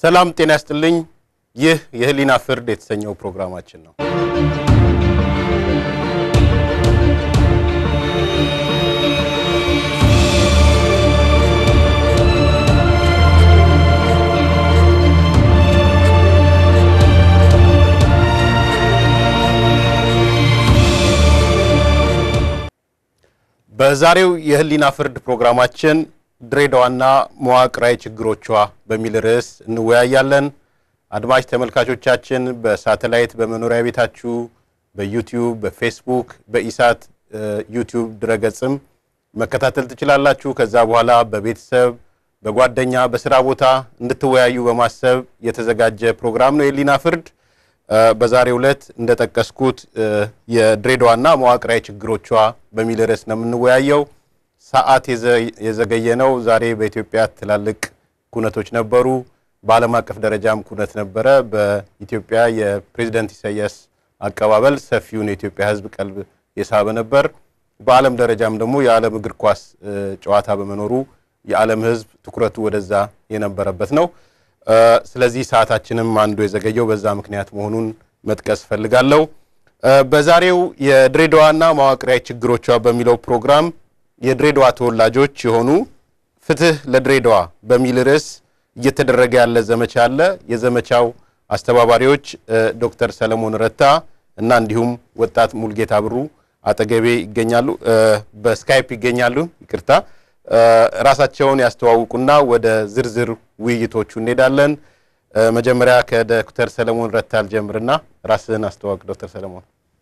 ሰላም ጤና ያስጥልኝ። ይህ የህሊና ፍርድ የተሰኘው ፕሮግራማችን ነው። በዛሬው የህሊና ፍርድ ፕሮግራማችን ድሬዳዋና መዋቅራዊ ችግሮቿ በሚል ርዕስ እንወያያለን። አድማጭ ተመልካቾቻችን በሳተላይት በመኖሪያ ቤታችሁ፣ በዩቲዩብ፣ በፌስቡክ፣ በኢሳት ዩቲዩብ ድረገጽም መከታተል ትችላላችሁ። ከዛ በኋላ በቤተሰብ በጓደኛ በስራ ቦታ እንድትወያዩ በማሰብ የተዘጋጀ ፕሮግራም ነው የህሊና ፍርድ። በዛሬው ዕለት እንደጠቀስኩት የድሬዳዋና መዋቅራዊ ችግሮቿ በሚል ርዕስ ነው የምንወያየው። ሰዓት የዘገየ ነው። ዛሬ በኢትዮጵያ ትላልቅ ኩነቶች ነበሩ። በዓለም አቀፍ ደረጃም ኩነት ነበረ። በኢትዮጵያ የፕሬዝደንት ኢሳያስ አቀባበል ሰፊውን የኢትዮጵያ ሕዝብ ቀልብ የሳበ ነበር። በዓለም ደረጃም ደግሞ የዓለም እግር ኳስ ጨዋታ በመኖሩ የዓለም ሕዝብ ትኩረቱ ወደዛ የነበረበት ነው። ስለዚህ ሰዓታችንም አንዱ የዘገየው በዛ ምክንያት መሆኑን መጥቀስ እፈልጋለሁ። በዛሬው የድሬዳዋና መዋቅራዊ ችግሮቿ በሚለው ፕሮግራም የድሬዳዋ ተወላጆች የሆኑ ፍትህ ለድሬዳዋ በሚል ርዕስ እየተደረገ ያለ ዘመቻ አለ። የዘመቻው አስተባባሪዎች ዶክተር ሰለሞን ረታ እና እንዲሁም ወጣት ሙልጌታ ብሩ አጠገቤ ይገኛሉ፣ በስካይፕ ይገኛሉ። ይቅርታ ራሳቸውን ያስተዋውቁና ወደ ዝርዝር ውይይቶቹ እንሄዳለን። መጀመሪያ ከዶክተር ሰለሞን ረታ አልጀምርና ራስህን አስተዋውቅ ዶክተር ሰለሞን።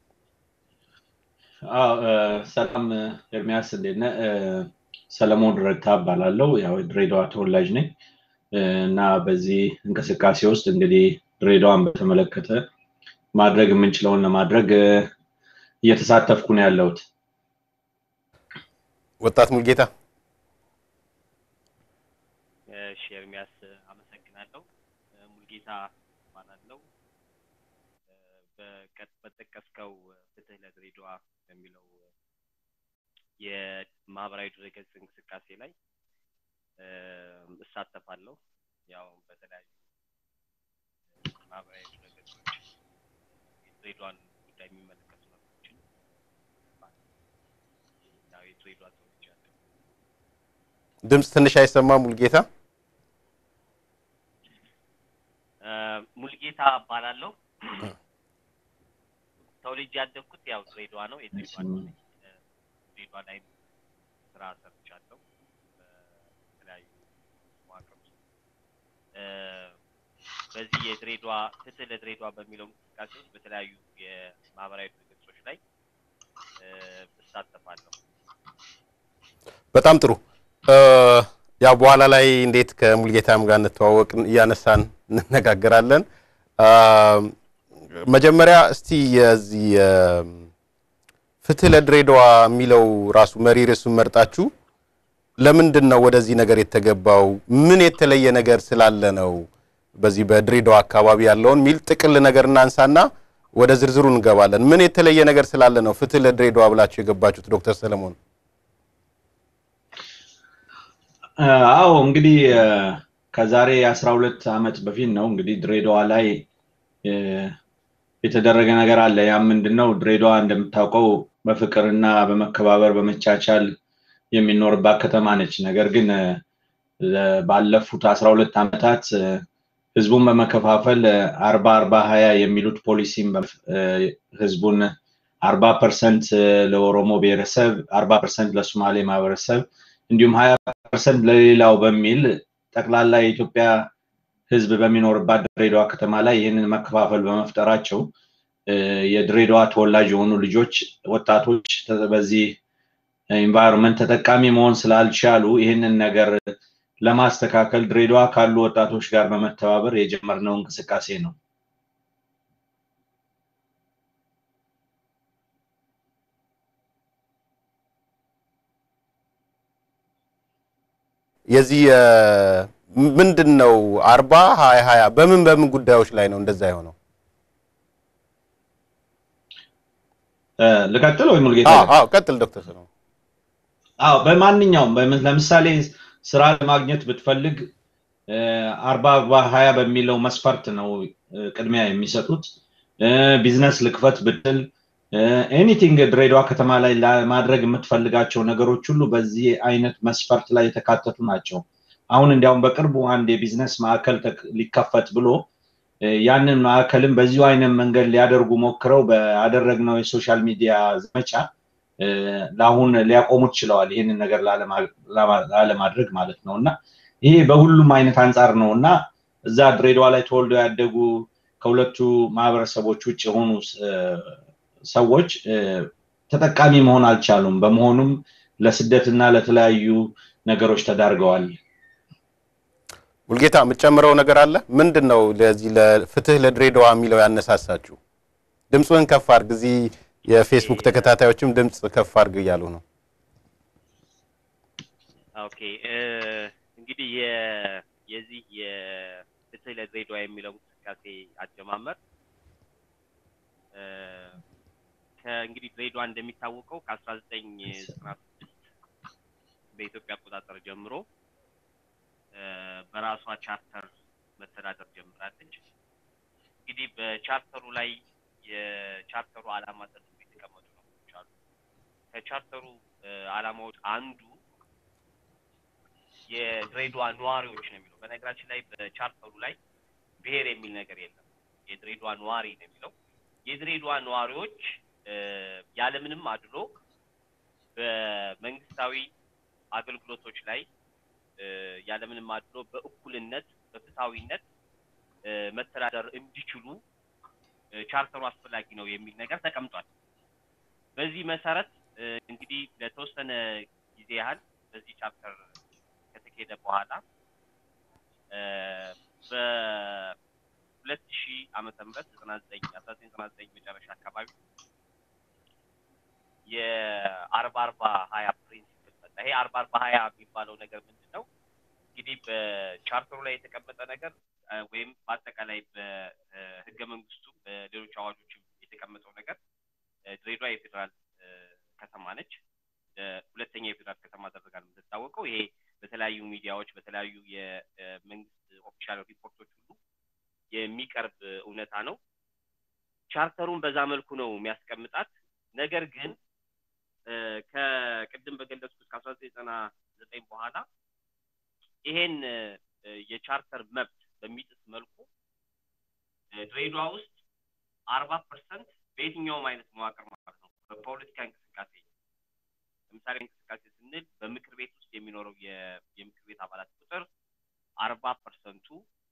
ሰላም ኤርሚያስ፣ እንዴት ነህ? ሰለሞን ረታ እባላለሁ። ያው ድሬዳዋ ተወላጅ ነኝ እና በዚህ እንቅስቃሴ ውስጥ እንግዲህ ድሬዳዋን በተመለከተ ማድረግ የምንችለውን ለማድረግ እየተሳተፍኩ ነው ያለሁት። ወጣት ሙልጌታ እሺ ኤርሚያስ አመሰግናለሁ። ሙልጌታ እባላለሁ። በጠቀስከው ፍትህ ለድሬዳዋ በሚለው የማህበራዊ ድረገጽ እንቅስቃሴ ላይ እሳተፋለሁ። ያው በተለያዩ ማህበራዊ ድረገጾች የድሬዳዋን ጉዳይ የሚመለከቱ ነገሮችን ያው የድሬዳዋ ሰዎች ያለ ድምፅ ትንሽ አይሰማም ሙልጌታ። ሙልጌታ እባላለሁ። ተወልጄ ያደግኩት ያው ድሬዳዋ ነው። የድሬዳዋ ልጅ ነኝ። ድሬዳዋ ላይ ስራ ሰርቻለሁ በተለያዩ መዋቅር ውስጥ። በዚህ የድሬዳዋ ፍትህ ለድሬዳዋ በሚለው እንቅስቃሴ ውስጥ በተለያዩ የማህበራዊ ድረገጾች ላይ እሳተፋለሁ። በጣም ጥሩ። ያው በኋላ ላይ እንዴት ከሙልጌታም ጋር እንተዋወቅ እያነሳን እንነጋገራለን። መጀመሪያ እስቲ የዚህ ፍትህ ለድሬዳዋ የሚለው ራሱ መሪ ርዕሱን መርጣችሁ ለምንድን ነው ወደዚህ ነገር የተገባው? ምን የተለየ ነገር ስላለ ነው? በዚህ በድሬዳዋ አካባቢ ያለውን ሚል ጥቅል ነገር እናንሳና ወደ ዝርዝሩ እንገባለን። ምን የተለየ ነገር ስላለ ነው ፍትህ ለድሬዳዋ ብላችሁ የገባችሁት? ዶክተር ሰለሞን አዎ እንግዲህ ከዛሬ አስራ ሁለት ዓመት በፊት ነው እንግዲህ ድሬዳዋ ላይ የተደረገ ነገር አለ። ያ ምንድን ነው? ድሬዳዋ እንደምታውቀው በፍቅርና በመከባበር በመቻቻል የሚኖርባት ከተማ ነች። ነገር ግን ባለፉት አስራ ሁለት ዓመታት ህዝቡን በመከፋፈል አርባ አርባ ሀያ የሚሉት ፖሊሲም ህዝቡን አርባ ፐርሰንት ለኦሮሞ ብሔረሰብ፣ አርባ ፐርሰንት ለሶማሌ ማህበረሰብ እንዲሁም ሀያ ፐርሰንት ለሌላው በሚል ጠቅላላ የኢትዮጵያ ህዝብ በሚኖርባት ድሬዳዋ ከተማ ላይ ይህንን መከፋፈል በመፍጠራቸው የድሬዳዋ ተወላጅ የሆኑ ልጆች ወጣቶች በዚህ ኢንቫይሮንመንት ተጠቃሚ መሆን ስላልቻሉ ይህንን ነገር ለማስተካከል ድሬዳዋ ካሉ ወጣቶች ጋር በመተባበር የጀመርነው እንቅስቃሴ ነው። የዚህ ምንድን ነው አርባ ሀያ ሀያ በምን በምን ጉዳዮች ላይ ነው እንደዛ የሆነው? ልቀጥል ወይ ሙልጌታ? አዎ ቀጥል ዶክተር ሰለሞን። አዎ በማንኛውም ለምሳሌ ስራ ለማግኘት ብትፈልግ አርባ በሀያ በሚለው መስፈርት ነው ቅድሚያ የሚሰጡት። ቢዝነስ ልክፈት ብትል ኤኒቲንግ ድሬዳዋ ከተማ ላይ ለማድረግ የምትፈልጋቸው ነገሮች ሁሉ በዚህ አይነት መስፈርት ላይ የተካተቱ ናቸው። አሁን እንዲያውም በቅርቡ አንድ የቢዝነስ ማዕከል ሊከፈት ብሎ ያንን ማዕከልም በዚሁ አይነት መንገድ ሊያደርጉ ሞክረው ባደረግነው የሶሻል ሚዲያ ዘመቻ ለአሁን ሊያቆሙት ችለዋል። ይህንን ነገር ላለማድረግ ማለት ነው እና ይሄ በሁሉም አይነት አንጻር ነው እና እዛ ድሬዳዋ ላይ ተወልደው ያደጉ ከሁለቱ ማህበረሰቦች ውጭ የሆኑ ሰዎች ተጠቃሚ መሆን አልቻሉም። በመሆኑም ለስደትና ለተለያዩ ነገሮች ተዳርገዋል። ሙልጌታ የምትጨምረው ነገር አለ? ምንድን ነው ለዚህ ለፍትህ ለድሬዳዋ የሚለው ያነሳሳችሁ? ድምፅህን ከፍ አድርግ። እዚህ የፌስቡክ ተከታታዮችም ድምፅ ከፍ አድርግ እያሉ ነው። ኦኬ እንግዲህ የዚህ የፍትህ ለድሬዳዋ የሚለው እንቅስቃሴ አጀማመር ከእንግዲህ ድሬዳዋ እንደሚታወቀው ከአስራ ዘጠኝ ዘጠና ስድስት በኢትዮጵያ አቆጣጠር ጀምሮ በራሷ ቻርተር መተዳደር ጀምራለች። እንግዲህ በቻርተሩ ላይ የቻርተሩ ዓላማ ተደርጎ የተቀመጡ ነገሮች አሉ። ከቻርተሩ ዓላማዎች አንዱ የድሬዳዋ ነዋሪዎች ነው የሚለው። በነገራችን ላይ በቻርተሩ ላይ ብሔር የሚል ነገር የለም። የድሬዳዋ ነዋሪ ነው የሚለው። የድሬዳዋ ነዋሪዎች ያለምንም አድሎ በመንግስታዊ አገልግሎቶች ላይ ያለምንም አድሎ በእኩልነት በፍትሐዊነት መተዳደር እንዲችሉ ቻርተሩ አስፈላጊ ነው የሚል ነገር ተቀምጧል። በዚህ መሰረት እንግዲህ ለተወሰነ ጊዜ ያህል በዚህ ቻርተር ከተካሄደ በኋላ በሁለት ሺህ ዓመተ ምህረት ዘጠና ዘጠኝ አስራ ዘጠኝ ዘጠና ዘጠኝ መጨረሻ አካባቢ የአርባ አርባ ሀያ ፕሪንሲፕል መጣ። ይሄ አርባ አርባ ሀያ የሚባለው ነገር ምንድን ነው? እንግዲህ በቻርተሩ ላይ የተቀመጠ ነገር ወይም በአጠቃላይ በህገ መንግስቱ በሌሎች አዋጆችም የተቀመጠው ነገር ድሬዳዋ የፌዴራል ከተማ ነች። ሁለተኛ የፌዴራል ከተማ ተደርጋ ነው የምትታወቀው። ይሄ በተለያዩ ሚዲያዎች በተለያዩ የመንግስት ኦፊሻል ሪፖርቶች ሁሉ የሚቀርብ እውነታ ነው። ቻርተሩን በዛ መልኩ ነው የሚያስቀምጣት። ነገር ግን ከቅድም በገለጽኩት ከአስራ ዘጠኝ ዘጠና ዘጠኝ በኋላ ይሄን የቻርተር መብት በሚጥስ መልኩ ድሬዳዋ ውስጥ አርባ ፐርሰንት በየትኛውም አይነት መዋቅር ማለት ነው በፖለቲካ እንቅስቃሴ ለምሳሌ እንቅስቃሴ ስንል በምክር ቤት ውስጥ የሚኖረው የምክር ቤት አባላት ቁጥር አርባ ፐርሰንቱ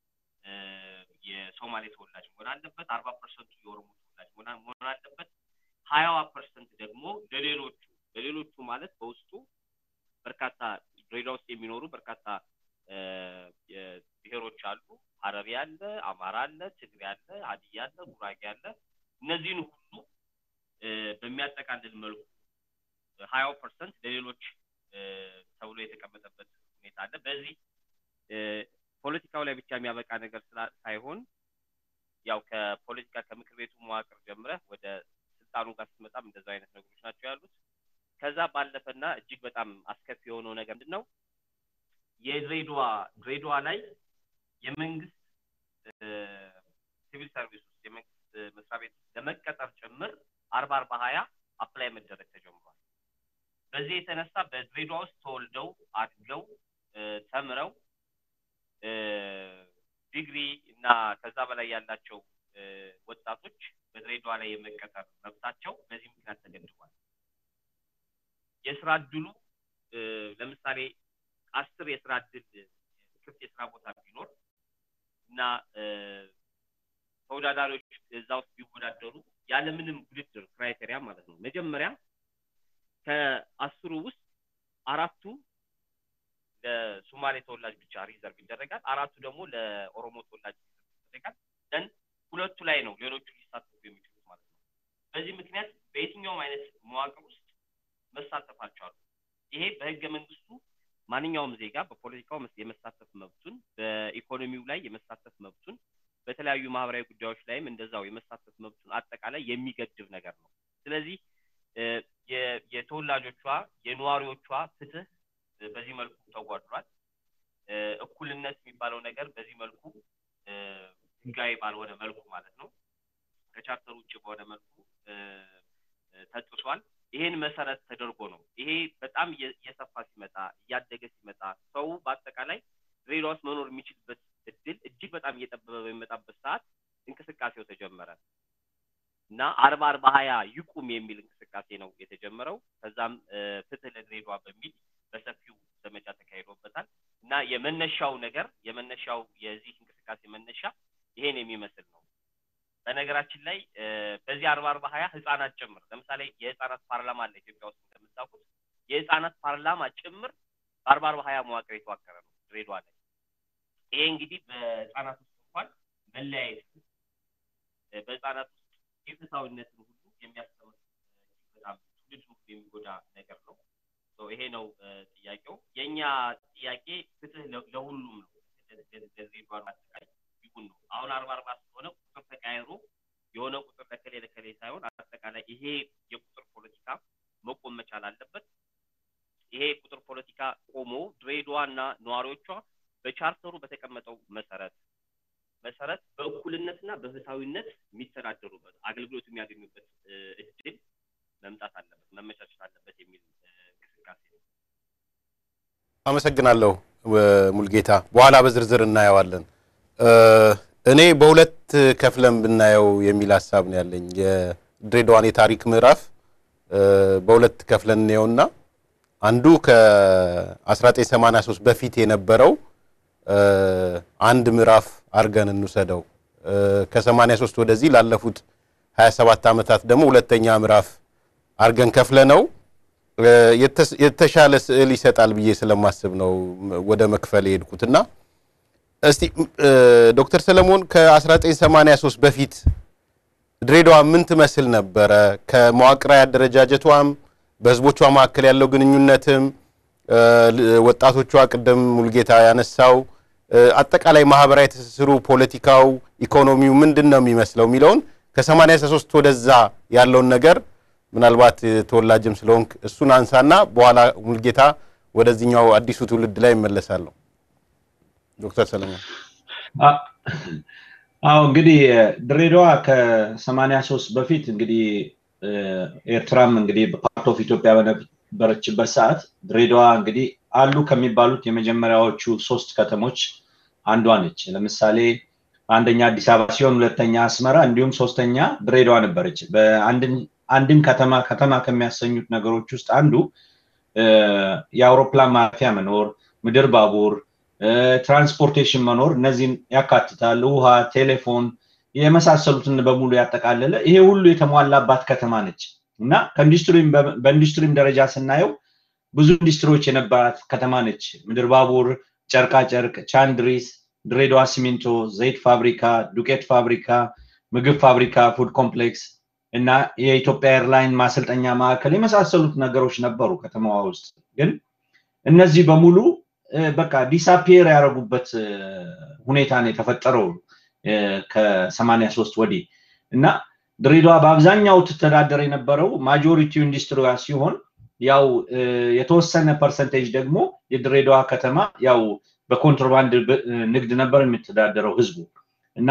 የሶማሌ ተወላጅ መሆን አለበት። አርባ ፐርሰንቱ የኦሮሞ ተወላጅ መሆን አለበት። ሀያዋ ፐርሰንት ደግሞ ለሌሎቹ ለሌሎቹ ማለት በውስጡ በርካታ ድሬዳዋ ውስጥ የሚኖሩ በርካታ ብሔሮች አሉ። ሀረሪ አለ፣ አማራ አለ፣ ትግሬ አለ፣ ሀዲያ አለ፣ ጉራጌ አለ። እነዚህን ሁሉ በሚያጠቃልል መልኩ ሀያው ፐርሰንት ለሌሎች ተብሎ የተቀመጠበት ሁኔታ አለ። በዚህ ፖለቲካው ላይ ብቻ የሚያበቃ ነገር ሳይሆን ያው ከፖለቲካ ከምክር ቤቱ መዋቅር ጀምረህ ወደ ስልጣኑ ጋር ስትመጣም እንደዛ አይነት ነገሮች ናቸው ያሉት። ከዛ ባለፈና እጅግ በጣም አስከፊ የሆነው ነገር ምንድን ነው? የድሬዳዋ ድሬዳዋ ላይ የመንግስት ሲቪል ሰርቪስ ውስጥ የመንግስት መስሪያ ቤት ለመቀጠር ጭምር አርባ አርባ ሀያ አፕላይ መደረግ ተጀምሯል። በዚህ የተነሳ በድሬዳዋ ውስጥ ተወልደው አድገው ተምረው ዲግሪ እና ከዛ በላይ ያላቸው ወጣቶች በድሬዳዋ ላይ የመቀጠር መብታቸው በዚህ ምክንያት ተገድቧል። የስራ እድሉ ለምሳሌ አስር የስራ እድል ክፍት የስራ ቦታ ቢኖር እና ተወዳዳሪዎች እዛ ውስጥ ቢወዳደሩ ያለምንም ውድድር ክራይቴሪያ ማለት ነው። መጀመሪያ ከአስሩ ውስጥ አራቱ ለሶማሌ ተወላጅ ብቻ ሪዘርቭ ይደረጋል። አራቱ ደግሞ ለኦሮሞ ተወላጅ ይደረጋል። ደን ሁለቱ ላይ ነው ሌሎቹ ሊሳተፉ የሚችሉት ማለት ነው። በዚህ ምክንያት በየትኛውም አይነት መዋቅር ውስጥ መሳተፍ አልቻሉ። ይሄ በህገ መንግስቱ ማንኛውም ዜጋ በፖለቲካው የመሳተፍ መብቱን፣ በኢኮኖሚው ላይ የመሳተፍ መብቱን፣ በተለያዩ ማህበራዊ ጉዳዮች ላይም እንደዛው የመሳተፍ መብቱን አጠቃላይ የሚገድብ ነገር ነው። ስለዚህ የተወላጆቿ የነዋሪዎቿ ፍትህ በዚህ መልኩ ተጓድሏል። እኩልነት የሚባለው ነገር በዚህ መልኩ ህጋዊ ባልሆነ መልኩ ማለት ነው ከቻርተር ውጭ በሆነ መልኩ ተጥሷል። ይሄን መሰረት ተደርጎ ነው ይሄ በጣም እየሰፋ ሲመጣ እያደገ ሲመጣ ሰው በአጠቃላይ ድሬዳዋ ውስጥ መኖር የሚችልበት እድል እጅግ በጣም እየጠበበ በሚመጣበት ሰዓት እንቅስቃሴው ተጀመረ እና አርባ አርባ ሀያ ይቁም የሚል እንቅስቃሴ ነው የተጀመረው። ከዛም ፍትህ ለድሬዳዋ በሚል በሰፊው ዘመቻ ተካሂዶበታል እና የመነሻው ነገር የመነሻው የዚህ እንቅስቃሴ መነሻ ይሄን የሚመስል ነው። በነገራችን ላይ በዚህ አርባ አርባ ሀያ ህጻናት ጭምር ለምሳሌ የህጻናት ፓርላማ አለ ኢትዮጵያ ውስጥ እንደምታውቁት የህጻናት ፓርላማ ጭምር በአርባ አርባ ሀያ መዋቅር የተዋቀረ ነው ድሬዳዋ ላይ። ይሄ እንግዲህ በህጻናት ውስጥ እንኳን መለያየት በህጻናት ውስጥ የፍትሃዊነትን ሁሉ የሚያስተምር በጣም ትውልድ ሁሉ የሚጎዳ ነገር ነው። ይሄ ነው ጥያቄው። የእኛ ጥያቄ ፍትህ ለሁሉም ነው። ለድሬዳዋ አጠቃላይ ይሁን ነው። አሁን አርባ አርባ ስለሆነ ቁጥር ተቀያይሮ የሆነ ቁጥር ለከሌ ለከሌ ሳይሆን አጠቃላይ ይሄ የቁጥር ፖለቲካ መቆም መቻል አለበት። ይሄ የቁጥር ፖለቲካ ቆሞ ድሬዳዋና ነዋሪዎቿ በቻርተሩ በተቀመጠው መሰረት መሰረት በእኩልነትና በፍትሃዊነት የሚተዳደሩበት አገልግሎት የሚያገኙበት እድል መምጣት አለበት፣ መመቻቸት አለበት የሚል እንቅስቃሴ ነው። አመሰግናለሁ ሙልጌታ። በኋላ በዝርዝር እናየዋለን። እኔ በሁለት ከፍለን ብናየው የሚል ሀሳብ ነው ያለኝ። የድሬዳዋን የታሪክ ምዕራፍ በሁለት ከፍለን እንየውና አንዱ ከ1983 በፊት የነበረው አንድ ምዕራፍ አድርገን እንውሰደው። ከ83 ወደዚህ ላለፉት 27 ዓመታት ደግሞ ሁለተኛ ምዕራፍ አድርገን ከፍለ ነው የተሻለ ስዕል ይሰጣል ብዬ ስለማስብ ነው ወደ መክፈል የሄድኩትና እስቲ ዶክተር ሰለሞን ከ1983 በፊት ድሬዳዋ ምን ትመስል ነበረ? ከመዋቅራዊ አደረጃጀቷም በህዝቦቿ መካከል ያለው ግንኙነትም ወጣቶቿ ቅድም ሙልጌታ ያነሳው አጠቃላይ ማህበራዊ ትስስሩ፣ ፖለቲካው፣ ኢኮኖሚው ምንድን ነው የሚመስለው የሚለውን ከ83 ወደዛ ያለውን ነገር ምናልባት ተወላጅም ስለሆንክ እሱን አንሳና በኋላ ሙልጌታ ወደዚህኛው አዲሱ ትውልድ ላይ ይመለሳለሁ። ዶክተር ሰለሞን አዎ እንግዲህ ድሬዳዋ ከሰማንያ ሶስት በፊት እንግዲህ ኤርትራም እንግዲህ በፓርት ኦፍ ኢትዮጵያ በነበረችበት ሰዓት ድሬዳዋ እንግዲህ አሉ ከሚባሉት የመጀመሪያዎቹ ሶስት ከተሞች አንዷ ነች። ለምሳሌ አንደኛ አዲስ አበባ ሲሆን ሁለተኛ አስመራ እንዲሁም ሶስተኛ ድሬዳዋ ነበረች። አንድን ከተማ ከተማ ከሚያሰኙት ነገሮች ውስጥ አንዱ የአውሮፕላን ማረፊያ መኖር፣ ምድር ባቡር፣ ትራንስፖርቴሽን መኖር እነዚህን ያካትታል። ውሃ፣ ቴሌፎን የመሳሰሉትን በሙሉ ያጠቃለለ ይሄ ሁሉ የተሟላባት ከተማ ነች እና በኢንዱስትሪም ደረጃ ስናየው ብዙ ኢንዱስትሪዎች የነበራት ከተማ ነች። ምድር ባቡር፣ ጨርቃ ጨርቅ፣ ቻንድሪስ፣ ድሬዳዋ ሲሚንቶ፣ ዘይት ፋብሪካ፣ ዱቄት ፋብሪካ፣ ምግብ ፋብሪካ፣ ፉድ ኮምፕሌክስ እና የኢትዮጵያ ኤርላይን ማሰልጠኛ ማዕከል የመሳሰሉት ነገሮች ነበሩ ከተማዋ ውስጥ። ግን እነዚህ በሙሉ በቃ ዲሳፒየር ያደረጉበት ሁኔታ ነው የተፈጠረው ከሰማንያ ሶስት ወዲህ እና ድሬዳዋ በአብዛኛው ትተዳደር የነበረው ማጆሪቲው ኢንዱስትሪዋ ሲሆን ያው የተወሰነ ፐርሰንቴጅ ደግሞ የድሬዳዋ ከተማ ያው በኮንትሮባንድ ንግድ ነበር የሚተዳደረው ህዝቡ እና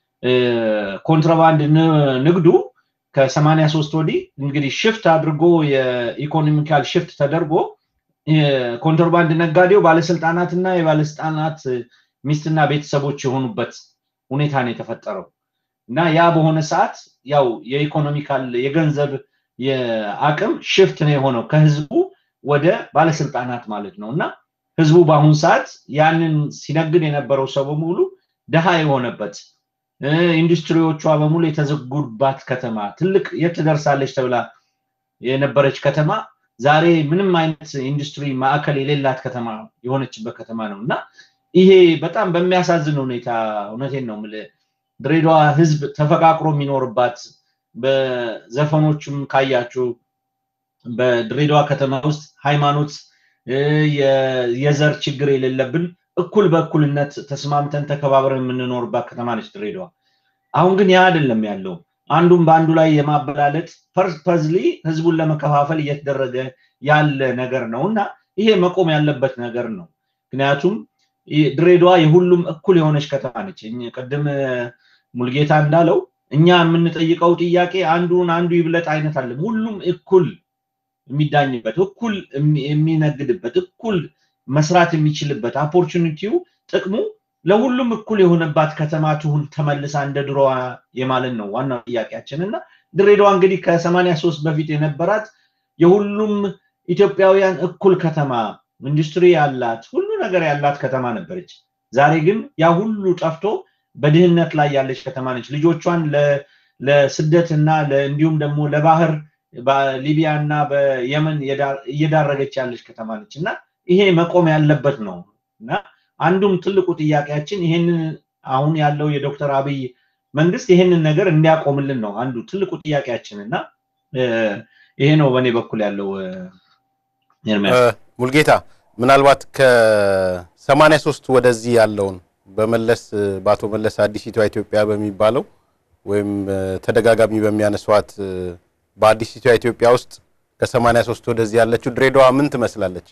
ኮንትሮባንድ ንግዱ ከሰማንያ ሶስት ወዲህ እንግዲህ ሽፍት አድርጎ የኢኮኖሚካል ሽፍት ተደርጎ ኮንትሮባንድ ነጋዴው ባለስልጣናትና የባለስልጣናት ሚስትና ቤተሰቦች የሆኑበት ሁኔታ ነው የተፈጠረው እና ያ በሆነ ሰዓት ያው የኢኮኖሚካል የገንዘብ የአቅም ሽፍት ነው የሆነው ከህዝቡ ወደ ባለስልጣናት ማለት ነው እና ህዝቡ በአሁኑ ሰዓት ያንን ሲነግድ የነበረው ሰው በሙሉ ድሃ የሆነበት ኢንዱስትሪዎቿ በሙሉ የተዘጉባት ከተማ ትልቅ የት ትደርሳለች ተብላ የነበረች ከተማ ዛሬ ምንም አይነት ኢንዱስትሪ ማዕከል የሌላት ከተማ የሆነችበት ከተማ ነው እና ይሄ በጣም በሚያሳዝን ሁኔታ እውነቴን ነው የምልህ ድሬዳዋ ህዝብ ተፈቃቅሮ የሚኖርባት በዘፈኖቹም ካያችሁ በድሬዳዋ ከተማ ውስጥ ሃይማኖት የዘር ችግር የሌለብን እኩል በእኩልነት ተስማምተን ተከባብረን የምንኖርባት ከተማ ነች ድሬዳዋ። አሁን ግን ያ አይደለም ያለው። አንዱም በአንዱ ላይ የማበላለጥ ፐርፐዝሊ ህዝቡን ለመከፋፈል እየተደረገ ያለ ነገር ነው እና ይሄ መቆም ያለበት ነገር ነው። ምክንያቱም ድሬዳዋ የሁሉም እኩል የሆነች ከተማ ነች። ቅድም ሙልጌታ እንዳለው እኛ የምንጠይቀው ጥያቄ አንዱን አንዱ ይብለጥ አይነት አለም። ሁሉም እኩል የሚዳኝበት፣ እኩል የሚነግድበት፣ እኩል መስራት የሚችልበት ኦፖርቹኒቲው ጥቅሙ ለሁሉም እኩል የሆነባት ከተማ ትሁን ተመልሳ እንደ ድሮዋ የማለት ነው ዋናው ጥያቄያችን እና ድሬዳዋ እንግዲህ ከሰማንያ ሶስት በፊት የነበራት የሁሉም ኢትዮጵያውያን እኩል ከተማ ኢንዱስትሪ ያላት ሁሉ ነገር ያላት ከተማ ነበረች። ዛሬ ግን ያ ሁሉ ጠፍቶ በድህነት ላይ ያለች ከተማ ነች። ልጆቿን ለስደት እና እንዲሁም ደግሞ ለባህር በሊቢያ እና በየመን እየዳረገች ያለች ከተማ ነች እና ይሄ መቆም ያለበት ነው እና አንዱም ትልቁ ጥያቄያችን ይሄንን አሁን ያለው የዶክተር አብይ መንግስት ይሄንን ነገር እንዲያቆምልን ነው አንዱ ትልቁ ጥያቄያችን እና ይሄ ነው በእኔ በኩል ያለው ሙልጌታ ምናልባት ከሰማንያ ሶስት ወደዚህ ያለውን በመለስ በአቶ መለስ አዲሲቷ ኢትዮጵያ በሚባለው ወይም ተደጋጋሚ በሚያነሷት በአዲሲቷ ኢትዮጵያ ውስጥ ከሰማንያ ሶስት ወደዚህ ያለችው ድሬዳዋ ምን ትመስላለች?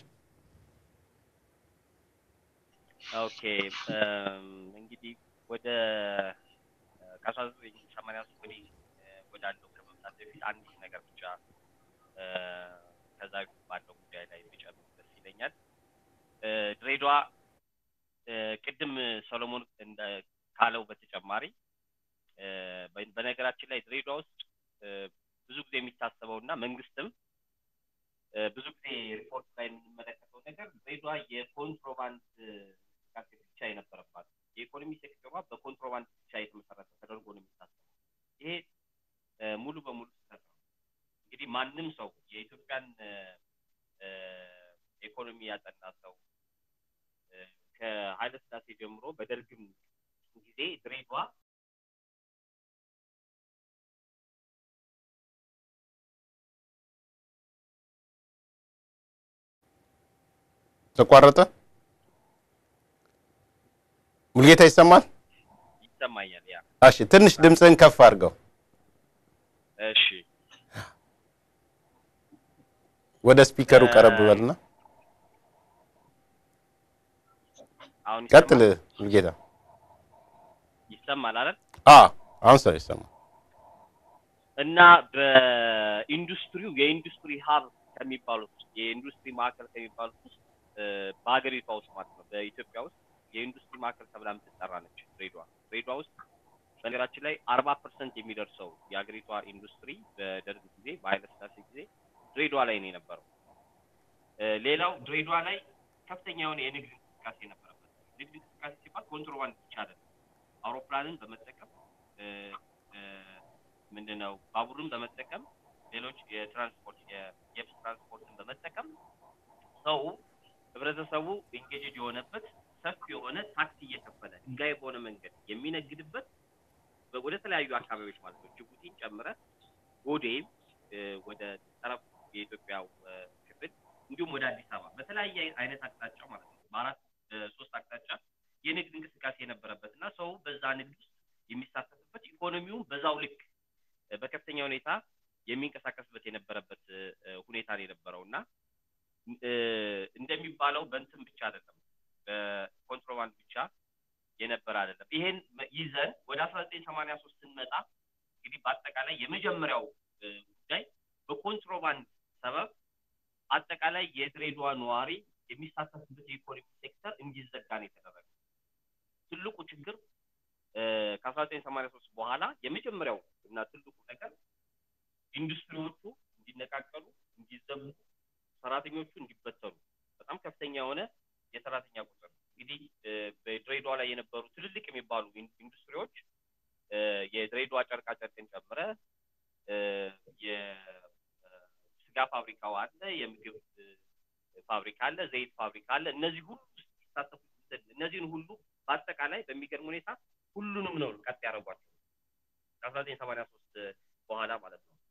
ኦኬ እንግዲህ ወደ ከአስራ ዘጠኝ ሰማንያ ሶስት ወዲህ ወዳለው ከመምጣት በፊት አንድ ነገር ብቻ ከዛ ባለው ጉዳይ ላይ ቢጨምር ደስ ይለኛል። ድሬዳዋ ቅድም ሰሎሞን ካለው በተጨማሪ በነገራችን ላይ ድሬዳዋ ውስጥ ብዙ ጊዜ የሚታሰበው እና መንግስትም ብዙ ጊዜ ሪፖርት ላይ የምንመለከተው ነገር ድሬዳዋ የኮንትሮባንድ እንቅስቃሴ ብቻ የነበረባት የኢኮኖሚ ሴክተሯ በኮንትሮባንድ ብቻ የተመሰረተ ተደርጎ ነው የሚታሰበው። ይሄ ሙሉ በሙሉ ስህተት ነው። እንግዲህ ማንም ሰው የኢትዮጵያን ኢኮኖሚ ያጠና ሰው ከኃይለ ስላሴ ጀምሮ በደርግም ጊዜ ድሬዳዋ ተቋረጠ። ሙልጌታ ይሰማል? ይሰማኛል። ያ እሺ፣ ትንሽ ድምፅህን ከፍ አድርገው። እሺ፣ ወደ ስፒከሩ ቀረብ በልና አሁን ቀጥል ሙልጌታ። ይሰማል አይደል? አ አሁን ሰው ይሰማል። እና በኢንዱስትሪው የኢንዱስትሪ ሀብ ከሚባሉት የኢንዱስትሪ ማዕከል ከሚባሉት ውስጥ በሀገሪቷ ውስጥ ማለት ነው በኢትዮጵያ ውስጥ የኢንዱስትሪ ማዕከል ተብላ የምትጠራ ነች ድሬዳዋ። ድሬዳዋ ውስጥ በነገራችን ላይ አርባ ፐርሰንት የሚደርሰው የሀገሪቷ ኢንዱስትሪ በደርግ ጊዜ በኃይለ ስላሴ ጊዜ ድሬዳዋ ላይ ነው የነበረው። ሌላው ድሬዳዋ ላይ ከፍተኛ የሆነ የንግድ እንቅስቃሴ ነበረበት። ንግድ እንቅስቃሴ ሲባል ኮንትሮባንድ ብቻ አይደለም። አውሮፕላንን በመጠቀም ምንድነው ባቡርን በመጠቀም ሌሎች የትራንስፖርት የየብስ ትራንስፖርትን በመጠቀም ሰው ህብረተሰቡ ኢንጌጅድ የሆነበት ሰፊ የሆነ ታክሲ እየከፈለ ህጋዊ በሆነ መንገድ የሚነግድበት ወደ ተለያዩ አካባቢዎች ማለት ነው ጅቡቲን ጨምረ ጎዴም ወደ ጠረፍ የኢትዮጵያ ክፍል እንዲሁም ወደ አዲስ አበባ በተለያየ አይነት አቅጣጫ ማለት ነው በአራት ሶስት አቅጣጫ የንግድ እንቅስቃሴ የነበረበት እና ሰው በዛ ንግድ ውስጥ የሚሳተፍበት ኢኮኖሚውም በዛው ልክ በከፍተኛ ሁኔታ የሚንቀሳቀስበት የነበረበት ሁኔታ ነው የነበረው እና እንደሚባለው በእንትን ብቻ አይደለም በኮንትሮባንድ ብቻ የነበረ አይደለም። ይሄን ይዘን ወደ አስራ ዘጠኝ ሰማንያ ሶስት ስንመጣ እንግዲህ በአጠቃላይ የመጀመሪያው ጉዳይ በኮንትሮባንድ ሰበብ አጠቃላይ የድሬዳዋ ነዋሪ የሚሳተፍበት የኢኮኖሚ ሴክተር እንዲዘጋ ነው የተደረገ። ትልቁ ችግር ከአስራ ዘጠኝ ሰማንያ ሶስት በኋላ የመጀመሪያው እና ትልቁ ነገር ኢንዱስትሪዎቹ እንዲነቃቀሉ፣ እንዲዘጉ፣ ሰራተኞቹ እንዲበተኑ በጣም ከፍተኛ የሆነ የሰራተኛ ቁጥር እንግዲህ በድሬዳዋ ላይ የነበሩ ትልልቅ የሚባሉ ኢንዱስትሪዎች የድሬዳዋ ጨርቃ ጨርቅን ጨምረ የስጋ ፋብሪካው አለ፣ የምግብ ፋብሪካ አለ፣ ዘይት ፋብሪካ አለ። እነዚህ ሁሉ ሲሳተፉ እነዚህን ሁሉ በአጠቃላይ በሚገርም ሁኔታ ሁሉንም ነው ቀጥ ያደረጓቸው ከአስራ ዘጠኝ ሰማንያ ሶስት በኋላ ማለት ነው።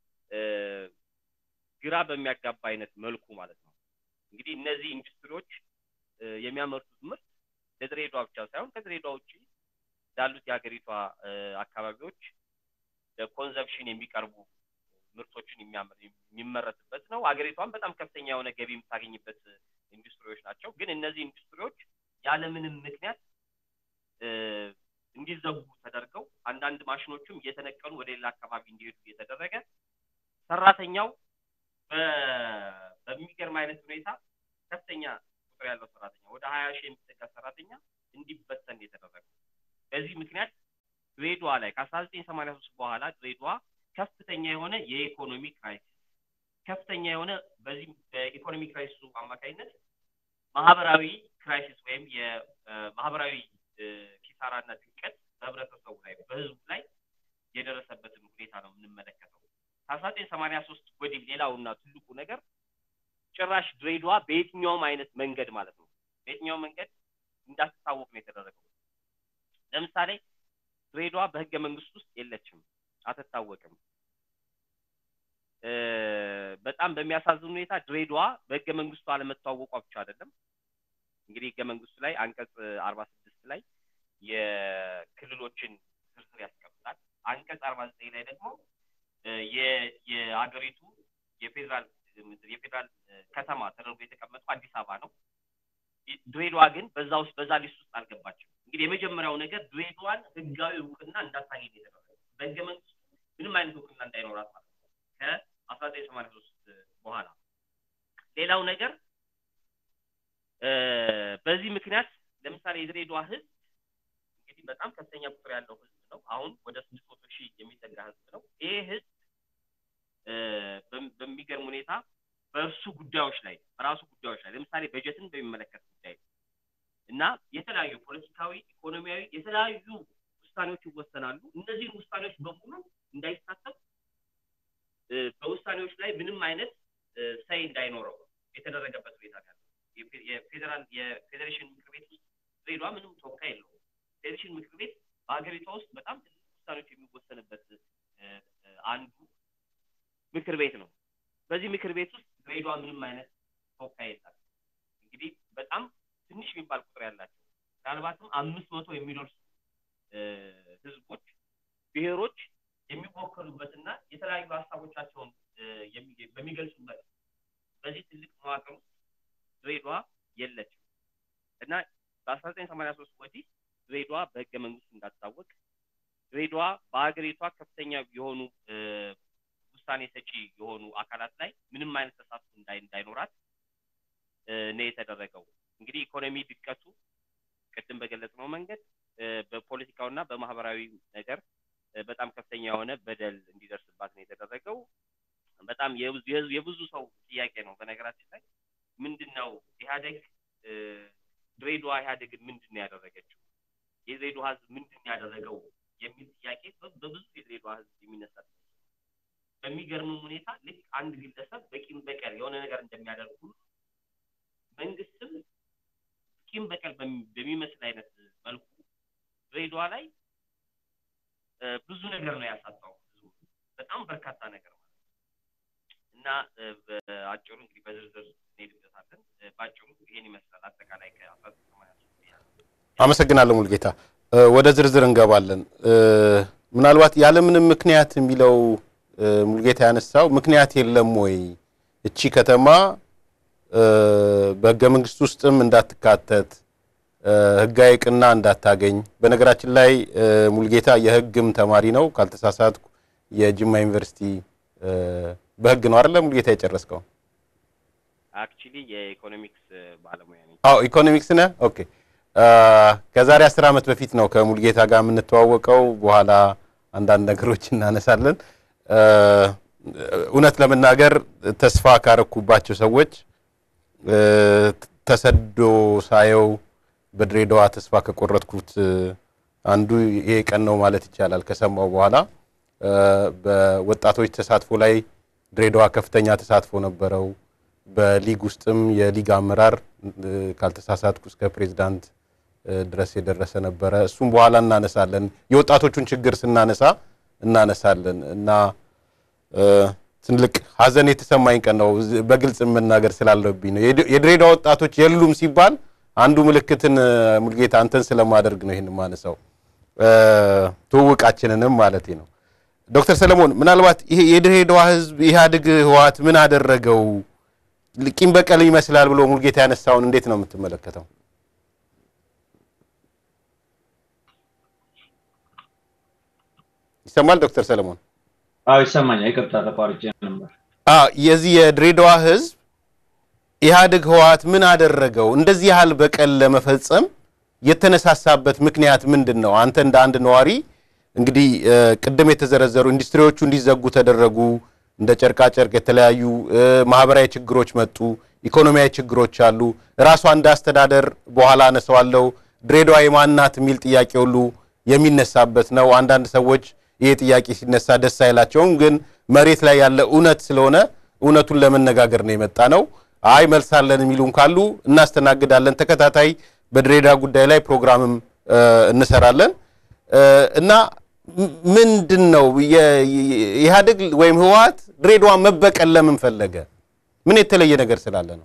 ግራ በሚያጋባ አይነት መልኩ ማለት ነው። እንግዲህ እነዚህ ኢንዱስትሪዎች የሚያመርቱት ምርት ለድሬዳዋ ብቻ ሳይሆን ከድሬዳዋ ውጭ ላሉት የሀገሪቷ አካባቢዎች ለኮንዘፕሽን የሚቀርቡ ምርቶችን የሚመረትበት ነው። ሀገሪቷን በጣም ከፍተኛ የሆነ ገቢ የምታገኝበት ኢንዱስትሪዎች ናቸው። ግን እነዚህ ኢንዱስትሪዎች ያለምንም ምክንያት እንዲዘጉ ተደርገው አንዳንድ ማሽኖቹም እየተነቀሉ ወደ ሌላ አካባቢ እንዲሄዱ እየተደረገ ሰራተኛው በሚገርም አይነት ሁኔታ ከፍተኛ ቁጥር ያለው ሰራተኛ ወደ ሀያ ሺህ የሚጠጋ ሰራተኛ እንዲበተን የተደረገው። በዚህ ምክንያት ድሬዳዋ ላይ ከአስራ ዘጠኝ ሰማንያ ሶስት በኋላ ድሬዳዋ ከፍተኛ የሆነ የኢኮኖሚ ክራይሲስ ከፍተኛ የሆነ በዚህ በኢኮኖሚ ክራይሲሱ አማካኝነት ማህበራዊ ክራይሲስ ወይም የማህበራዊ ኪሳራና ድቀት በህብረተሰቡ ላይ በህዝቡ ላይ የደረሰበትን ሁኔታ ነው የምንመለከተው። ከአስራ ዘጠኝ ሰማንያ ሶስት ወዲህ ሌላውና ትልቁ ነገር ጭራሽ ድሬዳዋ በየትኛውም አይነት መንገድ ማለት ነው በየትኛውም መንገድ እንዳትታወቅ ነው የተደረገው። ለምሳሌ ድሬዳዋ በህገ መንግስት ውስጥ የለችም፣ አትታወቅም። በጣም በሚያሳዝን ሁኔታ ድሬዳዋ በህገ መንግስቱ አለመተዋወቋ ብቻ አይደለም። እንግዲህ ህገ መንግስቱ ላይ አንቀጽ አርባ ስድስት ላይ የክልሎችን ዝርዝር ያስቀምጣል። አንቀጽ አርባ ዘጠኝ ላይ ደግሞ የሀገሪቱ የፌዴራል የፌዴራል ከተማ ተደርጎ የተቀመጠው አዲስ አበባ ነው። ድሬዳዋ ግን በዛ ውስጥ በዛ ሊስት ውስጥ አልገባችም። እንግዲህ የመጀመሪያው ነገር ድሬዳዋን ህጋዊ እውቅና እንዳታገኝ የተደረገ በህገ መንግስቱ ምንም አይነት እውቅና እንዳይኖራት ማለት ነው ከአስራ ዘጠኝ ሰማንያ ሶስት በኋላ ሌላው ነገር በዚህ ምክንያት ለምሳሌ የድሬዳዋ ህዝብ እንግዲህ በጣም ከፍተኛ ቁጥር ያለው ህዝብ ነው። አሁን ወደ ስድስት መቶ ሺህ የሚጠጋ ህዝብ ነው። ይሄ ህዝብ በሚገርም ሁኔታ በእርሱ ጉዳዮች ላይ በራሱ ጉዳዮች ላይ ለምሳሌ በጀትን በሚመለከት ጉዳይ እና የተለያዩ ፖለቲካዊ፣ ኢኮኖሚያዊ የተለያዩ ውሳኔዎች ይወሰናሉ። እነዚህን ውሳኔዎች በሙሉ እንዳይሳተፍ በውሳኔዎች ላይ ምንም አይነት ሰይ እንዳይኖረው የተደረገበት ሁኔታ ያለ የፌዴራል የፌዴሬሽን ምክር ቤት ውስጥ ድሬዳዋ ምንም ተወካይ የለውም። ፌዴሬሽን ምክር ቤት በሀገሪቷ ውስጥ በጣም ትልቅ ውሳኔዎች የሚወሰንበት አንዱ ምክር ቤት ነው። በዚህ ምክር ቤት ውስጥ ድሬዳዋ ምንም አይነት ተወካይ የላት። እንግዲህ በጣም ትንሽ የሚባል ቁጥር ያላቸው ምናልባትም አምስት መቶ የሚደርሱ ህዝቦች፣ ብሔሮች የሚወከሉበትና የተለያዩ ሀሳቦቻቸውን በሚገልጹበት በዚህ ትልቅ መዋቅር ውስጥ ድሬዳዋ የለችም እና በአስራ ዘጠኝ ሰማንያ ሶስት ወዲህ ድሬዳዋ በህገ መንግስት እንዳትታወቅ ድሬዳዋ በሀገሪቷ ከፍተኛ የሆኑ ውሳኔ ሰጪ የሆኑ አካላት ላይ ምንም አይነት ተሳትፎ እንዳይኖራት ነው የተደረገው። እንግዲህ ኢኮኖሚ ድቀቱ ቅድም በገለጽነው መንገድ በፖለቲካውና በማህበራዊ ነገር በጣም ከፍተኛ የሆነ በደል እንዲደርስባት ነው የተደረገው። በጣም የብዙ ሰው ጥያቄ ነው። በነገራችን ላይ ምንድን ነው ኢህአዴግ ድሬዳዋ ኢህአዴግን ምንድን ነው ያደረገችው? የድሬዳዋ ህዝብ ምንድን ነው ያደረገው የሚል ጥያቄ በብዙ የድሬዳዋ ህዝብ የሚነሳ በሚገርምም ሁኔታ ልክ አንድ ግለሰብ በቂም በቀል የሆነ ነገር እንደሚያደርግ ሁሉ መንግስትም ቂም በቀል በሚመስል አይነት መልኩ ድሬዳዋ ላይ ብዙ ነገር ነው ያሳጣው። በጣም በርካታ ነገር ማለት እና በአጭሩ እንግዲህ በዝርዝር እንሄድበታለን። በአጭሩ ይሄን ይመስላል አጠቃላይ ከአስራ አመሰግናለሁ ሙልጌታ። ወደ ዝርዝር እንገባለን። ምናልባት ያለምንም ምክንያት የሚለው ሙልጌታ ያነሳው ምክንያት የለም ወይ እቺ ከተማ በህገ መንግስት ውስጥም እንዳትካተት ህጋዊ እውቅና እንዳታገኝ። በነገራችን ላይ ሙልጌታ የህግም ተማሪ ነው ካልተሳሳትኩ፣ የጅማ ዩኒቨርሲቲ በህግ ነው አይደለ ሙልጌታ የጨረስከው? አክቹሊ የኢኮኖሚክስ ባለሙያ ነኝ። አዎ ኢኮኖሚክስ ነህ? ኦኬ። ከዛሬ አስር ዓመት በፊት ነው ከሙልጌታ ጋር የምንተዋወቀው። በኋላ አንዳንድ ነገሮች እናነሳለን። እውነት ለመናገር ተስፋ ካረኩባቸው ሰዎች ተሰዶ ሳየው በድሬዳዋ ተስፋ ከቆረጥኩት አንዱ ይሄ ቀን ነው ማለት ይቻላል። ከሰማው በኋላ በወጣቶች ተሳትፎ ላይ ድሬዳዋ ከፍተኛ ተሳትፎ ነበረው። በሊግ ውስጥም የሊግ አመራር ካልተሳሳትኩ እስከ ፕሬዚዳንት ድረስ የደረሰ ነበረ። እሱም በኋላ እናነሳለን። የወጣቶቹን ችግር ስናነሳ እናነሳለን እና ትልቅ ሀዘን የተሰማኝ ቀን ነው። በግልጽ መናገር ስላለብኝ ነው። የድሬዳዋ ወጣቶች የሉም ሲባል አንዱ ምልክትን ሙልጌታ አንተን ስለማደርግ ነው ይህን ማነሳው ትውውቃችንንም ማለት ነው። ዶክተር ሰለሞን ምናልባት ይሄ የድሬዳዋ ህዝብ ኢህአዴግ ህወሓት ምን አደረገው ቂም በቀል ይመስላል ብሎ ሙልጌታ ያነሳውን እንዴት ነው የምትመለከተው? ይሰማል ዶክተር ሰለሞን? አዎ ይሰማኛል። ይቅርታ ተቋርጬ ነበር። የዚህ የድሬዳዋ ህዝብ ኢህአዴግ ህወሓት ምን አደረገው እንደዚህ ያህል በቀል ለመፈጸም የተነሳሳበት ምክንያት ምንድን ነው? አንተ እንደ አንድ ነዋሪ እንግዲህ ቅድም የተዘረዘሩ ኢንዱስትሪዎቹ እንዲዘጉ ተደረጉ፣ እንደ ጨርቃጨርቅ የተለያዩ ማህበራዊ ችግሮች መጡ፣ ኢኮኖሚያዊ ችግሮች አሉ። ራሷ እንደ አስተዳደር በኋላ አነሳዋለሁ ድሬዳዋ የማናት የሚል ጥያቄ ሁሉ የሚነሳበት ነው። አንዳንድ ሰዎች ይሄ ጥያቄ ሲነሳ ደስ አይላቸውም፣ ግን መሬት ላይ ያለ እውነት ስለሆነ እውነቱን ለመነጋገር ነው የመጣ ነው። አይ መልሳለን የሚሉም ካሉ እናስተናግዳለን። ተከታታይ በድሬዳዋ ጉዳይ ላይ ፕሮግራምም እንሰራለን እና ምንድን ነው ኢህአዴግ ወይም ህወሓት ድሬዳዋ መበቀል ለምን ፈለገ? ምን የተለየ ነገር ስላለ ነው?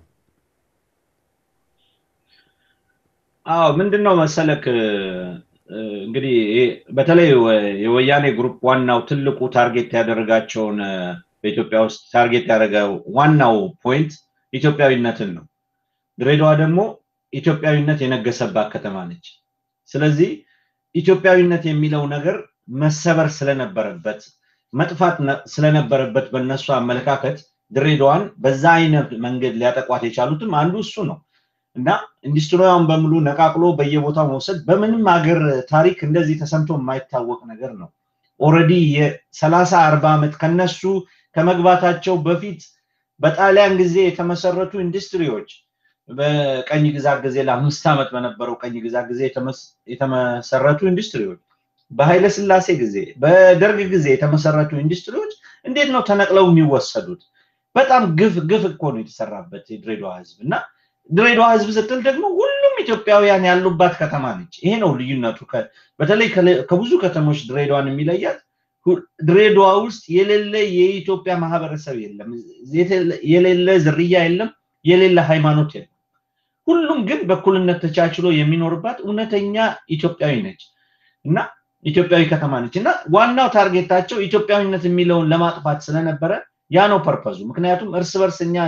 አዎ ምንድን ነው መሰለክ እንግዲህ በተለይ የወያኔ ግሩፕ ዋናው ትልቁ ታርጌት ያደረጋቸውን በኢትዮጵያ ውስጥ ታርጌት ያደረገው ዋናው ፖይንት ኢትዮጵያዊነትን ነው። ድሬዳዋ ደግሞ ኢትዮጵያዊነት የነገሰባት ከተማ ነች። ስለዚህ ኢትዮጵያዊነት የሚለው ነገር መሰበር ስለነበረበት መጥፋት ስለነበረበት በእነሱ አመለካከት ድሬዳዋን በዛ አይነት መንገድ ሊያጠቋት የቻሉትም አንዱ እሱ ነው እና ኢንዱስትሪዋን በሙሉ ነቃቅሎ በየቦታው መውሰድ በምንም ሀገር ታሪክ እንደዚህ ተሰምቶ የማይታወቅ ነገር ነው። ኦልሬዲ የሰላሳ አርባ ዓመት ከነሱ ከመግባታቸው በፊት በጣሊያን ጊዜ የተመሰረቱ ኢንዱስትሪዎች በቀኝ ግዛት ጊዜ ለአምስት ዓመት በነበረው ቀኝ ግዛት ጊዜ የተመሰረቱ ኢንዱስትሪዎች በኃይለ ስላሴ ጊዜ በደርግ ጊዜ የተመሰረቱ ኢንዱስትሪዎች እንዴት ነው ተነቅለው የሚወሰዱት? በጣም ግፍ ግፍ እኮ ነው የተሰራበት የድሬዳዋ ህዝብ እና ድሬዳዋ ህዝብ ስትል ደግሞ ሁሉም ኢትዮጵያውያን ያሉባት ከተማ ነች። ይሄ ነው ልዩነቱ። በተለይ ከብዙ ከተሞች ድሬዳዋን የሚለያት ድሬዳዋ ውስጥ የሌለ የኢትዮጵያ ማህበረሰብ የለም፣ የሌለ ዝርያ የለም፣ የሌለ ሃይማኖት የለም። ሁሉም ግን በእኩልነት ተቻችሎ የሚኖርባት እውነተኛ ኢትዮጵያዊ ነች እና ኢትዮጵያዊ ከተማ ነች እና ዋናው ታርጌታቸው ኢትዮጵያዊነት የሚለውን ለማጥፋት ስለነበረ ያ ነው ፐርፐዙ። ምክንያቱም እርስ በርስ እኛ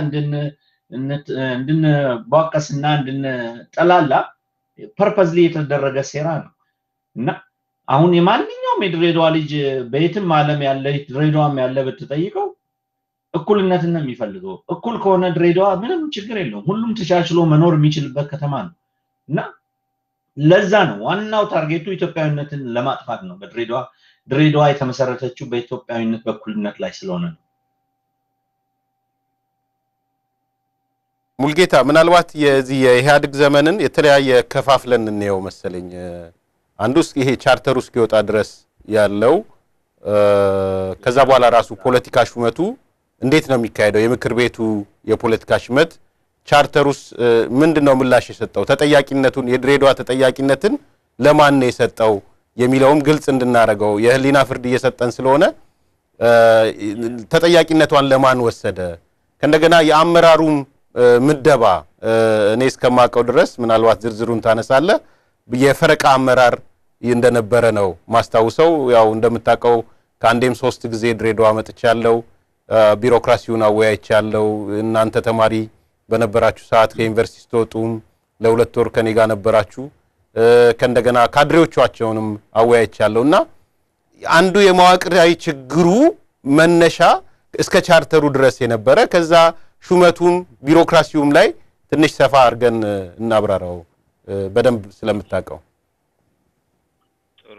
እንድንቧቀስና እንድንጠላላ ፐርፐዝሊ የተደረገ ሴራ ነው እና አሁን የማንኛውም የድሬዳዋ ልጅ በየትም ዓለም ያለ ድሬዳዋም ያለ ብትጠይቀው እኩልነትን ነው የሚፈልገው። እኩል ከሆነ ድሬዳዋ ምንም ችግር የለውም። ሁሉም ተቻችሎ መኖር የሚችልበት ከተማ ነው እና ለዛ ነው ዋናው ታርጌቱ ኢትዮጵያዊነትን ለማጥፋት ነው። በድሬዳዋ ድሬዳዋ የተመሰረተችው በኢትዮጵያዊነት በእኩልነት ላይ ስለሆነ ነው። ሙልጌታ ምናልባት የዚህ የኢህአዴግ ዘመንን የተለያየ ከፋፍለን እንየው መሰለኝ። አንዱ ይሄ ቻርተሩ እስኪወጣ ድረስ ያለው ከዛ በኋላ ራሱ ፖለቲካ ሹመቱ እንዴት ነው የሚካሄደው? የምክር ቤቱ የፖለቲካ ሹመት ቻርተሩስ ምንድን ነው ምላሽ የሰጠው? ተጠያቂነቱን የድሬዳዋ ተጠያቂነትን ለማን ነው የሰጠው የሚለውም ግልጽ እንድናደርገው የህሊና ፍርድ እየሰጠን ስለሆነ ተጠያቂነቷን ለማን ወሰደ? ከእንደገና የአመራሩም ምደባ እኔ እስከማውቀው ድረስ ምናልባት ዝርዝሩን ታነሳለ የፈረቃ አመራር እንደነበረ ነው ማስታውሰው። ያው እንደምታውቀው ከአንዴም ሶስት ጊዜ ድሬዳዋ መጥቻለሁ። ቢሮክራሲውን አወያይቻለሁ። እናንተ ተማሪ በነበራችሁ ሰዓት ከዩኒቨርሲቲ ስትወጡም ለሁለት ወር ከኔ ጋር ነበራችሁ። ከእንደገና ካድሬዎቻቸውንም አወያይቻለሁ እና አንዱ የመዋቅራዊ ችግሩ መነሻ እስከ ቻርተሩ ድረስ የነበረ ከዛ ሹመቱም ቢሮክራሲውም ላይ ትንሽ ሰፋ አድርገን እናብራራው በደንብ ስለምታውቀው። ጥሩ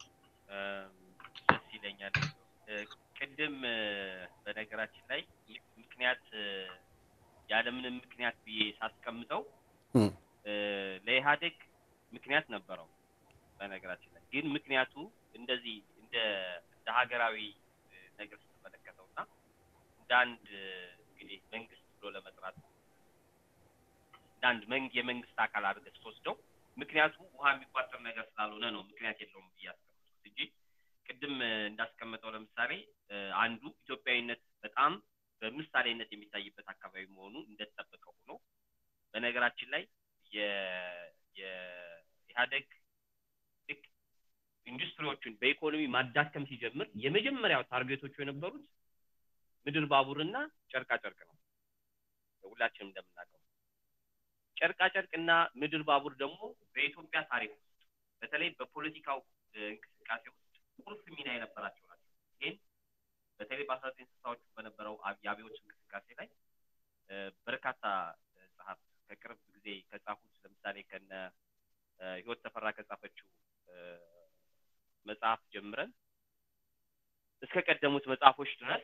ደስ ይለኛል። ቅድም በነገራችን ላይ ምክንያት ያለምንም ምክንያት ብዬ ሳስቀምጠው ለኢህአዴግ ምክንያት ነበረው። በነገራችን ላይ ግን ምክንያቱ እንደዚህ እንደ እንደ ሀገራዊ ነገር ስትመለከተው እና እንደ አንድ እንግዲህ መንግስት ብሎ ለመጥራት እንደ አንድ መንግ የመንግስት አካል አድርገህ ስትወስደው ምክንያቱ ውሃ የሚቋጠር ነገር ስላልሆነ ነው ምክንያት የለውም ብዬ አስቀምጥኩት እንጂ ቅድም እንዳስቀመጠው ለምሳሌ አንዱ ኢትዮጵያዊነት በጣም በምሳሌነት የሚታይበት አካባቢ መሆኑ እንደተጠበቀ ሆኖ በነገራችን ላይ የኢህአደግ ልክ ኢንዱስትሪዎቹን በኢኮኖሚ ማዳከም ሲጀምር የመጀመሪያው ታርጌቶቹ የነበሩት ምድር ባቡርና ጨርቃ ጨርቅ ነው። ሁላችንም እንደምናውቀው ጨርቃ ጨርቅና ምድር ባቡር ደግሞ በኢትዮጵያ ታሪክ ውስጥ በተለይ በፖለቲካው እንቅስቃሴ ውስጥ ቁልፍ ሚና የነበራቸው ናቸው። ይህን በተለይ በአስራ ዘጠኝ ስልሳዎቹ በነበረው የአብዮት እንቅስቃሴ ላይ በርካታ ጸሐፍት ከቅርብ ጊዜ ከጻፉት ለምሳሌ ከነ ህይወት ተፈራ ከጻፈችው መጽሐፍ ጀምረን እስከ ቀደሙት መጽሐፎች ድረስ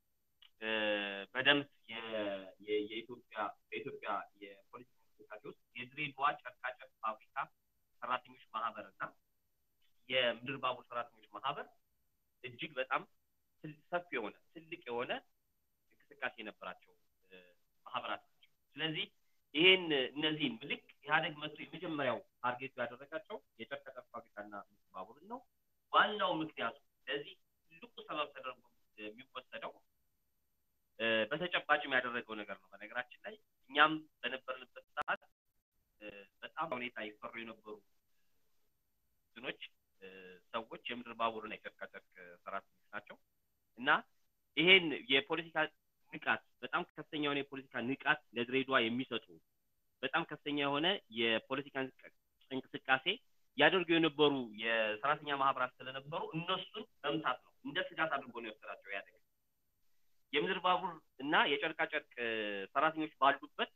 በደንብ የኢትዮጵያ በኢትዮጵያ የፖለቲካ እንቅስቃሴ ውስጥ የድሬዳዋ ጨርቃጨርቅ ፋብሪካ ሰራተኞች ማህበር እና የምድር ባቡር ሰራተኞች ማህበር እጅግ በጣም ሰፊ የሆነ ትልቅ የሆነ እንቅስቃሴ የነበራቸው ማህበራት ናቸው። ስለዚህ ይህን እነዚህን ምልክ ኢህአዴግ መጥቶ የመጀመሪያው ታርጌቱ ያደረጋቸው የጨርቃጨርቅ ፋብሪካና ምድር ባቡርን ነው። ዋናው ምክንያቱ ለዚህ ትልቁ ሰበብ ተደርጎ የሚወሰደው በተጨባጭም ያደረገው ነገር ነው። በነገራችን ላይ እኛም በነበርንበት ሰዓት በጣም ሁኔታ ይፈሩ የነበሩ እንትኖች ሰዎች የምድር ባቡርና የጨርቃጨርቅ ሰራተኞች ናቸው እና ይሄን የፖለቲካ ንቃት በጣም ከፍተኛ የሆነ የፖለቲካ ንቃት ለድሬዳዋ የሚሰጡ በጣም ከፍተኛ የሆነ የፖለቲካ እንቅስቃሴ ያደርጉ የነበሩ የሰራተኛ ማህበራት ስለነበሩ እነሱን መምታት ነው እንደ ስጋት አድርጎ ነው የወሰዳቸው ያደግ የምድር ባቡር እና የጨርቃጨርቅ ሰራተኞች ባሉበት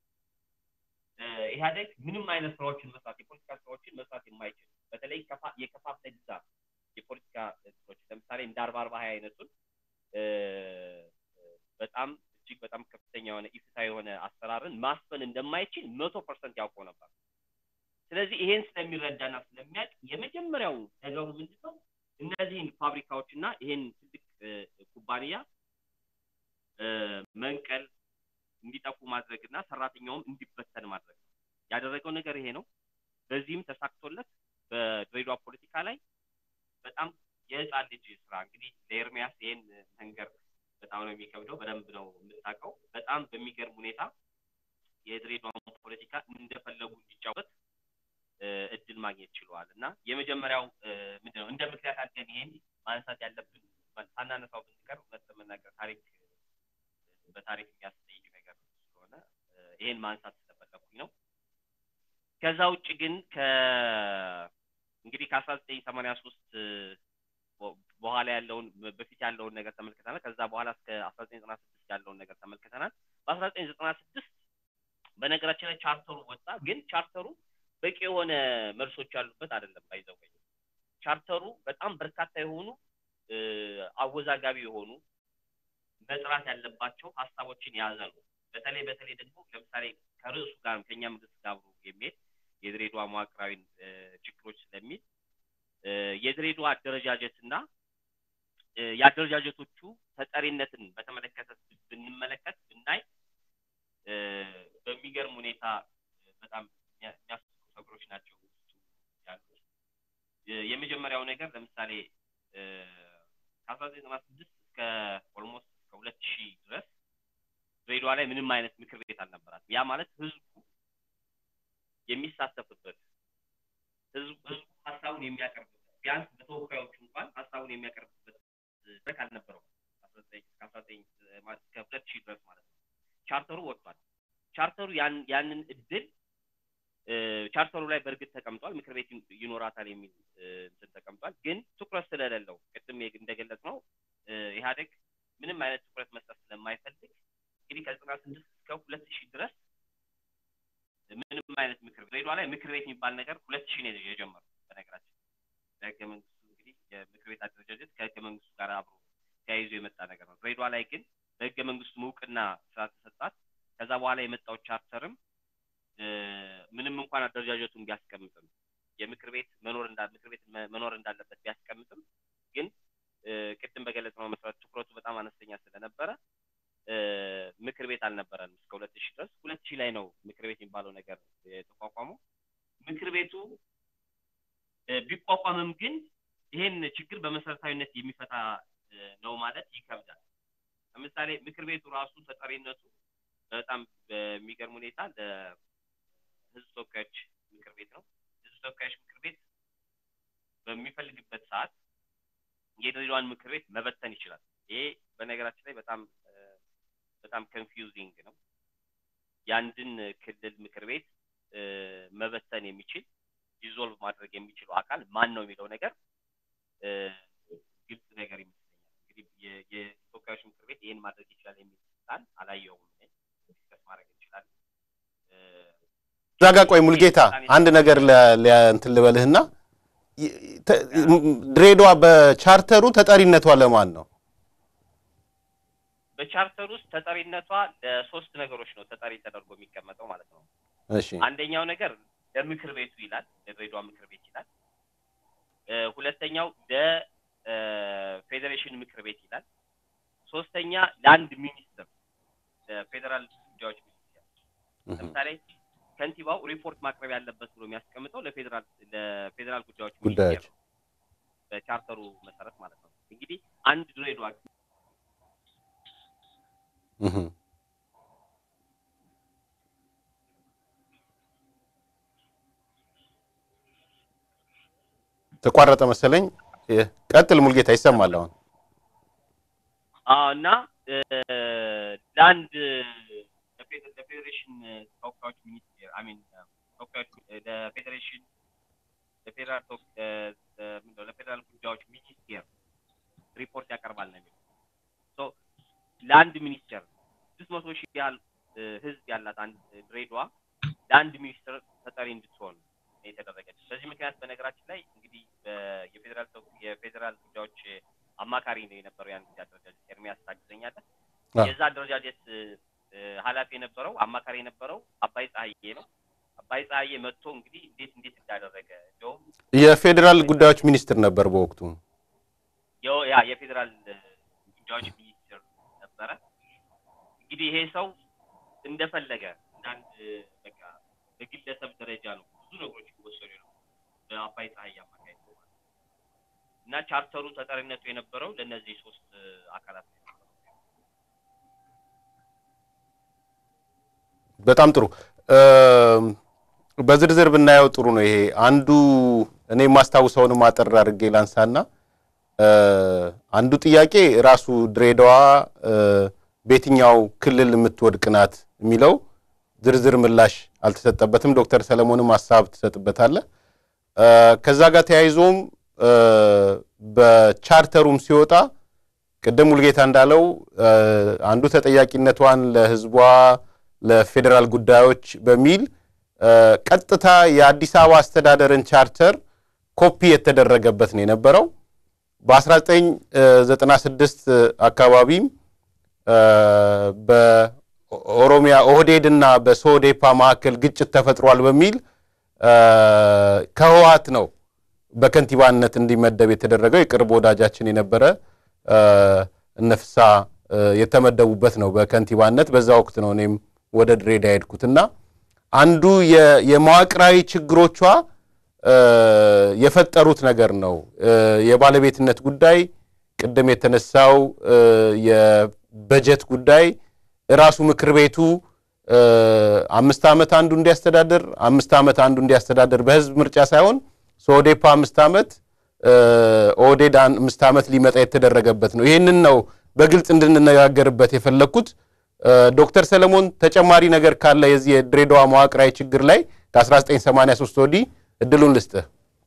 ኢህአዴግ ምንም አይነት ስራዎችን መስራት የፖለቲካ ስራዎችን መስራት የማይችል በተለይ የከፋፍለ ግዛ የፖለቲካ ስራዎች ለምሳሌ እንደ አርባ አርባ ሀያ አይነቱን በጣም እጅግ በጣም ከፍተኛ የሆነ ኢፍታ የሆነ አሰራርን ማስፈን እንደማይችል መቶ ፐርሰንት ያውቀው ነበር። ስለዚህ ይሄን ስለሚረዳና ስለሚያውቅ የመጀመሪያው ነገሩ ምንድን ነው? እነዚህን ፋብሪካዎች እና ይሄን ትልቅ ኩባንያ መንቀል እንዲጠፉ ማድረግ እና ሰራተኛውም እንዲበተን ማድረግ ነው። ያደረገው ነገር ይሄ ነው። በዚህም ተሳክቶለት በድሬዳዋ ፖለቲካ ላይ በጣም የህፃን ልጅ ስራ እንግዲህ ለኤርሚያስ ይሄን መንገር በጣም ነው የሚከብደው። በደንብ ነው የምታውቀው። በጣም በሚገርም ሁኔታ የድሬዳዋን ፖለቲካ እንደፈለጉ እንዲጫወት እድል ማግኘት ችለዋል እና የመጀመሪያው ምንድነው እንደ ምክንያት አድርገን ይሄን ማንሳት ያለብን ሳናነሳው ብንቀር እውነት ለመናገር ታሪክ በታሪክ የሚያስጠይቅ ነገር ስለሆነ ይሄን ማንሳት ስለፈለኩኝ ነው። ከዛ ውጭ ግን ከ እንግዲህ ከአስራ ዘጠኝ ሰማንያ ሶስት በኋላ ያለውን በፊት ያለውን ነገር ተመልክተናል። ከዛ በኋላ እስከ አስራ ዘጠኝ ዘጠና ስድስት ያለውን ነገር ተመልክተናል። በአስራ ዘጠኝ ዘጠና ስድስት በነገራችን ላይ ቻርተሩ ወጣ። ግን ቻርተሩ በቂ የሆነ መልሶች ያሉበት አይደለም። ባይዘው ቻርተሩ በጣም በርካታ የሆኑ አወዛጋቢ የሆኑ መጥራት ያለባቸው ሀሳቦችን የያዘ ነው። በተለይ በተለይ ደግሞ ለምሳሌ ከርዕሱ ጋር ከኛ መንግስት ጋር አብሮ የሚሄድ የድሬዳዋ መዋቅራዊ ችግሮች ስለሚል የድሬዳዋ አደረጃጀት እና የአደረጃጀቶቹ ተጠሪነትን በተመለከተ ብንመለከት ብናይ በሚገርም ሁኔታ በጣም የሚያስቡ ነገሮች ናቸው ያሉት። የመጀመሪያው ነገር ለምሳሌ ከአስራ ዘጠኝ ዘጠና ስድስት እስከ ኦልሞስት እስከ ሁለት ሺህ ድረስ ድሬዳዋ ላይ ምንም አይነት ምክር ቤት አልነበራትም። ያ ማለት ህዝቡ የሚሳተፍበት ህዝቡ ህዝቡ ሀሳቡን የሚያቀርብበት ቢያንስ በተወካዮቹ እንኳን ሀሳቡን የሚያቀርብበት መድረክ አልነበረውም። ከአስራ ዘጠኝ እስከ ሁለት ሺህ ድረስ ማለት ነው። ቻርተሩ ወጥቷል። ቻርተሩ ያንን እድል ቻርተሩ ላይ በእርግጥ ተቀምጧል። ምክር ቤት ይኖራታል የሚል እንትን ተቀምጧል። ግን ትኩረት ስለሌለው ቅድም እንደገለጽ ነው ኢህአዴግ ምንም አይነት ትኩረት መስጠት ስለማይፈልግ እንግዲህ ከዘጠና ስድስት እስከ ሁለት ሺህ ድረስ ምንም አይነት ምክር ቤት ድሬዳዋ ላይ ምክር ቤት የሚባል ነገር ሁለት ሺህ ነው የጀመረው። በነገራችን በህገ መንግስቱ እንግዲህ የምክር ቤት አደረጃጀት ከህገ መንግስቱ ጋር አብሮ ተያይዞ የመጣ ነገር ነው። ድሬዳዋ ላይ ግን በህገ መንግስቱ እውቅና ስላልተሰጣት ከዛ በኋላ የመጣው ቻርተርም ምንም እንኳን አደረጃጀቱን ቢያስቀምጥም የምክር ቤት መኖር እንዳ ምክር ቤት መኖር እንዳለበት ቢያስቀምጥም ግን ቅድም በገለጽነው መሰረት ትኩረቱ በጣም አነስተኛ ስለነበረ ምክር ቤት አልነበረንም እስከ ሁለት ሺህ ድረስ። ሁለት ሺህ ላይ ነው ምክር ቤት የሚባለው ነገር የተቋቋመው። ምክር ቤቱ ቢቋቋምም ግን ይሄን ችግር በመሰረታዊነት የሚፈታ ነው ማለት ይከብዳል። ለምሳሌ ምክር ቤቱ ራሱ ተጠሪነቱ በጣም በሚገርም ሁኔታ ለህዝብ ተወካዮች ምክር ቤት ነው። ህዝብ ተወካዮች ምክር ቤት በሚፈልግበት ሰዓት የድሬዳዋን ምክር ቤት መበተን ይችላል። ይሄ በነገራችን ላይ በጣም በጣም ኮንፊውዚንግ ነው። የአንድን ክልል ምክር ቤት መበተን የሚችል ዲዞልቭ ማድረግ የሚችለው አካል ማን ነው የሚለው ነገር ግልጽ ነገር ይመስለኛል። እንግዲህ የተወካዮች ምክር ቤት ይህን ማድረግ ይችላል የሚል ስልጣን አላየውም። ዲስከስ ማድረግ እንችላለን። እዛ ጋ ቆይ ሙልጌታ አንድ ነገር እንትን ልበልህና ድሬዳዋ በቻርተሩ ተጠሪነቷ ለማን ነው? በቻርተር ውስጥ ተጠሪነቷ ለሶስት ነገሮች ነው ተጠሪ ተደርጎ የሚቀመጠው ማለት ነው። እሺ አንደኛው ነገር ለምክር ቤቱ ይላል፣ ለድሬዳዋ ምክር ቤት ይላል። ሁለተኛው ለፌዴሬሽን ምክር ቤት ይላል። ሶስተኛ ለአንድ ሚኒስትር ለፌዴራል ጉዳዮች ሚኒስቴር ለምሳሌ ከንቲባው ሪፖርት ማቅረብ ያለበት ብሎ የሚያስቀምጠው ለፌዴራል ለፌዴራል ጉዳዮች ሚኒስቴር ጉዳዮች በቻርተሩ መሰረት ማለት ነው። እንግዲህ አንድ ድሬዳዋ እህ ተቋረጠ መሰለኝ። ቀጥል ሙልጌታ፣ ይሰማል አሁን። አዎ እና ለአንድ ለፌዴሬሽን ተወካዮች ሚኒስቴር አሚን ተወካዮች ለፌዴሬሽን ለፌዴራል ምንድነው ለፌዴራል ጉዳዮች ሚኒስቴር ሪፖርት ያቀርባል ነው የሚለው። ሶ ለአንድ ሚኒስቴር ስድስት መቶ ሺህ ያህል ህዝብ ያላት አንድ ድሬዳዋ ለአንድ ሚኒስትር ተጠሪ እንድትሆን የተደረገች። በዚህ ምክንያት በነገራችን ላይ እንግዲህ የፌዴራል የፌዴራል ጉዳዮች አማካሪ ነው የነበረው ያን ጊዜ አደረጃጀት ኤርሚያስ ታግዘኛለህ። የዛ አደረጃጀት ኃላፊ የነበረው አማካሪ የነበረው አባይ ፀሐዬ ነው። አባይ ፀሐዬ መጥቶ እንግዲህ እንዴት እንዴት እንዳደረገ እንደውም የፌዴራል ጉዳዮች ሚኒስትር ነበር በወቅቱ። ያ የፌዴራል ጉዳዮች ሚኒስትር ነበረ። እንግዲህ ይሄ ሰው እንደፈለገ እንዳንድ በቃ በግለሰብ ደረጃ ነው ብዙ ነገሮች ይወሰዱ ነው በአባይ ፀሐይ አማካይ እና ቻርተሩ ተጠሪነቱ የነበረው ለእነዚህ ሶስት አካላት ነው። በጣም ጥሩ። በዝርዝር ብናየው ጥሩ ነው። ይሄ አንዱ እኔ የማስታውሰውን አጠር አድርጌ ላንሳና አንዱ ጥያቄ ራሱ ድሬዳዋ በየትኛው ክልል የምትወድቅ ናት የሚለው ዝርዝር ምላሽ አልተሰጠበትም። ዶክተር ሰለሞንም ሀሳብ ትሰጥበታለህ። ከዛ ጋር ተያይዞም በቻርተሩም ሲወጣ ቅድም ሙልጌታ እንዳለው አንዱ ተጠያቂነቷን ለሕዝቧ ለፌዴራል ጉዳዮች በሚል ቀጥታ የአዲስ አበባ አስተዳደርን ቻርተር ኮፒ የተደረገበት ነው የነበረው። በ1996 አካባቢም በኦሮሚያ ኦህዴድ እና በሶዴፓ መካከል ግጭት ተፈጥሯል በሚል ከህወሓት ነው በከንቲባነት እንዲመደብ የተደረገው። የቅርብ ወዳጃችን የነበረ እነፍሳ የተመደቡበት ነው በከንቲባነት። በዛ ወቅት ነው እኔም ወደ ድሬዳዋ የሄድኩትና አንዱ የመዋቅራዊ ችግሮቿ የፈጠሩት ነገር ነው። የባለቤትነት ጉዳይ፣ ቅድም የተነሳው የበጀት ጉዳይ ራሱ ምክር ቤቱ አምስት ዓመት አንዱ እንዲያስተዳድር አምስት ዓመት አንዱ እንዲያስተዳድር በህዝብ ምርጫ ሳይሆን ሶዴፓ አምስት ዓመት ኦህዴድ አምስት ዓመት ሊመጣ የተደረገበት ነው። ይህንን ነው በግልጽ እንድንነጋገርበት የፈለግኩት። ዶክተር ሰለሞን ተጨማሪ ነገር ካለ የዚህ የድሬዳዋ መዋቅራዊ ችግር ላይ ከ1983 ወዲህ እድሉን ልስጥህ።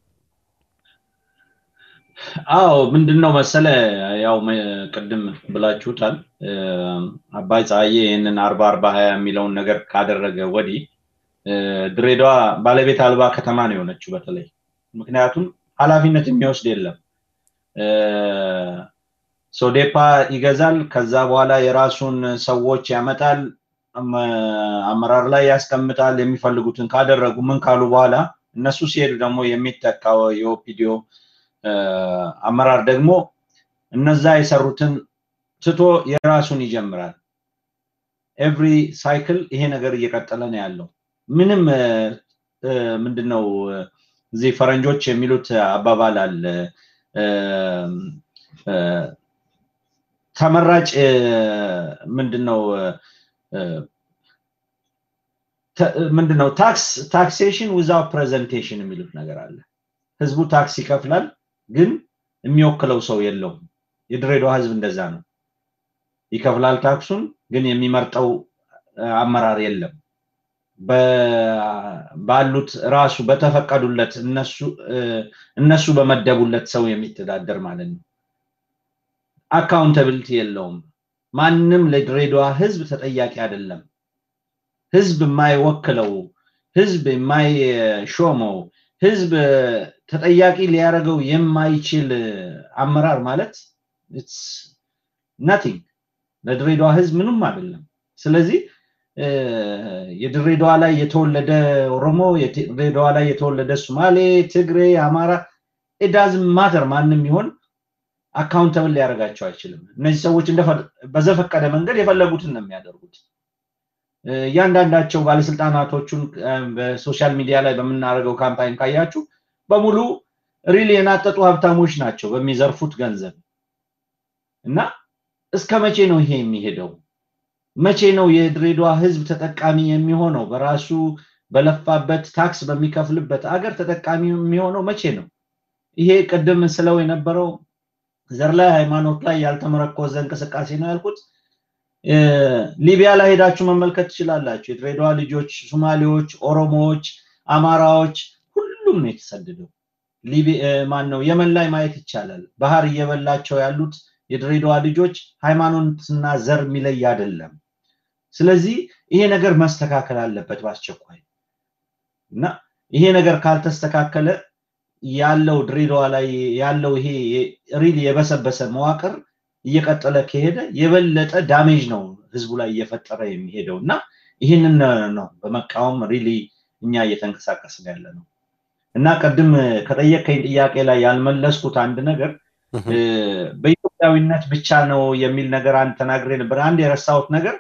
አዎ ምንድን ነው መሰለ ያው ቅድም ብላችሁታል። አባይ ፀሐዬ ይህንን አርባ አርባ ሀያ የሚለውን ነገር ካደረገ ወዲህ ድሬዳዋ ባለቤት አልባ ከተማ ነው የሆነችው። በተለይ ምክንያቱም ኃላፊነት የሚወስድ የለም። ሶዴፓ ይገዛል። ከዛ በኋላ የራሱን ሰዎች ያመጣል፣ አመራር ላይ ያስቀምጣል። የሚፈልጉትን ካደረጉ ምን ካሉ በኋላ እነሱ ሲሄዱ ደግሞ የሚተካው የኦፒዲዮ አመራር ደግሞ እነዛ የሰሩትን ትቶ የራሱን ይጀምራል። ኤቭሪ ሳይክል ይሄ ነገር እየቀጠለ ነው ያለው። ምንም ምንድን ነው እዚህ ፈረንጆች የሚሉት አባባል አለ ተመራጭ ምንድን ነው ምንድን ነው ታክስ ታክሴሽን ዊዛውት ፕሬዘንቴሽን የሚሉት ነገር አለ። ህዝቡ ታክስ ይከፍላል፣ ግን የሚወክለው ሰው የለውም። የድሬዳዋ ህዝብ እንደዛ ነው። ይከፍላል ታክሱን፣ ግን የሚመርጠው አመራር የለም። ባሉት ራሱ በተፈቀዱለት እነሱ በመደቡለት ሰው የሚተዳደር ማለት ነው። አካውንታብሊቲ የለውም። ማንም ለድሬዳዋ ህዝብ ተጠያቂ አይደለም። ህዝብ የማይወክለው ህዝብ የማይሾመው ህዝብ ተጠያቂ ሊያደርገው የማይችል አመራር ማለት ናቲንግ ለድሬዳዋ ህዝብ ምንም አይደለም። ስለዚህ የድሬዳዋ ላይ የተወለደ ኦሮሞ፣ የድሬዳዋ ላይ የተወለደ ሶማሌ፣ ትግሬ፣ አማራ ኢዳዝ ማተር ማንም ይሆን አካውንተብል ሊያደርጋቸው አይችልም። እነዚህ ሰዎች በዘፈቀደ መንገድ የፈለጉትን ነው የሚያደርጉት። እያንዳንዳቸው ባለስልጣናቶቹን በሶሻል ሚዲያ ላይ በምናደርገው ካምፓይን ካያችሁ በሙሉ ሪል የናጠጡ ሀብታሞች ናቸው በሚዘርፉት ገንዘብ እና እስከ መቼ ነው ይሄ የሚሄደው? መቼ ነው የድሬዳዋ ህዝብ ተጠቃሚ የሚሆነው? በራሱ በለፋበት ታክስ በሚከፍልበት አገር ተጠቃሚ የሚሆነው መቼ ነው? ይሄ ቅድም ስለው የነበረው ዘር ላይ ሃይማኖት ላይ ያልተመረኮዘ እንቅስቃሴ ነው ያልኩት። ሊቢያ ላይ ሄዳችሁ መመልከት ትችላላችሁ። የድሬዳዋ ልጆች፣ ሶማሌዎች፣ ኦሮሞዎች፣ አማራዎች ሁሉም ነው የተሰደደው። ማን ነው የመን ላይ ማየት ይቻላል። ባህር እየበላቸው ያሉት የድሬዳዋ ልጆች ሃይማኖትና ዘር የሚለይ አይደለም። ስለዚህ ይሄ ነገር መስተካከል አለበት በአስቸኳይ እና ይሄ ነገር ካልተስተካከለ ያለው ድሬዳዋ ላይ ያለው ይሄ ሪል የበሰበሰ መዋቅር እየቀጠለ ከሄደ የበለጠ ዳሜጅ ነው ህዝቡ ላይ እየፈጠረ የሚሄደው እና ይህንን ነው በመቃወም ሪሊ እኛ እየተንቀሳቀስን ያለ ነው እና ቅድም ከጠየቀኝ ጥያቄ ላይ ያልመለስኩት አንድ ነገር በኢትዮጵያዊነት ብቻ ነው የሚል ነገር አንድ ተናግሬ ነበር። አንድ የረሳሁት ነገር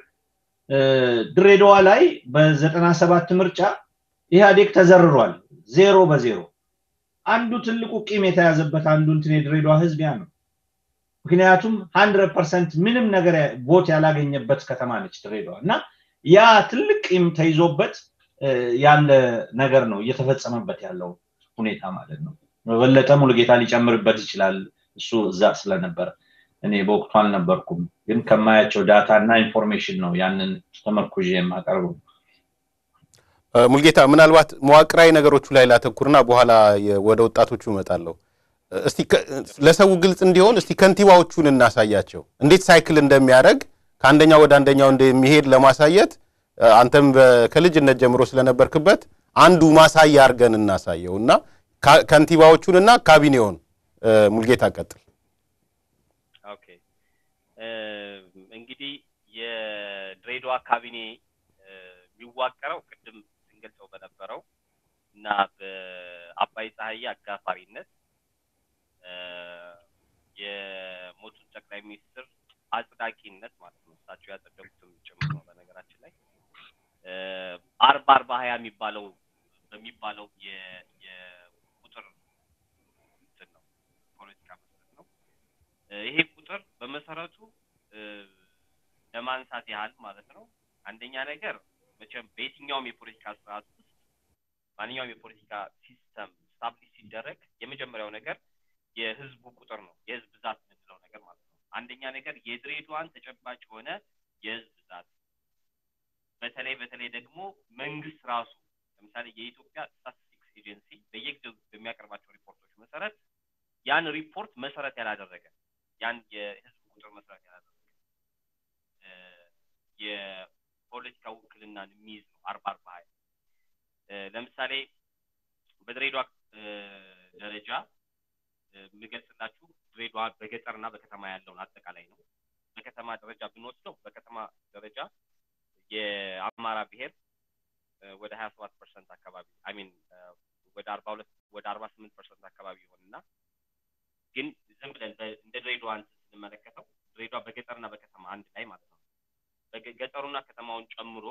ድሬዳዋ ላይ በዘጠና ሰባት ምርጫ ኢህአዴግ ተዘርሯል፣ ዜሮ በዜሮ አንዱ ትልቁ ቂም የተያዘበት አንዱ እንትን የድሬዳዋ ህዝብ ያ ነው። ምክንያቱም ሀንድረድ ፐርሰንት ምንም ነገር ቦት ያላገኘበት ከተማ ነች ድሬዳዋ እና ያ ትልቅ ቂም ተይዞበት ያለ ነገር ነው እየተፈጸመበት ያለው ሁኔታ ማለት ነው። በበለጠ ሙሉጌታ ሊጨምርበት ይችላል እሱ እዛ ስለነበረ እኔ በወቅቱ አልነበርኩም፣ ግን ከማያቸው ዳታ እና ኢንፎርሜሽን ነው ያንን ተመርኩዤ የማቀርበው። ሙልጌታ ምናልባት መዋቅራዊ ነገሮቹ ላይ ላተኩርና በኋላ ወደ ወጣቶቹ እመጣለሁ። እስቲ ለሰው ግልጽ እንዲሆን እስቲ ከንቲባዎቹን እናሳያቸው፣ እንዴት ሳይክል እንደሚያደርግ ከአንደኛው ወደ አንደኛው እንደሚሄድ ለማሳየት አንተም ከልጅነት ጀምሮ ስለነበርክበት አንዱ ማሳያ አድርገን እናሳየው እና ከንቲባዎቹንና ካቢኔውን ሙልጌታ ቀጥል። ኦኬ እንግዲህ የድሬዳዋ ካቢኔ የሚዋቀረው ቅድም ስንገልጸው በነበረው እና በአባይ ፀሐዬ አጋፋሪነት የሞቱን ጠቅላይ ሚኒስትር አጽዳቂነት ማለት ነው። እሳቸው ያጸደቁትም ጭምር ነው። በነገራችን ላይ አርባ አርባ ሀያ የሚባለው በሚባለው የቁጥር እንትን ነው ፖለቲካ መሰረት ነው። ይሄ ቁጥር በመሰረቱ ለማንሳት ያህል ማለት ነው። አንደኛ ነገር መቼም በየትኛውም የፖለቲካ ስርዓት ውስጥ ማንኛውም የፖለቲካ ሲስተም ስታብሊሽ ሲደረግ የመጀመሪያው ነገር የህዝቡ ቁጥር ነው፣ የህዝብ ብዛት የምንለው ነገር ማለት ነው። አንደኛ ነገር የድሬዳዋን ተጨባጭ የሆነ የህዝብ ብዛት በተለይ በተለይ ደግሞ መንግስት ራሱ ለምሳሌ የኢትዮጵያ ስታቲስቲክስ ኤጀንሲ በየጊዜው በሚያቀርባቸው ሪፖርቶች መሰረት ያን ሪፖርት መሰረት ያላደረገ ያን የህዝብ ቁጥር መሰረት ያላደረገ የፖለቲካ ውክልናን የሚይዝ ነው አርባ አርባ ሀያ ለምሳሌ በድሬዳዋ ደረጃ የምገልጽላችሁ ድሬዳዋ በገጠርና በከተማ ያለውን አጠቃላይ ነው። በከተማ ደረጃ ብንወስደው በከተማ ደረጃ የአማራ ብሔር ወደ ሀያ ሰባት ፐርሰንት አካባቢ አሚን ወደ አርባ ሁለት ወደ አርባ ስምንት ፐርሰንት አካባቢ ይሆንና ግን ዝም ብለን እንደ ድሬዳዋ ስንመለከተው ድሬዳዋ በገጠርና በከተማ አንድ ላይ ማለት ነው። ገጠሩና ከተማውን ጨምሮ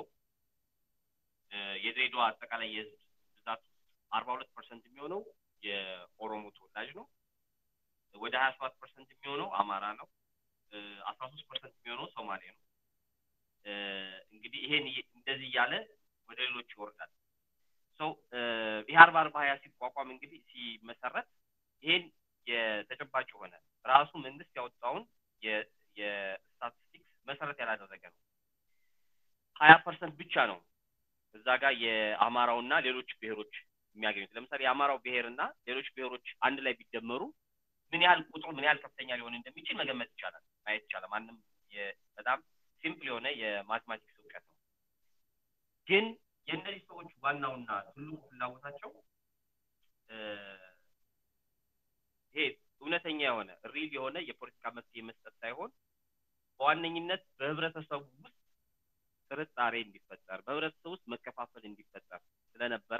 የድሬዳዋ አጠቃላይ የህዝብ ብዛት አርባ ሁለት ፐርሰንት የሚሆነው የኦሮሞ ተወላጅ ነው። ወደ ሀያ ሰባት ፐርሰንት የሚሆነው አማራ ነው። አስራ ሶስት ፐርሰንት የሚሆነው ሶማሌ ነው። እንግዲህ ይሄን እንደዚህ እያለ ወደ ሌሎች ይወርዳል። ሰው ይህ አርባ አርባ ሀያ ሲቋቋም እንግዲህ ሲመሰረት ይሄን የተጨባጭ የሆነ ራሱ መንግስት ያወጣውን የስታቲስቲክስ መሰረት ያላደረገ ነው። ሀያ ፐርሰንት ብቻ ነው እዛ ጋር የአማራውና ሌሎች ብሔሮች የሚያገኙት። ለምሳሌ የአማራው ብሔርና ሌሎች ብሔሮች አንድ ላይ ቢደመሩ ምን ያህል ቁጥሩ ምን ያህል ከፍተኛ ሊሆን እንደሚችል መገመት ይቻላል፣ ማየት ይቻላል። ማንም በጣም ሲምፕል የሆነ የማትማቲክስ እውቀት ነው። ግን የእነዚህ ሰዎች ዋናውና ትልቁ ፍላጎታቸው ይሄ እውነተኛ የሆነ ሪል የሆነ የፖለቲካ መፍትሄ መስጠት ሳይሆን በዋነኝነት በህብረተሰቡ ውስጥ ጥርጣሬ እንዲፈጠር በህብረተሰቡ ውስጥ መከፋፈል እንዲፈጠር ስለነበረ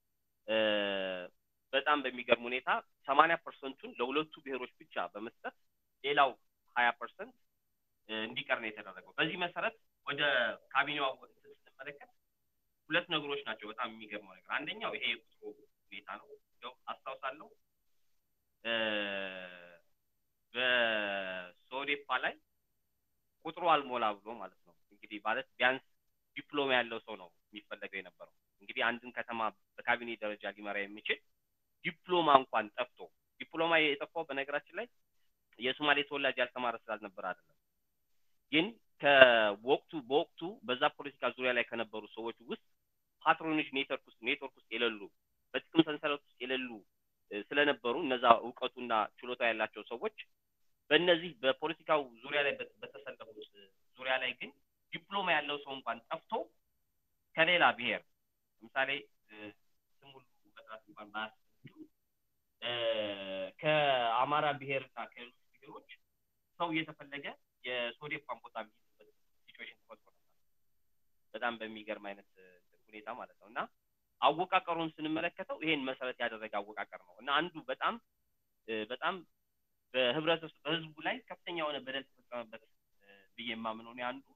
በጣም በሚገርም ሁኔታ ሰማንያ ፐርሰንቱን ለሁለቱ ብሔሮች ብቻ በመስጠት ሌላው ሀያ ፐርሰንት እንዲቀር ነው የተደረገው። በዚህ መሰረት ወደ ካቢኔው ስንመለከት ሁለት ነገሮች ናቸው በጣም የሚገርመው ነገር። አንደኛው ይሄ የቁጥሩ ሁኔታ ነው። ያው አስታውሳለሁ በሶዴፓ ላይ ቁጥሩ አልሞላ ብሎ ማለት ነው እንግዲህ ማለት ቢያንስ ዲፕሎማ ያለው ሰው ነው የሚፈለገው የነበረው። እንግዲህ አንድን ከተማ በካቢኔ ደረጃ ሊመራ የሚችል ዲፕሎማ እንኳን ጠፍቶ ዲፕሎማ የጠፋው በነገራችን ላይ የሶማሌ ተወላጅ ያልተማረ ስላልነበር አይደለም። ግን ከወቅቱ በወቅቱ በዛ ፖለቲካ ዙሪያ ላይ ከነበሩ ሰዎች ውስጥ ፓትሮኒጅ ኔትወርክ ውስጥ ኔትወርክ ውስጥ የሌሉ በጥቅም ሰንሰለት ውስጥ የሌሉ ስለነበሩ እነዛ እውቀቱና ችሎታ ያላቸው ሰዎች በእነዚህ በፖለቲካው ዙሪያ ላይ በተሰለፉት ዙሪያ ላይ ግን ዲፕሎማ ያለው ሰው እንኳን ጠፍቶ ከሌላ ብሔር ለምሳሌ ስም ሁሉ መጥራት እንኳን ባያስፈልግ ከአማራ ብሔርና ከሌሎች ብሔሮች ሰው እየተፈለገ የሶዴፓን ቦታ የሚይዝበት ሲቹዌሽን ተፈጥሮ ነበር። በጣም በሚገርም አይነት ሁኔታ ማለት ነው እና አወቃቀሩን ስንመለከተው ይሄን መሰረት ያደረገ አወቃቀር ነው እና አንዱ በጣም በጣም በህብረተሰብ በህዝቡ ላይ ከፍተኛ የሆነ በደል ተፈጸመበት ብዬ የማምነው እኔ አንዱ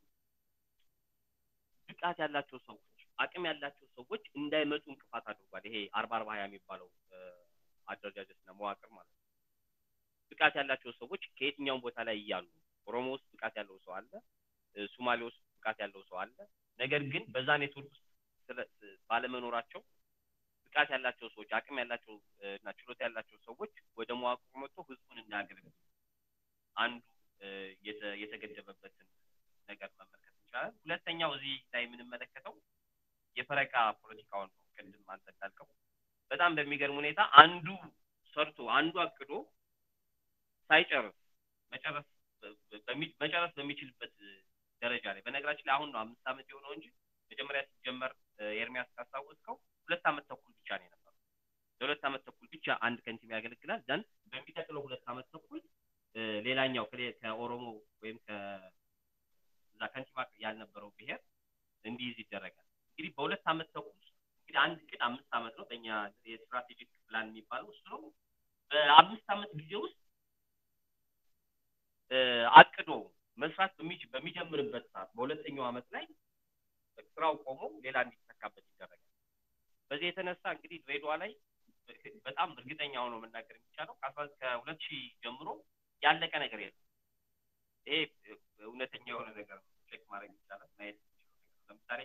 ብቃት ያላቸው ሰዎች አቅም ያላቸው ሰዎች እንዳይመጡ እንቅፋት አድርጓል። ይሄ አርባ አርባ ሀያ የሚባለው አደረጃጀትና መዋቅር ማለት ነው። ብቃት ያላቸው ሰዎች ከየትኛውም ቦታ ላይ እያሉ ኦሮሞ ውስጥ ብቃት ያለው ሰው አለ፣ ሱማሌ ውስጥ ብቃት ያለው ሰው አለ። ነገር ግን በዛ ኔትወርክ ውስጥ ባለመኖራቸው ብቃት ያላቸው ሰዎች አቅም ያላቸው እና ችሎታ ያላቸው ሰዎች ወደ መዋቅሩ መጥቶ ህዝቡን እንዳያገለግሉ አንዱ የተገደበበትን ነገር መመልከት እንችላለን። ሁለተኛው እዚህ ላይ የምንመለከተው የፈረቃ ፖለቲካውን ነው። ቅድም አንተ እንዳልከው በጣም በሚገርም ሁኔታ አንዱ ሰርቶ አንዱ አቅዶ ሳይጨርስ መጨረስ መጨረስ በሚችልበት ደረጃ ላይ በነገራችን ላይ አሁን ነው አምስት ዓመት የሆነው እንጂ መጀመሪያ ሲጀመር ኤርሚያስ ካስታወስከው ሁለት ዓመት ተኩል ብቻ ነው የነበረው። ለሁለት ዓመት ተኩል ብቻ አንድ ከንቲባ ያገለግላል። ዘን በሚቀጥለው ሁለት ዓመት ተኩል ሌላኛው ከኦሮሞ ወይም ከዛ ከንቲባ ያልነበረው ብሔር እንዲይዝ ይደረጋል። እንግዲህ በሁለት ዓመት ተኩል እንግዲህ አንድ እቅድ አምስት ዓመት ነው በእኛ የስትራቴጂክ ፕላን የሚባለው እሱ ነው። በአምስት ዓመት ጊዜ ውስጥ አቅዶ መስራት በሚጀምርበት ሰዓት በሁለተኛው ዓመት ላይ ስራው ቆሞ ሌላ እንዲተካበት ይደረጋል። በዚህ የተነሳ እንግዲህ ድሬዳዋ ላይ በጣም እርግጠኛ ሆኖ መናገር የሚቻለው ከሁለት ሺህ ጀምሮ ያለቀ ነገር የለም። ይሄ እውነተኛ የሆነ ነገር ቼክ ማድረግ ይቻላል፣ ማየት ለምሳሌ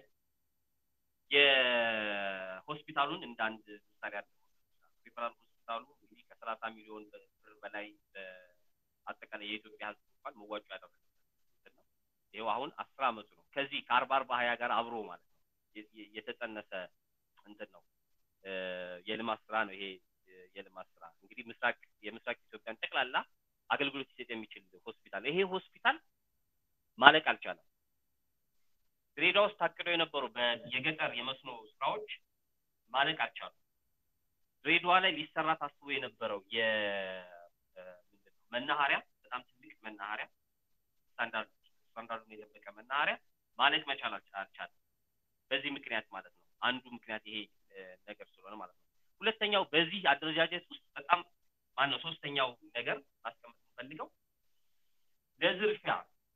የሆስፒታሉን እንደ አንድ ምሳሌ አለ ሪፈራል ሆስፒታሉ እንግዲህ ከሰላሳ ሚሊዮን ብር በላይ አጠቃላይ የኢትዮጵያ ሕዝብ እንኳን መዋጮ ያደረገበት ነው። ይኸው አሁን አስር አመቱ ነው። ከዚህ ከአርባ አርባ ሀያ ጋር አብሮ ማለት ነው የተጸነሰ እንትን ነው የልማት ስራ ነው። ይሄ የልማት ስራ እንግዲህ ምስራቅ የምስራቅ ኢትዮጵያን ጠቅላላ አገልግሎት ሊሰጥ የሚችል ሆስፒታል ይሄ ሆስፒታል ማለቅ አልቻለም። ድሬዳዋ ውስጥ ታቅደው የነበሩ የገጠር የመስኖ ስራዎች ማለቅ አልቻሉም። ድሬዳዋ ላይ ሊሰራ ታስቦ የነበረው መናኸሪያ በጣም ትልቅ መናኸሪያ ስታንዳርድ ስታንዳርዱን የጠበቀ መናኸሪያ ማለቅ መቻል አልቻለም። በዚህ ምክንያት ማለት ነው። አንዱ ምክንያት ይሄ ነገር ስለሆነ ማለት ነው። ሁለተኛው በዚህ አደረጃጀት ውስጥ በጣም ማነው ሶስተኛው ነገር ማስቀመጥ የምፈልገው ለዝርፊያ፣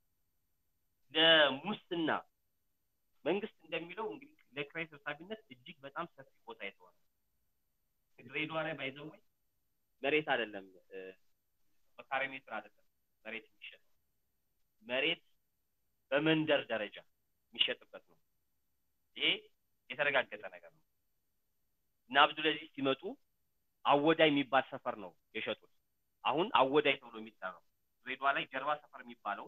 ለሙስና መንግስት እንደሚለው እንግዲህ ለኪራይ ሰብሳቢነት እጅግ በጣም ሰፊ ቦታ የተዋለ ድሬዳዋ ላይ ባይዘው መሬት አይደለም በካሬ ሜትር አይደለም መሬት የሚሸጥ መሬት በመንደር ደረጃ የሚሸጥበት ነው። ይሄ የተረጋገጠ ነገር ነው። እና አብዱልአዚዝ ሲመጡ አወዳይ የሚባል ሰፈር ነው የሸጡት። አሁን አወዳይ ተብሎ የሚጠራው ድሬዳዋ ላይ ጀርባ ሰፈር የሚባለው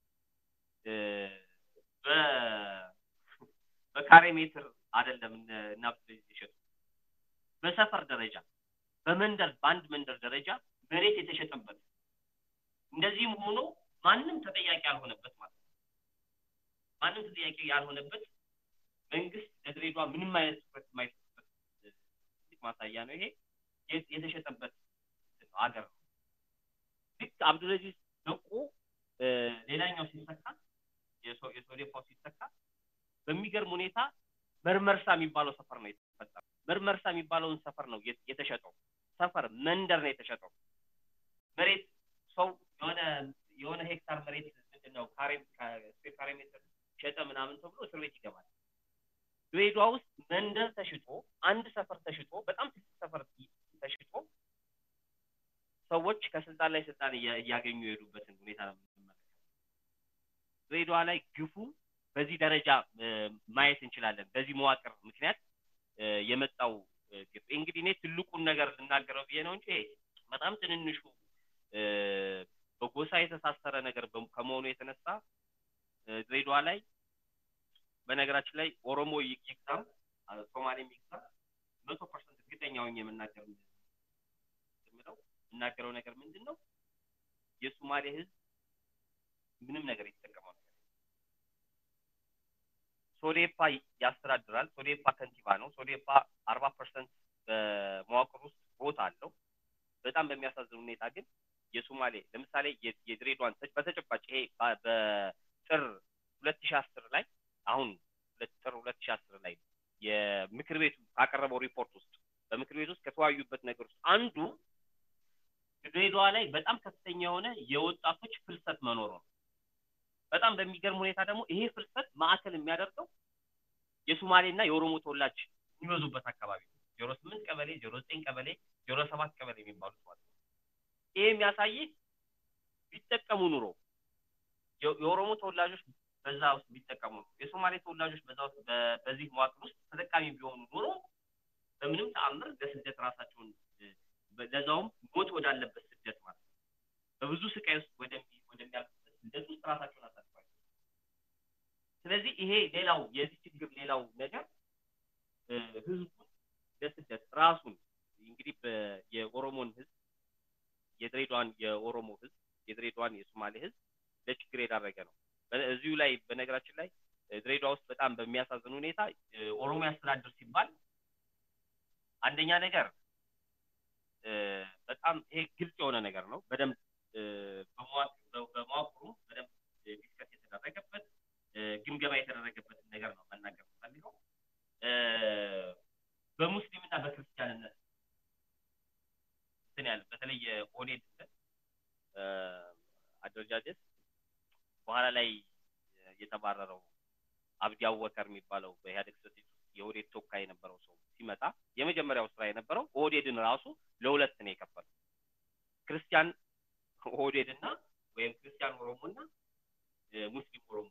በካሬ ሜትር አይደለም እና አብዱልአዚዝ የሸጡት በሰፈር ደረጃ በመንደር በአንድ መንደር ደረጃ መሬት የተሸጠበት እንደዚህም ሆኖ ማንም ተጠያቂ ያልሆነበት ማለት ነው። ማንም ተጠያቂ ያልሆነበት መንግስት ለድሬዳዋ ምንም አይነት ትኩረት የማይሰጥበት ትልቅ ማሳያ ነው። ይሄ የተሸጠበት ሀገር ነው። ልክ አብዱልአዚዝ ደቆ ሌላኛው ሲሰካ የሶዴፓው ሲሰካ በሚገርም ሁኔታ መርመርሳ የሚባለው ሰፈር ነው የተፈጠረው። መርመርሳ የሚባለውን ሰፈር ነው የተሸጠው። ሰፈር መንደር ነው የተሸጠው። መሬት ሰው የሆነ የሆነ ሄክታር መሬት ምንድን ነው ካሬ ካሬ ሜትር ሸጠ ምናምን ተብሎ እስር ቤት ይገባል። ድሬዳዋ ውስጥ መንደር ተሽጦ አንድ ሰፈር ተሽጦ በጣም ትልቅ ሰፈር ተሽጦ ሰዎች ከስልጣን ላይ ስልጣን እያገኙ የሄዱበትን ሁኔታ ነው የምንመለከተው። ድሬዳዋ ላይ ግፉ በዚህ ደረጃ ማየት እንችላለን። በዚህ መዋቅር ምክንያት የመጣው ግፍ እንግዲህ እኔ ትልቁን ነገር ልናገረው ብዬ ነው እንጂ በጣም ትንንሹ በጎሳ የተሳሰረ ነገር ከመሆኑ የተነሳ ድሬዳዋ ላይ በነገራችን ላይ ኦሮሞ ይግዛም ሶማሌም ይግዛም መቶ ፐርሰንት እርግጠኛ ሆኜ የምናገር የምለው የምናገረው ነገር ምንድን ነው የሶማሌ ህዝብ ምንም ነገር የተጠቀመው ነገር ሶዴፓ ያስተዳድራል። ሶዴፓ ከንቲባ ነው። ሶዴፓ አርባ ፐርሰንት በመዋቅር ውስጥ ቦታ አለው። በጣም በሚያሳዝን ሁኔታ ግን የሶማሌ ለምሳሌ የድሬዳዋን በተጨባጭ ይሄ በጥር ሁለት ሺህ አስር ላይ አሁን ጥር ሁለት ሺህ አስር ላይ የምክር ቤቱ ካቀረበው ሪፖርት ውስጥ በምክር ቤት ውስጥ ከተወያዩበት ነገር ውስጥ አንዱ ድሬዳዋ ላይ በጣም ከፍተኛ የሆነ የወጣቶች ፍልሰት መኖሩ ነው። በጣም በሚገርም ሁኔታ ደግሞ ይሄ ፍልሰት ማዕከል የሚያደርገው የሶማሌና የኦሮሞ ተወላጅ የሚበዙበት አካባቢ ነው። ዜሮ ስምንት ቀበሌ፣ ዜሮ ዘጠኝ ቀበሌ፣ ዜሮ ሰባት ቀበሌ የሚባሉት ማለት ነው። ይሄ የሚያሳይህ ቢጠቀሙ ኑሮ የኦሮሞ ተወላጆች በዛ ውስጥ ቢጠቀሙ ኑሮ የሶማሌ ተወላጆች በዛ ውስጥ በዚህ መዋቅር ውስጥ ተጠቃሚ ቢሆኑ ኑሮ በምንም ተአምር ለስደት ራሳቸውን ለዛውም ሞት ወዳለበት ስደት ማለት ነው በብዙ ስቃይ ውስጥ ወደሚያልፉበት ስደት ውስጥ ራሳቸውን አሳልፏል። ስለዚህ ይሄ ሌላው የዚህ ችግር ሌላው ነገር ህዝቡን ለስደት ራሱን እንግዲህ የኦሮሞን ህዝብ የድሬዳዋን የኦሮሞ ህዝብ የድሬዳዋን የሶማሌ ህዝብ ለችግር የዳረገ ነው። እዚሁ ላይ በነገራችን ላይ ድሬዳዋ ውስጥ በጣም በሚያሳዝን ሁኔታ ኦሮሞ ያስተዳድር ሲባል አንደኛ ነገር በጣም ይሄ ግልጽ የሆነ ነገር ነው። በደንብ በመዋቅሩ በደንብ ዲስከስ የተደረገበት ግምገማ የተደረገበትን ነገር ነው መናገር ፈልገው በሙስሊምና በክርስቲያንነት እንትን ያለ በተለይ የኦኔድ አደረጃጀት በኋላ ላይ የተባረረው አብዲ አወከር የሚባለው በኢህአዴግ ስቴት ውስጥ የኦህዴድ ተወካይ የነበረው ሰው ሲመጣ የመጀመሪያው ስራ የነበረው ኦህዴድን ራሱ ለሁለት ነው የከፈለው። ክርስቲያን ኦህዴድና ወይም ክርስቲያን ኦሮሞና ሙስሊም ኦሮሞ።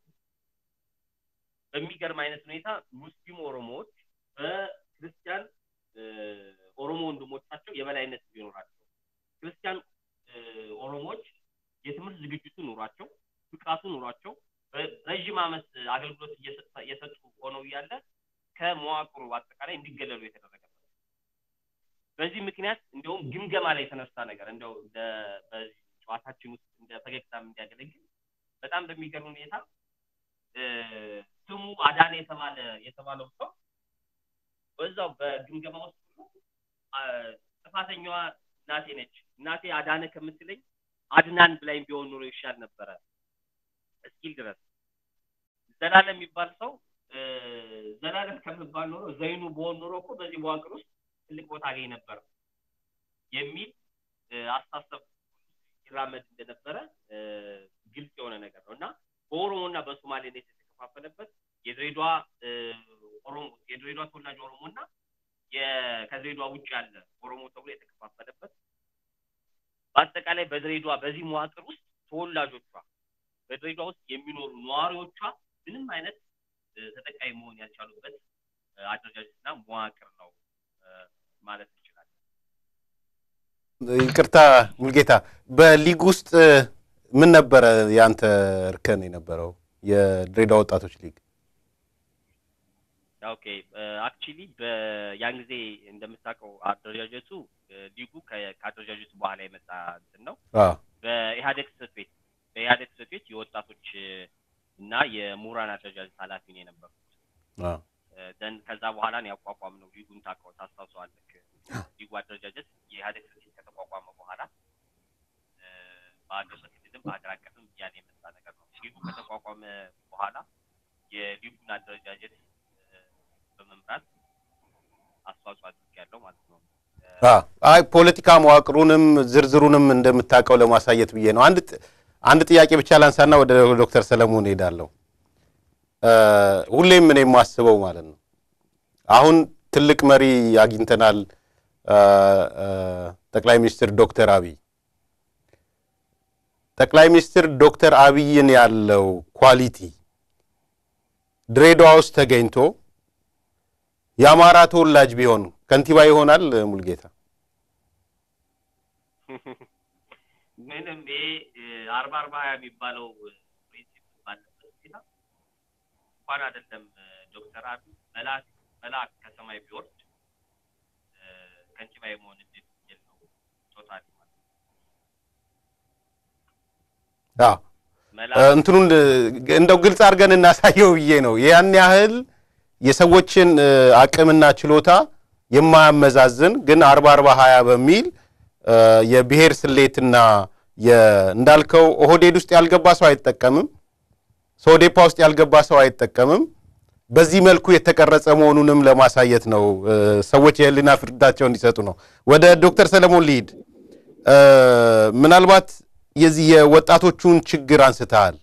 በሚገርም አይነት ሁኔታ ሙስሊም ኦሮሞዎች በክርስቲያን ኦሮሞ ወንድሞቻቸው የበላይነት ቢኖራቸው፣ ክርስቲያን ኦሮሞዎች የትምህርት ዝግጅቱ ኑሯቸው፣ ብቃቱ ኑሯቸው ረዥም ዓመት አገልግሎት እየሰጡ ሆነው እያለ ከመዋቅሩ አጠቃላይ እንዲገለሉ የተደረገበት በዚህ ምክንያት እንደውም ግምገማ ላይ የተነሳ ነገር እንደው በዚህ ጨዋታችን ውስጥ እንደ ፈገግታም እንዲያገለግል በጣም በሚገርም ሁኔታ ስሙ አዳነ የተባለ የተባለው ሰው በዛው በግምገማ ውስጥ ጥፋተኛዋ እናቴ ነች፣ እናቴ አዳነ ከምትለኝ አድናን ብላኝ ቢሆን ኑሮ ይሻል ነበረ እስኪል ድረስ ዘላለም የሚባል ሰው ዘላለም ከምባል ኖሮ ዘይኑ በሆን ኖሮ እኮ በዚህ መዋቅር ውስጥ ትልቅ ቦታ አገኝ ነበር የሚል አስተሳሰብ ይራመድ እንደነበረ ግልጽ የሆነ ነገር ነው እና በኦሮሞና በሶማሌነት የተከፋፈለበት የድሬዳዋ ኦሮሞ የድሬዳዋ ተወላጅ ኦሮሞ እና ከድሬዳዋ ውጭ ያለ ኦሮሞ ተብሎ የተከፋፈለበት በአጠቃላይ በድሬዳዋ በዚህ መዋቅር ውስጥ ተወላጆቿ በድሬዳዋ ውስጥ የሚኖሩ ነዋሪዎቿ ምንም አይነት ተጠቃሚ መሆን ያልቻሉበት አደረጃጀትና መዋቅር ነው ማለት እንችላለን። ይቅርታ ሙልጌታ፣ በሊግ ውስጥ ምን ነበረ ያንተ እርከን የነበረው? የድሬዳዋ ወጣቶች ሊግ ኦኬ አክቹሊ በያን ጊዜ እንደምታውቀው አደረጃጀቱ ሊጉ ከአደረጃጀቱ በኋላ የመጣ እንትን ነው። በኢህአዴግ ጽሕፈት ቤት በኢህአዴግ ጽሕፈት ቤት የወጣቶች እና የምሁራን አደረጃጀት ኃላፊ ነው የነበርኩት። ደን ከዛ በኋላ ነው ያቋቋም ነው ሊጉን ታውቀው ታስታውሰዋለህ። ሊጉ አደረጃጀት የኢህአዴግ ጽሕፈት ቤት ከተቋቋመ በኋላ በአገር በክልልም በሀገር አቀፍም እያለ የመጣ ነገር ነው። ሊጉ ከተቋቋመ በኋላ የሊጉን አደረጃጀት በመምራት አስተዋጽኦ አድርጌያለሁ ማለት ነው። አይ ፖለቲካ መዋቅሩንም ዝርዝሩንም እንደምታውቀው ለማሳየት ብዬ ነው። አንድ አንድ ጥያቄ ብቻ ላንሳና ወደ ዶክተር ሰለሞን ሄዳለሁ። ሁሌም እኔ የማስበው ማለት ነው አሁን ትልቅ መሪ አግኝተናል፣ ጠቅላይ ሚኒስትር ዶክተር አብይ ጠቅላይ ሚኒስትር ዶክተር አብይን ያለው ኳሊቲ ድሬዳዋ ውስጥ ተገኝቶ የአማራ ተወላጅ ቢሆን ከንቲባ ይሆናል? ሙልጌታ ምንም ይሄ አርባ አርባ ሀያ የሚባለው ፕሪንሲፕ ባለበት ሁኔታ እንኳን አይደለም ዶክተር አብይ መልአክ መልአክ ከሰማይ ቢወርድ ከንቲባ የመሆን እድል የለው ቶታሊ እንትኑን እንደው ግልጽ አድርገን እናሳየው ብዬ ነው። ያን ያህል የሰዎችን አቅምና ችሎታ የማያመዛዝን ግን አርባ አርባ ሀያ በሚል የብሔር ስሌትና እንዳልከው ኦህዴድ ውስጥ ያልገባ ሰው አይጠቀምም፣ ሶዴፓ ውስጥ ያልገባ ሰው አይጠቀምም። በዚህ መልኩ የተቀረጸ መሆኑንም ለማሳየት ነው። ሰዎች የህሊና ፍርዳቸው እንዲሰጡ ነው። ወደ ዶክተር ሰለሞን ልሂድ። ምናልባት የዚህ የወጣቶቹን ችግር አንስተሃል።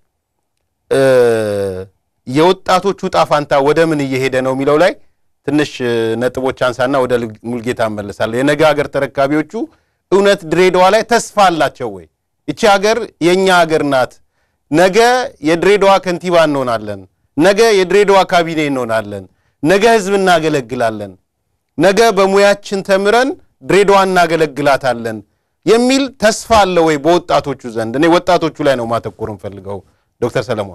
የወጣቶቹ ጣፋንታ ወደ ምን እየሄደ ነው የሚለው ላይ ትንሽ ነጥቦች አንሳና ወደ ሙልጌታ እመለሳለሁ። የነገ ሀገር ተረካቢዎቹ እውነት ድሬዳዋ ላይ ተስፋ አላቸው ወይ? ይቺ ሀገር የእኛ ሀገር ናት። ነገ የድሬዳዋ ከንቲባ እንሆናለን። ነገ የድሬዳዋ ካቢኔ እንሆናለን። ነገ ህዝብ እናገለግላለን። ነገ በሙያችን ተምረን ድሬዳዋ እናገለግላታለን የሚል ተስፋ አለ ወይ በወጣቶቹ ዘንድ? እኔ ወጣቶቹ ላይ ነው ማተኮር እንፈልገው። ዶክተር ሰለሞን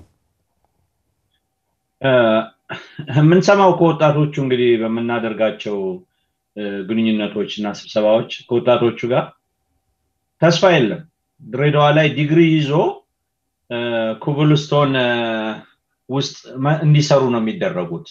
የምንሰማው ከወጣቶቹ እንግዲህ በምናደርጋቸው ግንኙነቶች እና ስብሰባዎች ከወጣቶቹ ጋር ተስፋ የለም። ድሬዳዋ ላይ ዲግሪ ይዞ ኩብልስቶን ውስጥ እንዲሰሩ ነው የሚደረጉት።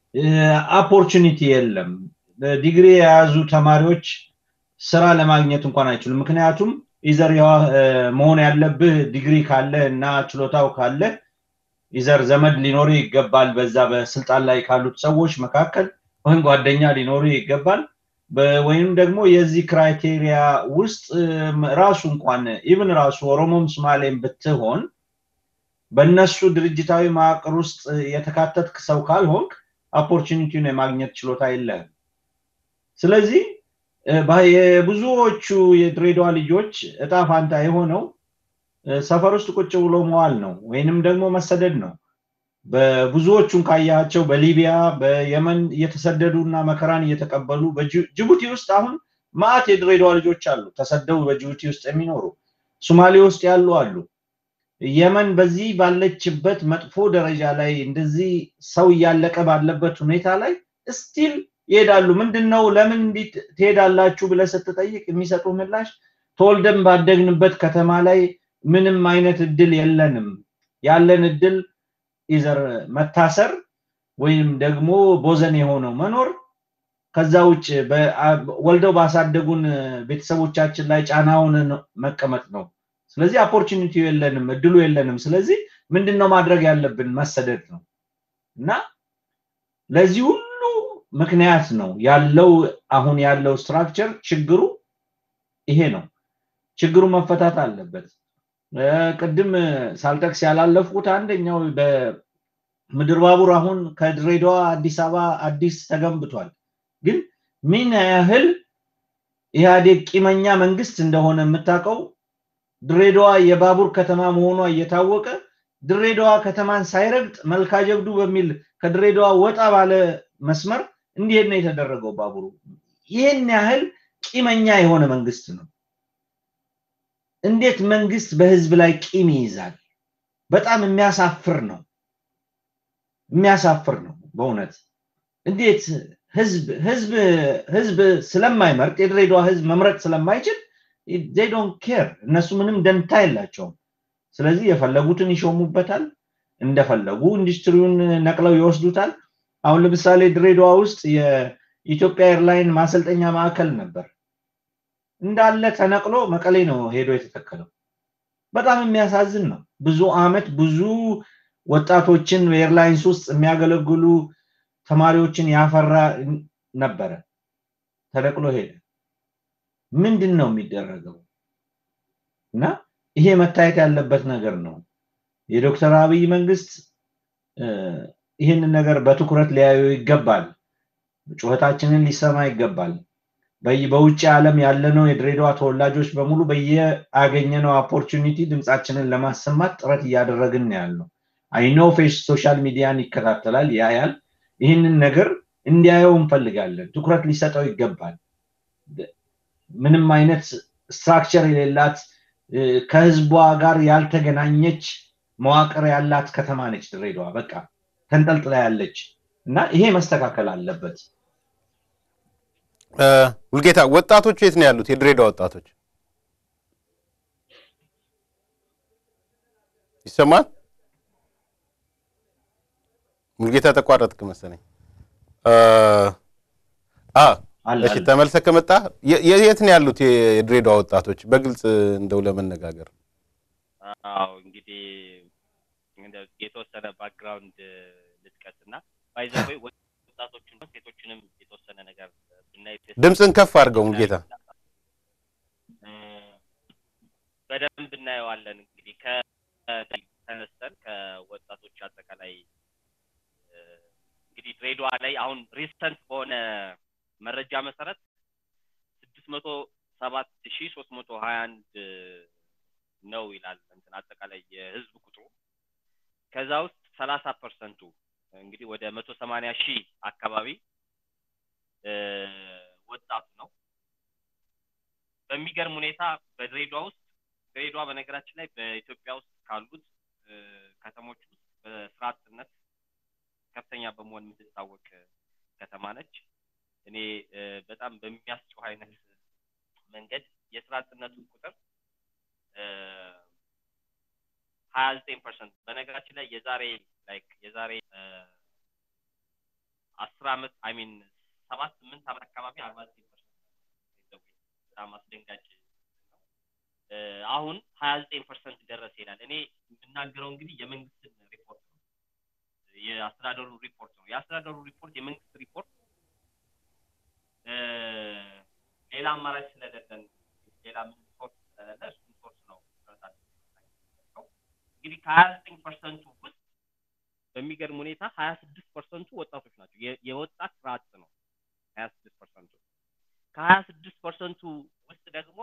ኦፖርቹኒቲ የለም። ዲግሪ የያዙ ተማሪዎች ስራ ለማግኘት እንኳን አይችሉም። ምክንያቱም ኢዘር መሆን ያለብህ ዲግሪ ካለ እና ችሎታው ካለ ኢዘር ዘመድ ሊኖር ይገባል። በዛ በስልጣን ላይ ካሉት ሰዎች መካከል ወይም ጓደኛ ሊኖር ይገባል። ወይም ደግሞ የዚህ ክራይቴሪያ ውስጥ ራሱ እንኳን ኢቭን ራሱ ኦሮሞም ሶማሌም ብትሆን በእነሱ ድርጅታዊ መዋቅር ውስጥ የተካተትክ ሰው ካልሆንክ ኦፖርቹኒቲውን የማግኘት ችሎታ የለህም። ስለዚህ የብዙዎቹ የድሬዳዋ ልጆች እጣ ፋንታ የሆነው ሰፈር ውስጥ ቁጭ ብሎ መዋል ነው ወይንም ደግሞ መሰደድ ነው። በብዙዎቹን ካያቸው በሊቢያ በየመን እየተሰደዱ እና መከራን እየተቀበሉ ጅቡቲ ውስጥ አሁን ማዕት የድሬዳዋ ልጆች አሉ ተሰደው በጅቡቲ ውስጥ የሚኖሩ ሶማሌ ውስጥ ያሉ አሉ። የመን በዚህ ባለችበት መጥፎ ደረጃ ላይ እንደዚህ ሰው እያለቀ ባለበት ሁኔታ ላይ ስቲል ይሄዳሉ። ምንድን ነው ለምን እንዲህ ትሄዳላችሁ ብለህ ስትጠይቅ የሚሰጡ ምላሽ ተወልደን ባደግንበት ከተማ ላይ ምንም አይነት እድል የለንም። ያለን እድል ኢዘር መታሰር ወይም ደግሞ ቦዘን የሆነው መኖር ከዛ ውጭ ወልደው ባሳደጉን ቤተሰቦቻችን ላይ ጫናውን መቀመጥ ነው። ስለዚህ ኦፖርቹኒቲው የለንም፣ እድሉ የለንም። ስለዚህ ምንድን ነው ማድረግ ያለብን? መሰደድ ነው እና ለዚህ ሁሉ ምክንያት ነው ያለው አሁን ያለው ስትራክቸር ችግሩ ይሄ ነው። ችግሩ መፈታት አለበት። ቅድም ሳልጠቅስ ያላለፍኩት አንደኛው በምድር ባቡር አሁን ከድሬዳዋ አዲስ አበባ አዲስ ተገንብቷል። ግን ምን ያህል ኢህአዴግ ቂመኛ መንግስት እንደሆነ የምታውቀው ድሬዳዋ የባቡር ከተማ መሆኗ እየታወቀ ድሬዳዋ ከተማን ሳይረግጥ መልካ ጀብዱ በሚል ከድሬዳዋ ወጣ ባለ መስመር እንዲሄድ ነው የተደረገው ባቡሩ። ይህን ያህል ቂመኛ የሆነ መንግስት ነው። እንዴት መንግስት በህዝብ ላይ ቂም ይይዛል? በጣም የሚያሳፍር ነው። የሚያሳፍር ነው በእውነት እንዴት ህዝብ ህዝብ ህዝብ ስለማይመርጥ የድሬዳዋ ህዝብ መምረጥ ስለማይችል ዴይ ዶንት ኬር እነሱ ምንም ደንታ የላቸውም። ስለዚህ የፈለጉትን ይሾሙበታል፣ እንደፈለጉ ኢንዱስትሪውን ነቅለው ይወስዱታል። አሁን ለምሳሌ ድሬዳዋ ውስጥ የኢትዮጵያ ኤርላይን ማሰልጠኛ ማዕከል ነበር። እንዳለ ተነቅሎ መቀሌ ነው ሄዶ የተተከለው። በጣም የሚያሳዝን ነው። ብዙ አመት ብዙ ወጣቶችን በኤርላይንስ ውስጥ የሚያገለግሉ ተማሪዎችን ያፈራ ነበረ፣ ተነቅሎ ሄደ። ምንድን ነው የሚደረገው? እና ይሄ መታየት ያለበት ነገር ነው። የዶክተር አብይ መንግስት ይህንን ነገር በትኩረት ሊያዩ ይገባል። ጩኸታችንን ሊሰማ ይገባል። በውጭ ዓለም ያለነው የድሬዳዋ ተወላጆች በሙሉ በየአገኘነው ኦፖርቹኒቲ ድምፃችንን ለማሰማት ጥረት እያደረግን ያለው አይኖ ፌስ ሶሻል ሚዲያን ይከታተላል፣ ያያል። ይህንን ነገር እንዲያየው እንፈልጋለን። ትኩረት ሊሰጠው ይገባል። ምንም አይነት ስትራክቸር የሌላት ከህዝቧ ጋር ያልተገናኘች መዋቅር ያላት ከተማ ነች ድሬዳዋ። በቃ ተንጠልጥላ ያለች እና ይሄ መስተካከል አለበት። ሙልጌታ፣ ወጣቶቹ የት ነው ያሉት? የድሬዳዋ ወጣቶች ይሰማል? ሙልጌታ ተቋረጥክ መሰለኝ። እሺ ተመልሰህ ከመጣ የት ነው ያሉት የድሬዳዋ ወጣቶች? በግልጽ እንደው ለመነጋገር አዎ እንግዲህ የተወሰነ ባክግራውንድ ልጥቀስ እና ባይዘወይ ወጣቶችን ሴቶችንም የተወሰነ ነገር ብናይ ድምፅን ከፍ አድርገው ሙልጌታ። በደንብ እናየዋለን። እንግዲህ ከተነስተን ከወጣቶች አጠቃላይ እንግዲህ ድሬዳዋ ላይ አሁን ሪሰንት በሆነ መረጃ መሰረት ስድስት መቶ ሰባት ሺ ሶስት መቶ ሀያ አንድ ነው ይላል እንትን አጠቃላይ የህዝብ ቁጥሩ ከዛ ውስጥ ሰላሳ ፐርሰንቱ እንግዲህ ወደ መቶ ሰማንያ ሺህ አካባቢ ወጣቱ ነው። በሚገርም ሁኔታ በድሬዳዋ ውስጥ ድሬዳዋ በነገራችን ላይ በኢትዮጵያ ውስጥ ካሉት ከተሞች ውስጥ በስራ አጥነት ከፍተኛ በመሆን የምትታወቅ ከተማ ነች። እኔ በጣም በሚያስጨው አይነት መንገድ የስራ አጥነቱን ቁጥር ሀያ ዘጠኝ ፐርሰንት በነገራችን ላይ የዛሬ ላይክ የዛሬ አስር አመት አይሚን ሰባት ስምንት አመት አካባቢ አርባ ዘጠኝ ፐርሰንት በጣም አስደንጋጭ ነው። አሁን ሀያ ዘጠኝ ፐርሰንት ደረሰ ይላል። እኔ የምናገረው እንግዲህ የመንግስትን ሪፖርት ነው፣ የአስተዳደሩ ሪፖርት ነው። የአስተዳደሩ ሪፖርት የመንግስት ሪፖርት ሌላ አማራጭ ስለሌለን ሌላ ምን ሶርስ ስለሌለ እሱን ሶርስ ነው እንግዲህ ከሀያ ዘጠኝ ፐርሰንቱ ውስጥ በሚገርም ሁኔታ ሀያ ስድስት ፐርሰንቱ ወጣቶች ናቸው። የወጣት ስራ አጥ ነው ሀያ ስድስት ፐርሰንቱ። ከሀያ ስድስት ፐርሰንቱ ውስጥ ደግሞ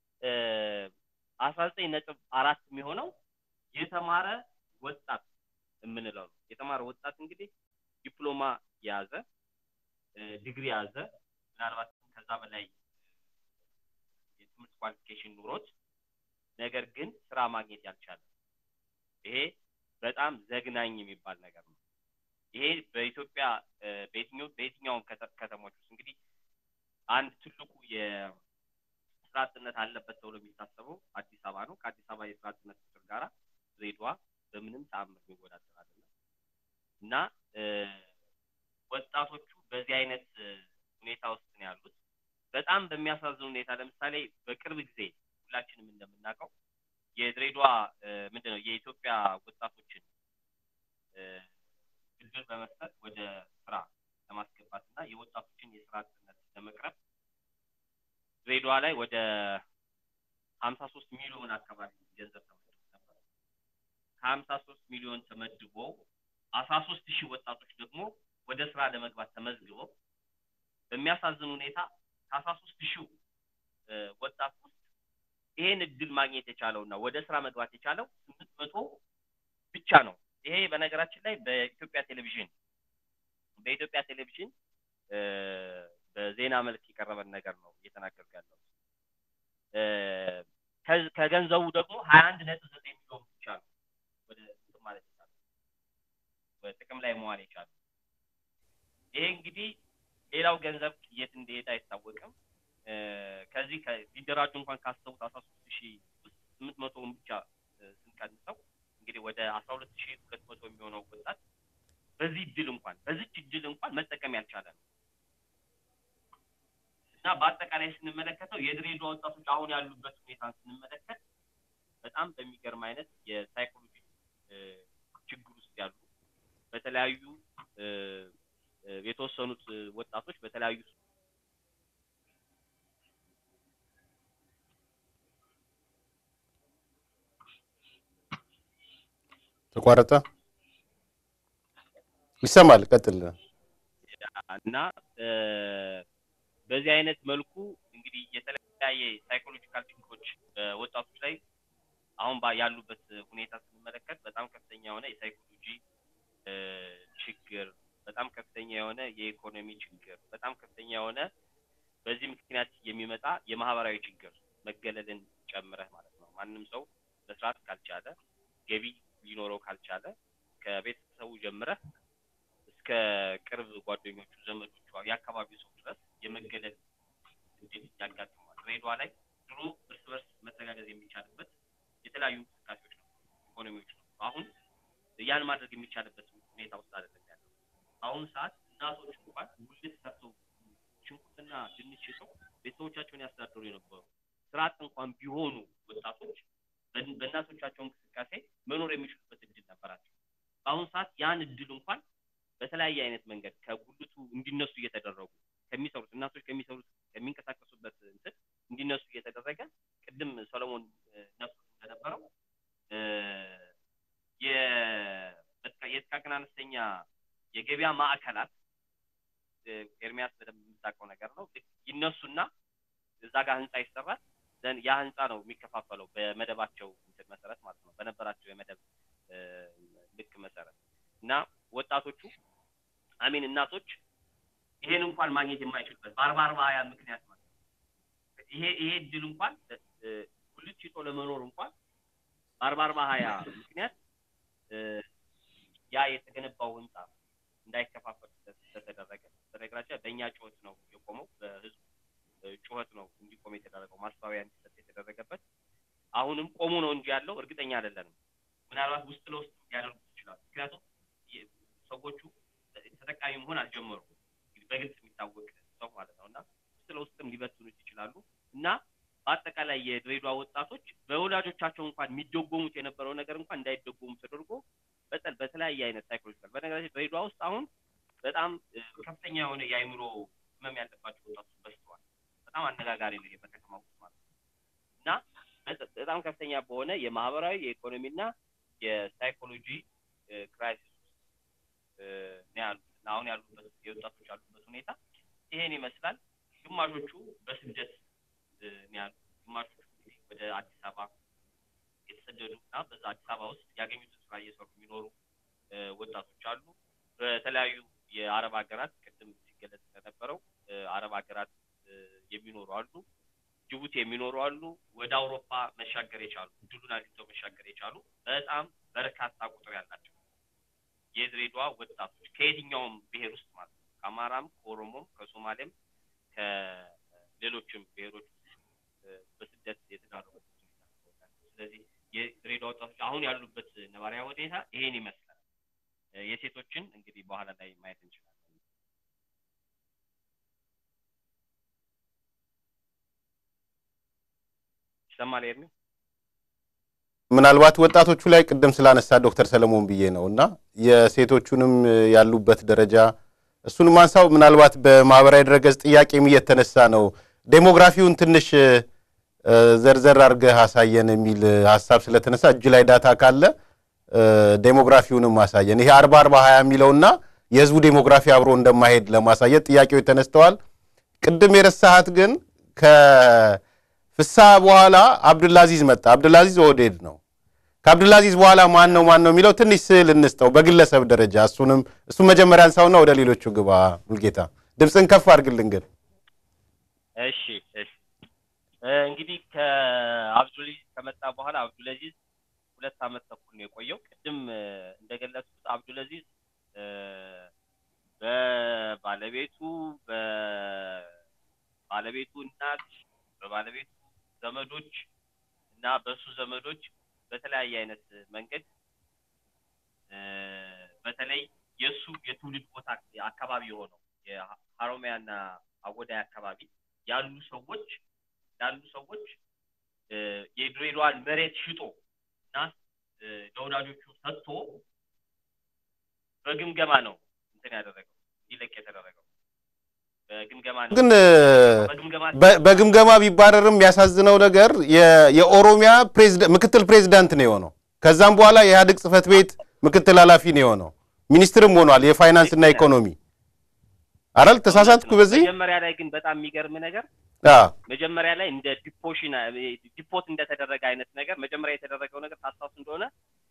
አስራ ዘጠኝ ነጥብ አራት የሚሆነው የተማረ ወጣት የምንለው ነው። የተማረ ወጣት እንግዲህ ዲፕሎማ የያዘ ዲግሪ የያዘ ምናልባት ከዛ በላይ የትምህርት ኳሊፊኬሽን ኑሮት ነገር ግን ስራ ማግኘት ያልቻለ ይሄ በጣም ዘግናኝ የሚባል ነገር ነው። ይሄ በኢትዮጵያ በየትኛው በየትኛውም ከተሞች ውስጥ እንግዲህ አንድ ትልቁ የስራ አጥነት አለበት ተብሎ የሚታሰበው አዲስ አበባ ነው። ከአዲስ አበባ የስራ አጥነት ቁጥር ጋራ ድሬዳዋ በምንም ተአምር የሚወዳደር አይደለም እና ወጣቶቹ በዚህ አይነት ሁኔታ ውስጥ ነው ያሉት። በጣም በሚያሳዝን ሁኔታ ለምሳሌ በቅርብ ጊዜ ሁላችንም እንደምናውቀው የድሬዳዋ ምንድን ነው የኢትዮጵያ ወጣቶችን ብድር በመስጠት ወደ ስራ ለማስገባት እና የወጣቶችን የስራ አጥነት ለመቅረብ ድሬዳዋ ላይ ወደ ሀምሳ ሶስት ሚሊዮን አካባቢ ገንዘብ ተመድቦ ነበር። ከሀምሳ ሶስት ሚሊዮን ተመድቦ አስራ ሶስት ሺህ ወጣቶች ደግሞ ወደ ስራ ለመግባት ተመዝግበው በሚያሳዝን ሁኔታ ከአስራ ሶስት ሺህ ወጣት ውስጥ ይሄን እድል ማግኘት የቻለው እና ወደ ስራ መግባት የቻለው ስምንት መቶ ብቻ ነው። ይሄ በነገራችን ላይ በኢትዮጵያ ቴሌቪዥን በኢትዮጵያ ቴሌቪዥን በዜና መልክ የቀረበን ነገር ነው እየተናገርኩ ያለው። ከገንዘቡ ደግሞ ሀያ አንድ ነጥብ ዘጠኝ ሚሊዮን ብቻ ነው ወደ ማለት ይቻላል ጥቅም ላይ መዋል የቻለው። ይሄ እንግዲህ ሌላው ገንዘብ የት እንደሄደ አይታወቅም። ከዚህ ሊደራጁ እንኳን ካሰቡት አስራ ሶስት ሺህ ውስጥ ስምንት መቶውን ብቻ ስንቀንሰው እንግዲህ ወደ አስራ ሁለት ሺህ ሁለት መቶ የሚሆነው ወጣት በዚህ እድል እንኳን በዚች እድል እንኳን መጠቀም ያልቻለ ነው እና በአጠቃላይ ስንመለከተው የድሬዳዋ ወጣቶች አሁን ያሉበት ሁኔታን ስንመለከት በጣም በሚገርም አይነት የሳይኮሎጂ ችግር ውስጥ ያሉ በተለያዩ የተወሰኑት ወጣቶች በተለያዩ ተቋረጠ። ይሰማል። ቀጥል። እና በዚህ አይነት መልኩ እንግዲህ የተለያየ ሳይኮሎጂካል ችግሮች በወጣቶች ላይ አሁን ያሉበት ሁኔታ ስንመለከት በጣም ከፍተኛ የሆነ የሳይኮሎጂ ችግር፣ በጣም ከፍተኛ የሆነ የኢኮኖሚ ችግር፣ በጣም ከፍተኛ የሆነ በዚህ ምክንያት የሚመጣ የማህበራዊ ችግር መገለልን ጨምረህ ማለት ነው። ማንም ሰው መስራት ካልቻለ ገቢ ሊኖረው ካልቻለ ከቤተሰቡ ጀምረህ እስከ ቅርብ ጓደኞቹ፣ ዘመዶቹ፣ የአካባቢው ሰው ድረስ የመገለል እንዴት ያጋጥመዋል። ድሬዳዋ ላይ ድሮ እርስ በርስ መተጋገዝ የሚቻልበት የተለያዩ እንቅስቃሴዎች ነው፣ ኢኮኖሚዎች ነው። አሁን ያን ማድረግ የሚቻልበት ሁኔታ ውስጥ አይደለም ያለው። አሁን ሰዓት እናቶች እንኳን ጉልት ሰርተው ሽንኩርትና ድንች ሽጠው ቤተሰቦቻቸውን ያስተዳድሩ የነበሩ ስራ አጥ እንኳን ቢሆኑ ወጣቶች በእናቶቻቸው እንቅስቃሴ መኖር የሚችሉበት እድል ነበራቸው። በአሁኑ ሰዓት ያን እድል እንኳን በተለያየ አይነት መንገድ ከጉልቱ እንዲነሱ እየተደረጉ ከሚሰሩት እናቶች ከሚሰሩት ከሚንቀሳቀሱበት እንትን እንዲነሱ እየተደረገ ቅድም ሰለሞን ነሱ እንደነበረው የጥቃቅን አነስተኛ የገበያ ማዕከላት ኤርሚያስ በደንብ የምታውቀው ነገር ነው። ይነሱና እዛ ጋር ህንፃ ይሰራል። ዘን ያ ህንፃ ነው የሚከፋፈለው በመደባቸው እንትን መሰረት ማለት ነው፣ በነበራቸው የመደብ ልክ መሰረት እና ወጣቶቹ አሚን እናቶች ይሄን እንኳን ማግኘት የማይችሉበት በአርባ አርባ ሀያ ምክንያት ማለት ነው። ይሄ ይሄ እድል እንኳን ጉልት ሽጦ ለመኖር እንኳን በአርባ አርባ ሀያ ምክንያት ያ የተገነባው ህንፃ እንዳይከፋፈል ስለተደረገ በነገራችን በእኛ ጩኸት ነው የቆመው፣ በህዝቡ ጩኸት ነው እንዲቆም የተደረገው ማስታወያ እንዲሰጥ የተደረገበት። አሁንም ቆሙ ነው እንጂ ያለው እርግጠኛ አይደለንም። ምናልባት ውስጥ ለውስጥ ሊያደርጉት ይችላሉ። ምክንያቱም ሰዎቹ ተጠቃሚ መሆን አልጀመሩም። በግልጽ የሚታወቅ ሰው ማለት ነው እና ውስጥ ለውስጥም ሊበትኑት ይችላሉ እና በአጠቃላይ የድሬዳዋ ወጣቶች በወላጆቻቸው እንኳን የሚደጎሙት የነበረው ነገር እንኳን እንዳይደጎሙ ተደርጎ በጠል በተለያየ አይነት ሳይኮሎጂካል በነገራችን ድሬዳዋ ውስጥ አሁን በጣም ከፍተኛ የሆነ የአእምሮ ህመም ያለባቸው ወጣቶች በዝተዋል። በጣም አነጋጋሪ ነው በከተማ ውስጥ ማለት ነው እና በጣም ከፍተኛ በሆነ የማህበራዊ የኢኮኖሚና የሳይኮሎጂ ክራይሲስ ውስጥ ነው ያሉት። አሁን ያሉበት የወጣቶች ያሉበት ሁኔታ ይሄን ይመስላል። ግማሾቹ በስደት ነው ያሉት። ግማሾቹ ወደ አዲስ አበባ የተሰደዱ እና በዛ አዲስ አበባ ውስጥ ያገኙትን ስራ እየሰሩ የሚኖሩ ወጣቶች አሉ። በተለያዩ የአረብ ሀገራት ቅድም ሲገለጽ እንደነበረው አረብ ሀገራት የሚኖሩ አሉ። ጅቡቲ የሚኖሩ አሉ። ወደ አውሮፓ መሻገር የቻሉ እድሉን አግኝተው መሻገር የቻሉ በጣም በርካታ ቁጥር ያላቸው የድሬዳዋ ወጣቶች ከየትኛውም ብሔር ውስጥ ማለት ነው ከአማራም፣ ከኦሮሞም፣ ከሶማሌም ከሌሎችም ብሔሮች በስደት የተዳረጉበት ሁኔታ ስለዚህ የድሬዳዋ ወጣቶች አሁን ያሉበት ነባሪያ ሁኔታ ይሄን ይመስላል። የሴቶችን እንግዲህ በኋላ ላይ ማየት እንችላለን። ይሰማል ኤርሚ? ምናልባት ወጣቶቹ ላይ ቅድም ስላነሳ ዶክተር ሰለሞን ብዬ ነው እና የሴቶቹንም ያሉበት ደረጃ እሱንም አንሳው። ምናልባት በማህበራዊ ድረገጽ ጥያቄም እየተነሳ ነው ዴሞግራፊውን ትንሽ ዘርዘር አድርገህ አሳየን የሚል ሀሳብ ስለተነሳ እጅ ላይ ዳታ ካለ ዴሞግራፊውንም ማሳየን። ይሄ አርባ አርባ ሀያ የሚለውና የህዝቡ ዴሞግራፊ አብሮ እንደማይሄድ ለማሳየት ጥያቄዎች ተነስተዋል። ቅድም የረሳሃት ግን ከፍስሐ በኋላ አብዱልአዚዝ መጣ። አብዱልአዚዝ ኦህዴድ ነው። ከአብዱልአዚዝ በኋላ ማን ነው ማን ነው የሚለው ትንሽ ስዕል እንስጠው በግለሰብ ደረጃ። እሱንም እሱም መጀመሪያ አንሳውና ወደ ሌሎቹ ግባ። ሙልጌታ ድምፅን ከፍ አድርግልን ግን። እሺ እሺ እንግዲህ ከአብዱልአዚዝ ከመጣ በኋላ አብዱልአዚዝ ሁለት ዓመት ተኩል ነው የቆየው። ቅድም እንደገለጽኩት አብዱልአዚዝ በባለቤቱ በባለቤቱ እናት በባለቤቱ ዘመዶች እና በሱ ዘመዶች በተለያየ አይነት መንገድ እ፣ በተለይ የእሱ የትውልድ ቦታ አካባቢ የሆነው የሀሮሚያና አወዳይ አካባቢ ያሉ ሰዎች ያሉ ሰዎች እ፣ የድሬዳዋን መሬት ሽጦ እና እ፣ ለወዳጆቹ ሰጥቶ በግምገማ ነው እንትን ያደረገው እንዲለቅ የተደረገው በግምገማ ነው ግን በግምገማ በ- በግምገማ ቢባረርም የሚያሳዝነው ነገር የ- የኦሮሚያ ፕሬዝዳ- ምክትል ፕሬዚዳንት ነው የሆነው። ከዛም በኋላ የኢህአዴግ ጽህፈት ቤት ምክትል ኃላፊ ነው የሆነው። ሚኒስትርም ሆኗል የፋይናንስ እና ኢኮኖሚ አረል ተሳሳትኩ በዚህ መጀመሪያ ላይ ግን በጣም የሚገርም ነገር አዎ መጀመሪያ ላይ እንደ ዲፖሽን ዲፖት እንደተደረገ አይነት ነገር መጀመሪያ የተደረገው ነገር ታስታውስ እንደሆነ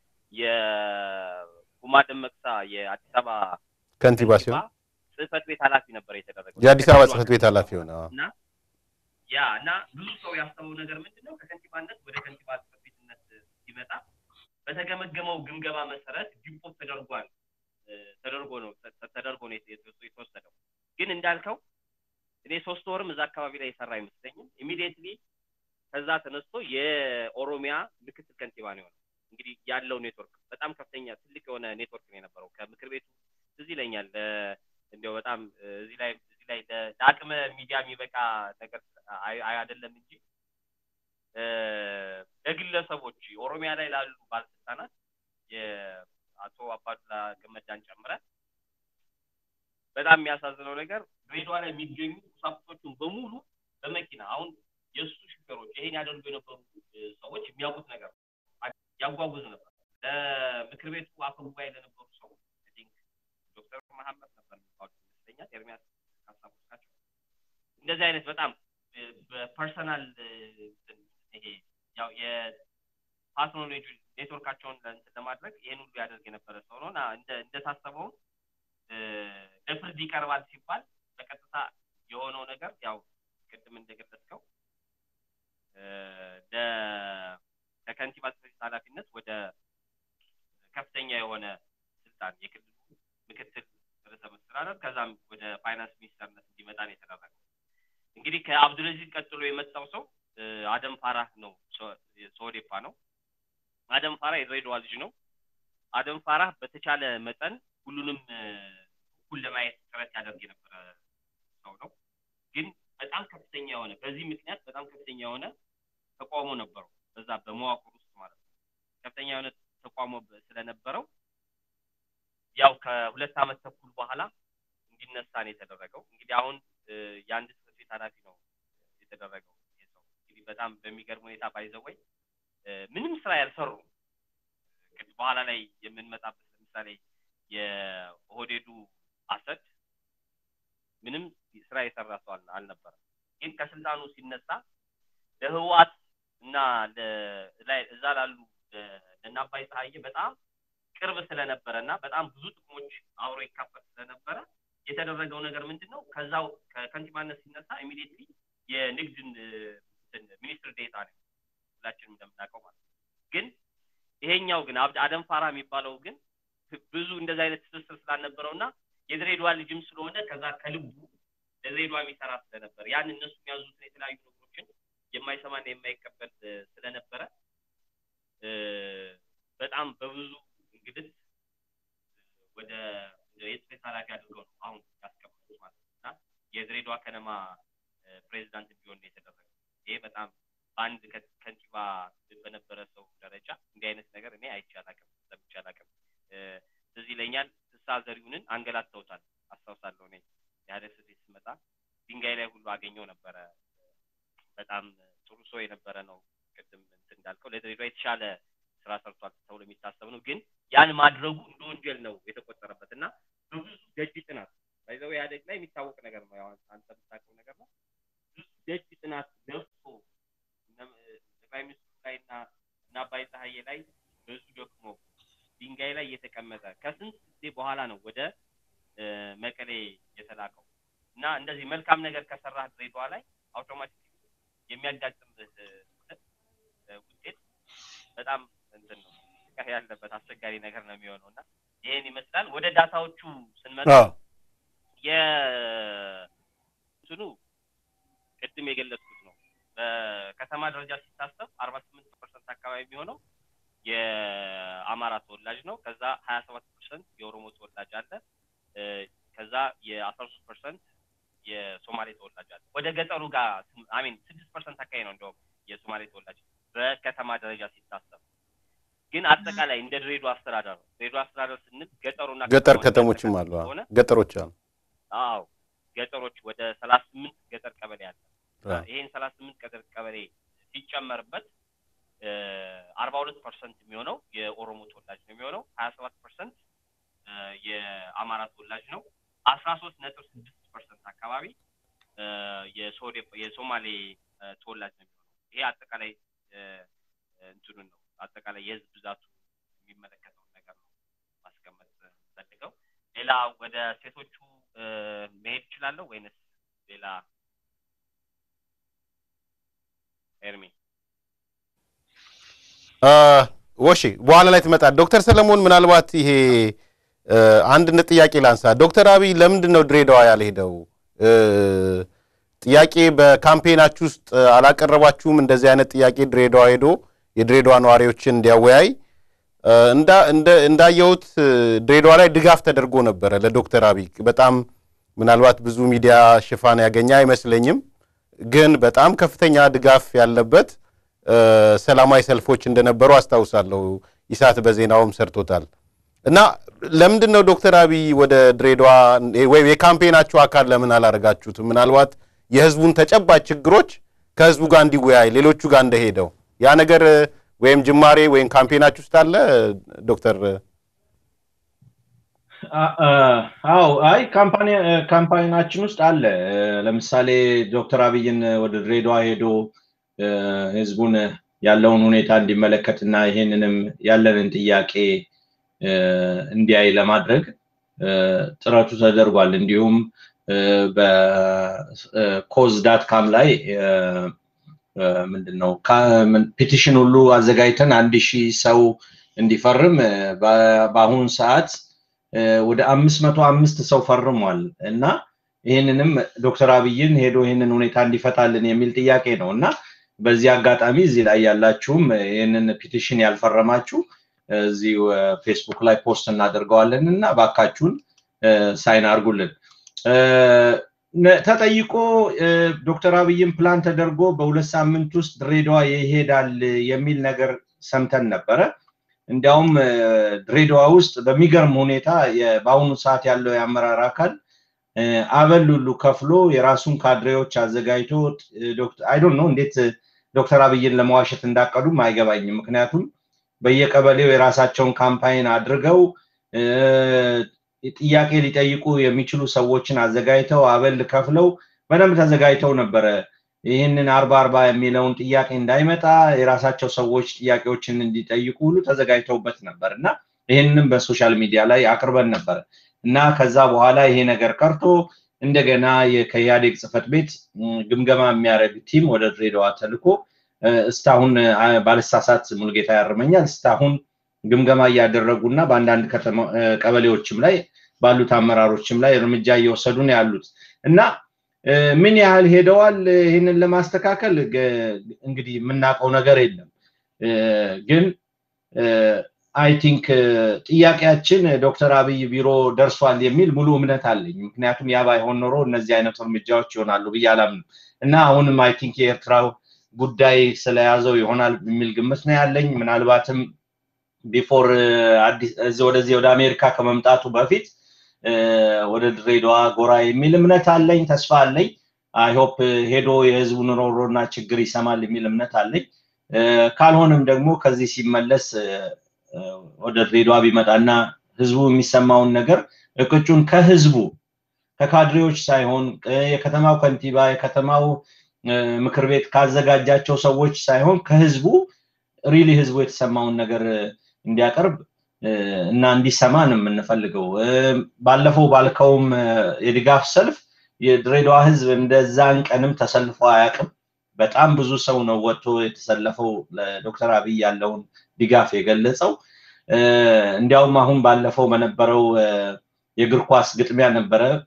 የኩማ ደመቅሳ የአዲስ አበባ ከንቲባ ሲሆን ጽህፈት ቤት ኃላፊ ነበር የተደረገው የአዲስ አበባ ጽህፈት ቤት ኃላፊ ሆነ። አዎ። እና ያ እና ብዙ ሰው ያሰበው ነገር ምንድን ነው ከከንቲባነት ወደ ከንቲባ ጽህፈት ቤትነት ሲመጣ በተገመገመው ግምገማ መሰረት ዲፖት ተደርጓል እ፣ ተደርጎ ነው ተ- ተደርጎ ነው የተ- የተ- የተወሰደው። ግን እንዳልከው እኔ ሶስት ወርም እዛ አካባቢ ላይ የሰራ አይመስለኝም። ኢሚዲየትሊ ከዛ ተነስቶ የኦሮሚያ ምክትል ከንቲባ ነው የሆነው። እንግዲህ ያለው ኔትወርክ በጣም ከፍተኛ ትልቅ የሆነ ኔትወርክ ነው የነበረው ከምክር ቤቱ ትዝ ይለኛል ለ- እንዲያው በጣም እ፣ እዚህ ላይ እዚህ ላይ ለ- ለአቅመ ሚዲያ የሚበቃ ነገር አይ- አይ- አይደለም እንጂ እ፣ ለግለሰቦች ኦሮሚያ ላይ ላሉ ባለስልጣናት የአቶ አባዱላ ገመዳን ጨምረ በጣም የሚያሳዝነው ነገር ድሬዳዋ ላይ የሚገኙ ቁሳቁሶቹን በሙሉ በመኪና አሁን የእሱ ሹፌሮች ይሄን ያደርጉ የነበሩ እ፣ ሰዎች የሚያውቁት ነገር ነው። ያጓጉዝ ነበር። ለምክር ቤቱ አፈ ጉባኤ ለነበሩ ሰው I think ዶክተር መሐመድ ነበር የሚባሉት ይመስለኛል ኤርሚያስ ካሳቡት ናቸው። እንደዚህ አይነት በጣም እ፣ በፐርሰናል እ፣ እንትን ይሄ ያው የፓርትነር ኔትወርካቸውን እንትን ለማድረግ ይህን ሁሉ ያደርግ የነበረ ሰው ነው እና እንደ እንደታሰበውም እ፣ ለፍርድ ይቀርባል ሲባል በቀጥታ የሆነው ነገር ያው ቅድም እንደገለጽከው እ፣ ለ- ከከንቲባ ጽሕፈት ቤት ኃላፊነት ወደ ከፍተኛ የሆነ ስልጣን የክልሉ ምክትል ርዕሰ መስተዳደር ከዛም ወደ ፋይናንስ ሚኒስተርነት እንዲመጣ ነው የተደረገው። እንግዲህ ከአብዱልአዚዝ ቀጥሎ የመጣው ሰው እ፣ አደም ፋራህ ነው። ሶ- ሶዴፓ ነው። አደም ፋራህ የድሬዳዋ ልጅ ነው። አደም ፋራህ በተቻለ መጠን ሁሉንም እ፣ እኩል ለማየት ጥረት ያደርግ የነበረ ሰው ነው። ግን በጣም ከፍተኛ የሆነ በዚህ ምክንያት በጣም ከፍተኛ የሆነ ተቃውሞ ነበረው በዛ በመዋቅር ውስጥ ማለት ነው። ከፍተኛ የሆነ ተቃውሞ በ- ስለነበረው ያው ከሁለት ዓመት ተኩል በኋላ እንዲነሳ ነው የተደረገው። እንግዲህ አሁን እ፣ የአንድ ጽሕፈት ቤት ኃላፊ ነው የተደረገው ይህ ሰው። እንግዲህ በጣም በሚገርም ሁኔታ ባይዘወይ ምንም ስራ ያልሰሩ እንግዲህ በኋላ ላይ የምንመጣበት ለምሳሌ የኦህዴዱ አሰድ ምንም ስራ የሰራ ሰው አል- አልነበረም። ግን ከስልጣኑ ሲነሳ ለህወሓት እና ለ- ላይ እዛ ላሉ ለ- ለእነ አባይ ፀሐዬ በጣም ቅርብ ስለነበረ እና በጣም ብዙ ጥቅሞች አብሮ ይካፈል ስለነበረ የተደረገው ነገር ምንድን ነው? ከዛው ከከንቲባነት ሲነሳ ኢሚዲየትሊ የንግድን እ፣ እንትን ሚኒስትር ዴታ ነው ሁላችንም እንደምናውቀው ማለት ነው። ግን ይሄኛው ግን አብድ አደም ፋራ የሚባለው ግን ብዙ እንደዚህ አይነት ትስስር ስላልነበረው እና የድሬዳዋ ልጅም ስለሆነ ከዛ ከልቡ ለድሬዳዋ የሚሰራ ስለነበር ያን እነሱ የሚያዙትን የተለያዩ ነገሮችን የማይሰማና የማይቀበል እ፣ ስለነበረ እ፣ በጣም በብዙ እንግዲህ ወደ የጽሕፈት ኃላፊ አድርገው ነው አሁን ያስቀመጡት ማለት ነው እና የድሬዳዋ ከነማ እ፣ ፕሬዚዳንት እንዲሆን ነው የተደረገው። ይሄ በጣም በአንድ ከ- ከንቲባ በነበረ ሰው ደረጃ እንዲህ አይነት ነገር እኔ አይቼ አላውቅም፣ ሰምቼ አላውቅም። እ፣ ትዝ ይለኛል ፍስሐ ዘሪሁንን አንገላተውታል አስታውሳለሁ። እኔ የኢህአዴግ ጽሕፈት ቤት ስመጣ ድንጋይ ላይ ሁሉ አገኘው ነበረ። በጣም ጥሩ ሰው የነበረ ነው። ቅድም እንትን እንዳልከው ለድሬዳዋ የተሻለ ስራ ሰርቷል ተብሎ የሚታሰብ ነው። ግን ያን ማድረጉ እንደ ወንጀል ነው የተቆጠረበት እና በብዙ ደጅ ጥናት ባይዘው ኢህአዴግ ላይ የሚታወቅ ነገር ነው። ያው አንተ የምታውቀው ነገር ነው። ብዙ ደጅ ጥናት ለፍቶ እነ- ጠቅላይ ሚኒስትሩ ላይ እና እና አባይ ፀሐዬ ላይ ብዙ ደግሞ ድንጋይ ላይ እየተቀመጠ ከስንት ጊዜ በኋላ ነው ወደ እ፣ መቀሌ የተላከው እና እንደዚህ መልካም ነገር ከሰራህ ድሬዳዋ ላይ አውቶማቲክ የሚያጋጥምህ እ፣ እ፣ ውጤት በጣም እንትን ነው ስቃይ ያለበት አስቸጋሪ ነገር ነው የሚሆነው እና ይሄን ይመስላል። ወደ ዳታዎቹ ስንመጣ አዎ የእንትኑ ቅድም የገለጽኩት ነው። በከተማ ደረጃ ሲታሰብ አርባ ስምንት ፐርሰንት አካባቢ የሚሆነው የአማራ ተወላጅ ነው። ከዛ ሀያ ሰባት ፐርሰንት የኦሮሞ ተወላጅ አለ። ከዛ የአስራ ሶስት ፐርሰንት የሶማሌ ተወላጅ አለ። ወደ ገጠሩ ጋር አሚን ስድስት ፐርሰንት አካባቢ ነው እንዲያውም የሶማሌ ተወላጅ በከተማ ደረጃ ሲታሰብ ግን አጠቃላይ እንደ ድሬዳዋ አስተዳደር ነው። ድሬዳዋ አስተዳደር ስንል ገጠሩና ገጠር ከተሞችም አሉ። ገጠሮች አሉ። አዎ ገጠሮች ወደ ሰላሳ ስምንት ገጠር ቀበሌ አለ። ይሄን ሰላሳ ስምንት ገጠር ቀበሌ ሲጨመርበት አርባ ሁለት ፐርሰንት የሚሆነው የኦሮሞ ተወላጅ ነው የሚሆነው ሀያ ሰባት ፐርሰንት የአማራ ተወላጅ ነው። አስራ ሶስት ነጥብ ስድስት ፐርሰንት አካባቢ የሶማሌ ተወላጅ ነው የሚሆነው። ይሄ አጠቃላይ እንትኑን ነው አጠቃላይ የህዝብ ብዛቱ የሚመለከተውን ነገር ነው ማስቀመጥ ፈልገው። ሌላ ወደ ሴቶቹ መሄድ እችላለሁ ወይንስ ሌላ ኤርሚ? ወሺ በኋላ ላይ ትመጣል። ዶክተር ሰለሞን ምናልባት ይሄ አንድነት ጥያቄ ላንሳ። ዶክተር አብይ ለምንድን ነው ድሬዳዋ ያልሄደው? ጥያቄ በካምፔናችሁ ውስጥ አላቀረባችሁም? እንደዚህ አይነት ጥያቄ ድሬዳዋ ሄዶ የድሬዳዋ ነዋሪዎችን እንዲያወያይ እንዳየሁት ድሬዳዋ ላይ ድጋፍ ተደርጎ ነበረ ለዶክተር አብይ በጣም ምናልባት ብዙ ሚዲያ ሽፋን ያገኘ አይመስለኝም፣ ግን በጣም ከፍተኛ ድጋፍ ያለበት ሰላማዊ ሰልፎች እንደነበሩ አስታውሳለሁ። ኢሳት በዜናውም ሰርቶታል። እና ለምንድን ነው ዶክተር አብይ ወደ ድሬዳዋ ወይም የካምፔናችሁ አካል ለምን አላደረጋችሁትም? ምናልባት የህዝቡን ተጨባጭ ችግሮች ከህዝቡ ጋር እንዲወያይ ሌሎቹ ጋር እንደሄደው ያ ነገር ወይም ጅማሬ ወይም ካምፔናችሁ ውስጥ አለ ዶክተር? አዎ፣ አይ ካምፓኒናችን ውስጥ አለ። ለምሳሌ ዶክተር አብይን ወደ ድሬዳዋ ሄዶ ህዝቡን ያለውን ሁኔታ እንዲመለከትና ይሄንንም ያለንን ጥያቄ እንዲያይ ለማድረግ ጥረቱ ተደርጓል። እንዲሁም በኮዝ ዳት ካም ላይ ምንድን ነው ፒቲሽን ሁሉ አዘጋጅተን አንድ ሺህ ሰው እንዲፈርም በአሁኑ ሰዓት ወደ አምስት መቶ አምስት ሰው ፈርሟል እና ይህንንም ዶክተር አብይን ሄዶ ይህንን ሁኔታ እንዲፈታልን የሚል ጥያቄ ነው እና በዚህ አጋጣሚ እዚህ ላይ ያላችሁም ይህንን ፒቲሽን ያልፈረማችሁ እዚህ ፌስቡክ ላይ ፖስት እናደርገዋለን እና ባካችሁን ሳይን አርጉልን። ተጠይቆ ዶክተር አብይም ፕላን ተደርጎ በሁለት ሳምንት ውስጥ ድሬዳዋ ይሄዳል የሚል ነገር ሰምተን ነበረ። እንዲያውም ድሬዳዋ ውስጥ በሚገርም ሁኔታ በአሁኑ ሰዓት ያለው የአመራር አካል አበል ሁሉ ከፍሎ የራሱን ካድሬዎች አዘጋጅቶ አይዶን ነው እንዴት ዶክተር አብይን ለመዋሸት እንዳቀዱም አይገባኝም። ምክንያቱም በየቀበሌው የራሳቸውን ካምፓይን አድርገው ጥያቄ ሊጠይቁ የሚችሉ ሰዎችን አዘጋጅተው አበል ከፍለው በደንብ ተዘጋጅተው ነበረ። ይህንን አርባ አርባ የሚለውን ጥያቄ እንዳይመጣ የራሳቸው ሰዎች ጥያቄዎችን እንዲጠይቁ ሁሉ ተዘጋጅተውበት ነበር እና ይህንንም በሶሻል ሚዲያ ላይ አቅርበን ነበር እና ከዛ በኋላ ይሄ ነገር ቀርቶ እንደገና ከኢህአዴግ ጽህፈት ቤት ግምገማ የሚያደርግ ቲም ወደ ድሬዳዋ ተልኮ እስካሁን ባልሳሳት ሙልጌታ ያርመኛል እስካሁን ግምገማ እያደረጉ እና በአንዳንድ ቀበሌዎችም ላይ ባሉት አመራሮችም ላይ እርምጃ እየወሰዱ ነው ያሉት እና ምን ያህል ሄደዋል ይህንን ለማስተካከል እንግዲህ የምናውቀው ነገር የለም ግን አይ ቲንክ ጥያቄያችን ዶክተር አብይ ቢሮ ደርሷል የሚል ሙሉ እምነት አለኝ ምክንያቱም ያ ባይሆን ኖሮ እነዚህ አይነት እርምጃዎች ይሆናሉ ብዬ አላምንም እና አሁንም አይ ቲንክ የኤርትራው ጉዳይ ስለያዘው ይሆናል የሚል ግምት ነው ያለኝ ምናልባትም ቢፎር ወደዚህ ወደ አሜሪካ ከመምጣቱ በፊት ወደ ድሬዳዋ ጎራ የሚል እምነት አለኝ ተስፋ አለኝ አይሆፕ ሄዶ የህዝቡን ሮሮና ችግር ይሰማል የሚል እምነት አለኝ ካልሆንም ደግሞ ከዚህ ሲመለስ ወደ ድሬዳዋ ቢመጣና ህዝቡ የሚሰማውን ነገር እቅጩን ከህዝቡ ከካድሬዎች ሳይሆን የከተማው ከንቲባ የከተማው ምክር ቤት ካዘጋጃቸው ሰዎች ሳይሆን ከህዝቡ ሪሊ ህዝቡ የተሰማውን ነገር እንዲያቀርብ እና እንዲሰማ ነው የምንፈልገው ባለፈው ባልከውም የድጋፍ ሰልፍ የድሬዳዋ ህዝብ እንደዛን ቀንም ተሰልፎ አያውቅም በጣም ብዙ ሰው ነው ወጥቶ የተሰለፈው ለዶክተር አብይ ያለውን ድጋፍ የገለጸው እንዲያውም አሁን ባለፈው በነበረው የእግር ኳስ ግጥሚያ ነበረ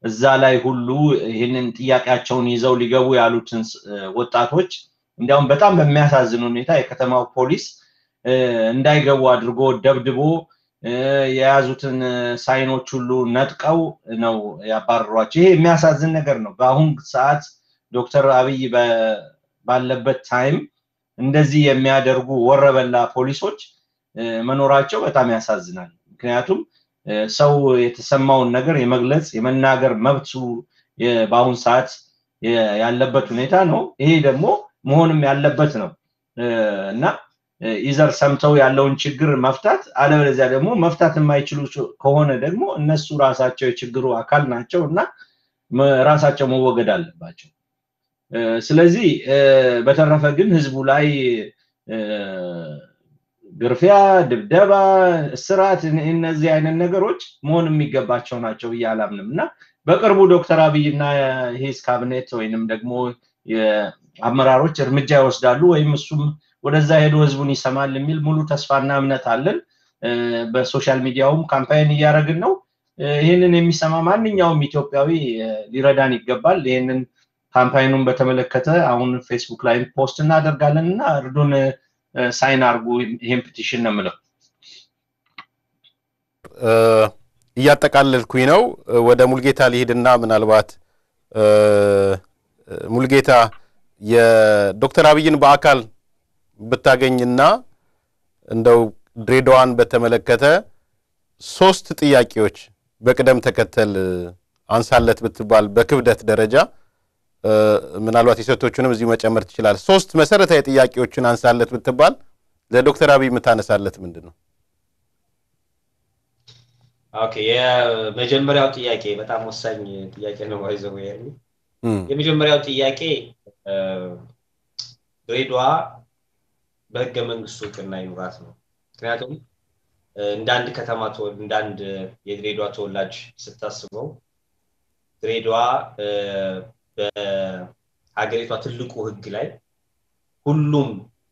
እዛ ላይ ሁሉ ይህንን ጥያቄያቸውን ይዘው ሊገቡ ያሉትን ወጣቶች እንዲያውም በጣም በሚያሳዝን ሁኔታ የከተማው ፖሊስ እንዳይገቡ አድርጎ ደብድቦ የያዙትን ሳይኖች ሁሉ ነጥቀው ነው ያባረሯቸው። ይሄ የሚያሳዝን ነገር ነው። በአሁን ሰዓት ዶክተር አብይ ባለበት ታይም እንደዚህ የሚያደርጉ ወረበላ ፖሊሶች መኖራቸው በጣም ያሳዝናል። ምክንያቱም ሰው የተሰማውን ነገር የመግለጽ የመናገር መብቱ በአሁን ሰዓት ያለበት ሁኔታ ነው። ይሄ ደግሞ መሆንም ያለበት ነው እና ኢዘር ሰምተው ያለውን ችግር መፍታት፣ አለበለዚያ ደግሞ መፍታት የማይችሉ ከሆነ ደግሞ እነሱ ራሳቸው የችግሩ አካል ናቸው እና ራሳቸው መወገድ አለባቸው። ስለዚህ በተረፈ ግን ህዝቡ ላይ ግርፊያ፣ ድብደባ፣ እስራት እነዚህ አይነት ነገሮች መሆን የሚገባቸው ናቸው ብዬ አላምንም እና በቅርቡ ዶክተር አብይ እና ሂስ ካቢኔት ወይንም ደግሞ አመራሮች እርምጃ ይወስዳሉ ወይም እሱም ወደዛ ሄዶ ህዝቡን ይሰማል የሚል ሙሉ ተስፋና እምነት አለን። በሶሻል ሚዲያውም ካምፓይን እያደረግን ነው። ይህንን የሚሰማ ማንኛውም ኢትዮጵያዊ ሊረዳን ይገባል። ይህንን ካምፓይኑን በተመለከተ አሁን ፌስቡክ ላይ ፖስት እናደርጋለን እና እርዱን ሳይን አርጉ። ይህን ፒቲሽን ነው የምለው። እያጠቃለልኩኝ ነው። ወደ ሙልጌታ ሊሄድና ምናልባት ሙልጌታ የዶክተር አብይን በአካል ብታገኝና እንደው ድሬዳዋን በተመለከተ ሶስት ጥያቄዎች በቅደም ተከተል አንሳለት ብትባል በክብደት ደረጃ ምናልባት የሴቶቹንም እዚሁ መጨመር ትችላል። ሶስት መሰረታዊ ጥያቄዎችን አንሳለት ብትባል ለዶክተር አብይ የምታነሳለት ምንድን ነው? ኦኬ፣ የመጀመሪያው ጥያቄ በጣም ወሳኝ ጥያቄ ነው። ይዘው የመጀመሪያው ጥያቄ ድሬዳዋ በህገ መንግስቱ እውቅና ይኑራት ነው። ምክንያቱም እንደ አንድ ከተማ እንደ አንድ የድሬዳዋ ተወላጅ ስታስበው ድሬዳዋ በሀገሪቷ ትልቁ ህግ ላይ ሁሉም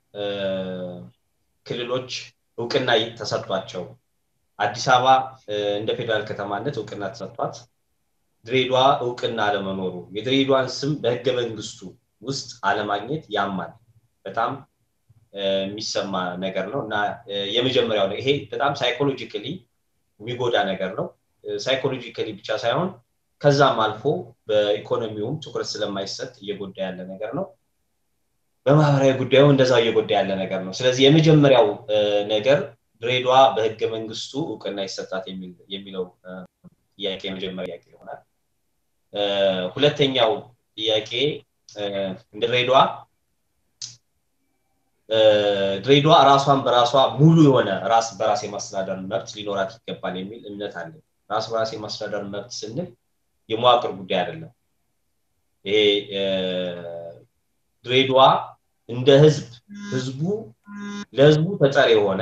ክልሎች እውቅና ተሰጥቷቸው አዲስ አበባ እንደ ፌዴራል ከተማነት እውቅና ተሰጥቷት ድሬዳዋ እውቅና አለመኖሩ የድሬዳዋን ስም በህገ መንግስቱ ውስጥ አለማግኘት ያማል። በጣም የሚሰማ ነገር ነው እና የመጀመሪያው ነው። ይሄ በጣም ሳይኮሎጂካሊ የሚጎዳ ነገር ነው። ሳይኮሎጂካሊ ብቻ ሳይሆን ከዛም አልፎ በኢኮኖሚውም ትኩረት ስለማይሰጥ እየጎዳ ያለ ነገር ነው። በማህበራዊ ጉዳዩ እንደዛው እየጎዳ ያለ ነገር ነው። ስለዚህ የመጀመሪያው ነገር ድሬዳዋ በህገ መንግስቱ እውቅና ይሰጣት የሚለው ጥያቄ የመጀመሪያ ጥያቄ ይሆናል። ሁለተኛው ጥያቄ እንደ ድሬዳዋ ድሬዳዋ ራሷን በራሷ ሙሉ የሆነ ራስ በራስ የማስተዳደር መብት ሊኖራት ይገባል የሚል እምነት አለ። ራስ በራስ የማስተዳደር መብት ስንል የመዋቅር ጉዳይ አይደለም። ይሄ ድሬዳዋ እንደ ህዝብ ህዝቡ ለህዝቡ ተጠሪ የሆነ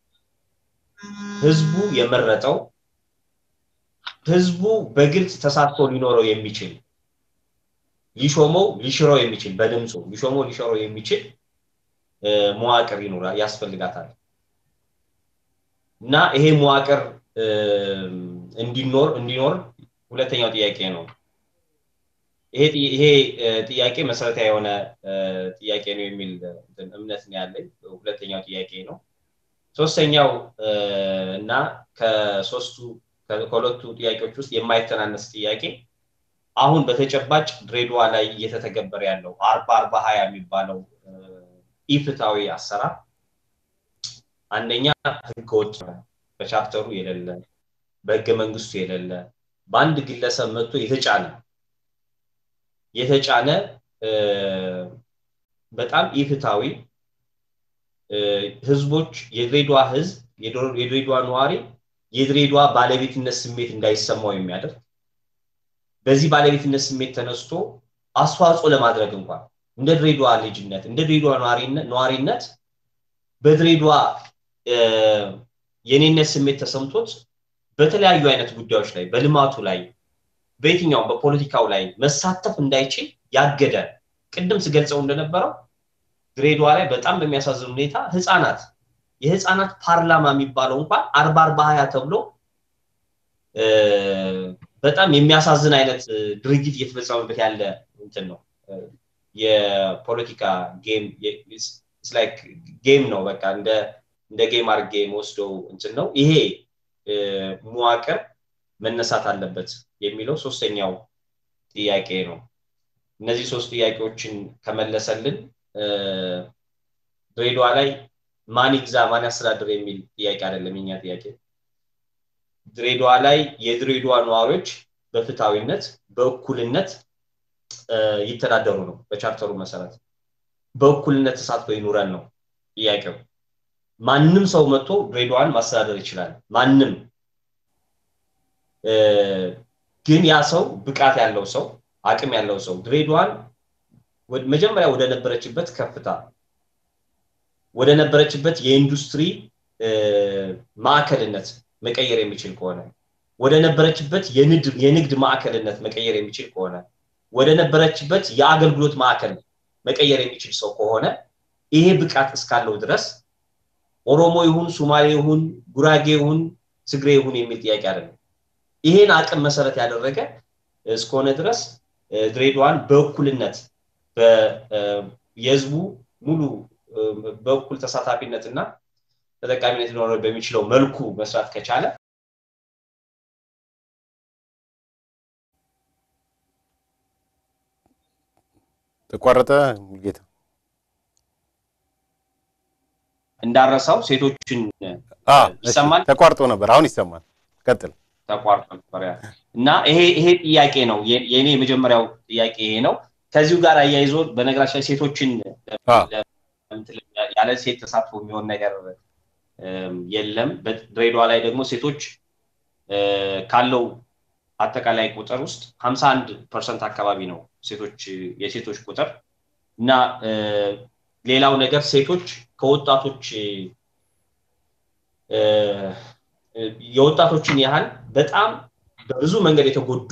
ህዝቡ የመረጠው ህዝቡ በግልጽ ተሳትፎ ሊኖረው የሚችል ሊሾመው ሊሽረው የሚችል በድምፁ ሊሾመው ሊሽረው የሚችል መዋቅር ይኖራ ያስፈልጋታል እና ይሄ መዋቅር እንዲኖር እንዲኖር ሁለተኛው ጥያቄ ነው። ይሄ ጥያቄ መሰረታዊ የሆነ ጥያቄ ነው የሚል እምነት ነው ያለኝ። ሁለተኛው ጥያቄ ነው። ሶስተኛው እና ከሶስቱ ከሁለቱ ጥያቄዎች ውስጥ የማይተናነስ ጥያቄ አሁን በተጨባጭ ድሬዳዋ ላይ እየተተገበረ ያለው አርባ አርባ ሀያ የሚባለው ኢፍታዊ አሰራር አንደኛ ህገወጥ በቻፕተሩ የሌለ በህገ መንግስቱ የሌለ በአንድ ግለሰብ መጥቶ የተጫነ የተጫነ በጣም ኢፍታዊ ህዝቦች የድሬዳዋ ህዝብ የድሬዳዋ ነዋሪ የድሬዳዋ ባለቤትነት ስሜት እንዳይሰማው የሚያደርግ በዚህ ባለቤትነት ስሜት ተነስቶ አስተዋጽኦ ለማድረግ እንኳን እንደ ድሬዳዋ ልጅነት እንደ ድሬዳዋ ነዋሪነት በድሬዳዋ የኔነት ስሜት ተሰምቶት በተለያዩ አይነት ጉዳዮች ላይ በልማቱ ላይ በየትኛውም በፖለቲካው ላይ መሳተፍ እንዳይችል ያገደ ቅድም ስገልጸው እንደነበረው ድሬዳዋ ላይ በጣም በሚያሳዝን ሁኔታ ህፃናት የህፃናት ፓርላማ የሚባለው እንኳን አርባ አርባ ሀያ ተብሎ በጣም የሚያሳዝን አይነት ድርጊት እየተፈጸመበት ያለ እንትን ነው። የፖለቲካ ጌም ላይክ ጌም ነው። በቃ እንደ እንደ ጌም አድርጌ የምወስደው እንትን ነው። ይሄ መዋቅር መነሳት አለበት የሚለው ሶስተኛው ጥያቄ ነው። እነዚህ ሶስት ጥያቄዎችን ከመለሰልን ድሬዳዋ ላይ ማን ይግዛ ማን ያስተዳድር የሚል ጥያቄ አይደለም የኛ ጥያቄ። ድሬዳዋ ላይ የድሬዳዋ ነዋሪዎች በፍትሐዊነት በእኩልነት ይተዳደሩ ነው በቻርተሩ መሰረት በእኩልነት ተሳትፎ ይኑረን ነው ጥያቄው። ማንም ሰው መጥቶ ድሬዳዋን ማስተዳደር ይችላል። ማንም ግን ያ ሰው ብቃት ያለው ሰው አቅም ያለው ሰው ድሬዳዋን መጀመሪያ ወደ ነበረችበት ከፍታ ወደ ነበረችበት የኢንዱስትሪ ማዕከልነት መቀየር የሚችል ከሆነ ወደ ነበረችበት የንግድ ማዕከልነት መቀየር የሚችል ከሆነ ወደ ነበረችበት የአገልግሎት ማዕከል መቀየር የሚችል ሰው ከሆነ ይሄ ብቃት እስካለው ድረስ ኦሮሞ ይሁን ሱማሌ ይሁን ጉራጌ ይሁን ትግሬ ይሁን የሚል ጥያቄ አይደለም። ይሄን አቅም መሰረት ያደረገ እስከሆነ ድረስ ድሬዳዋን በእኩልነት የህዝቡ ሙሉ በእኩል ተሳታፊነት እና ተጠቃሚነት ሊኖረው በሚችለው መልኩ መስራት ከቻለ ተቋረጠ ጌታ እንዳረሳው ሴቶችን ይሰማል ተቋርጦ ነበር አሁን ይሰማል ቀጥል ተቋርጦ ነበር እና ይሄ ይሄ ጥያቄ ነው የእኔ የመጀመሪያው ጥያቄ ይሄ ነው ከዚሁ ጋር አያይዞ በነገራችን ላይ ሴቶችን ያለ ሴት ተሳትፎ የሚሆን ነገር የለም በድሬዳዋ ላይ ደግሞ ሴቶች ካለው አጠቃላይ ቁጥር ውስጥ 51 ፐርሰንት አካባቢ ነው ሴቶች የሴቶች ቁጥር እና ሌላው ነገር ሴቶች ከወጣቶች የወጣቶችን ያህል በጣም በብዙ መንገድ የተጎዱ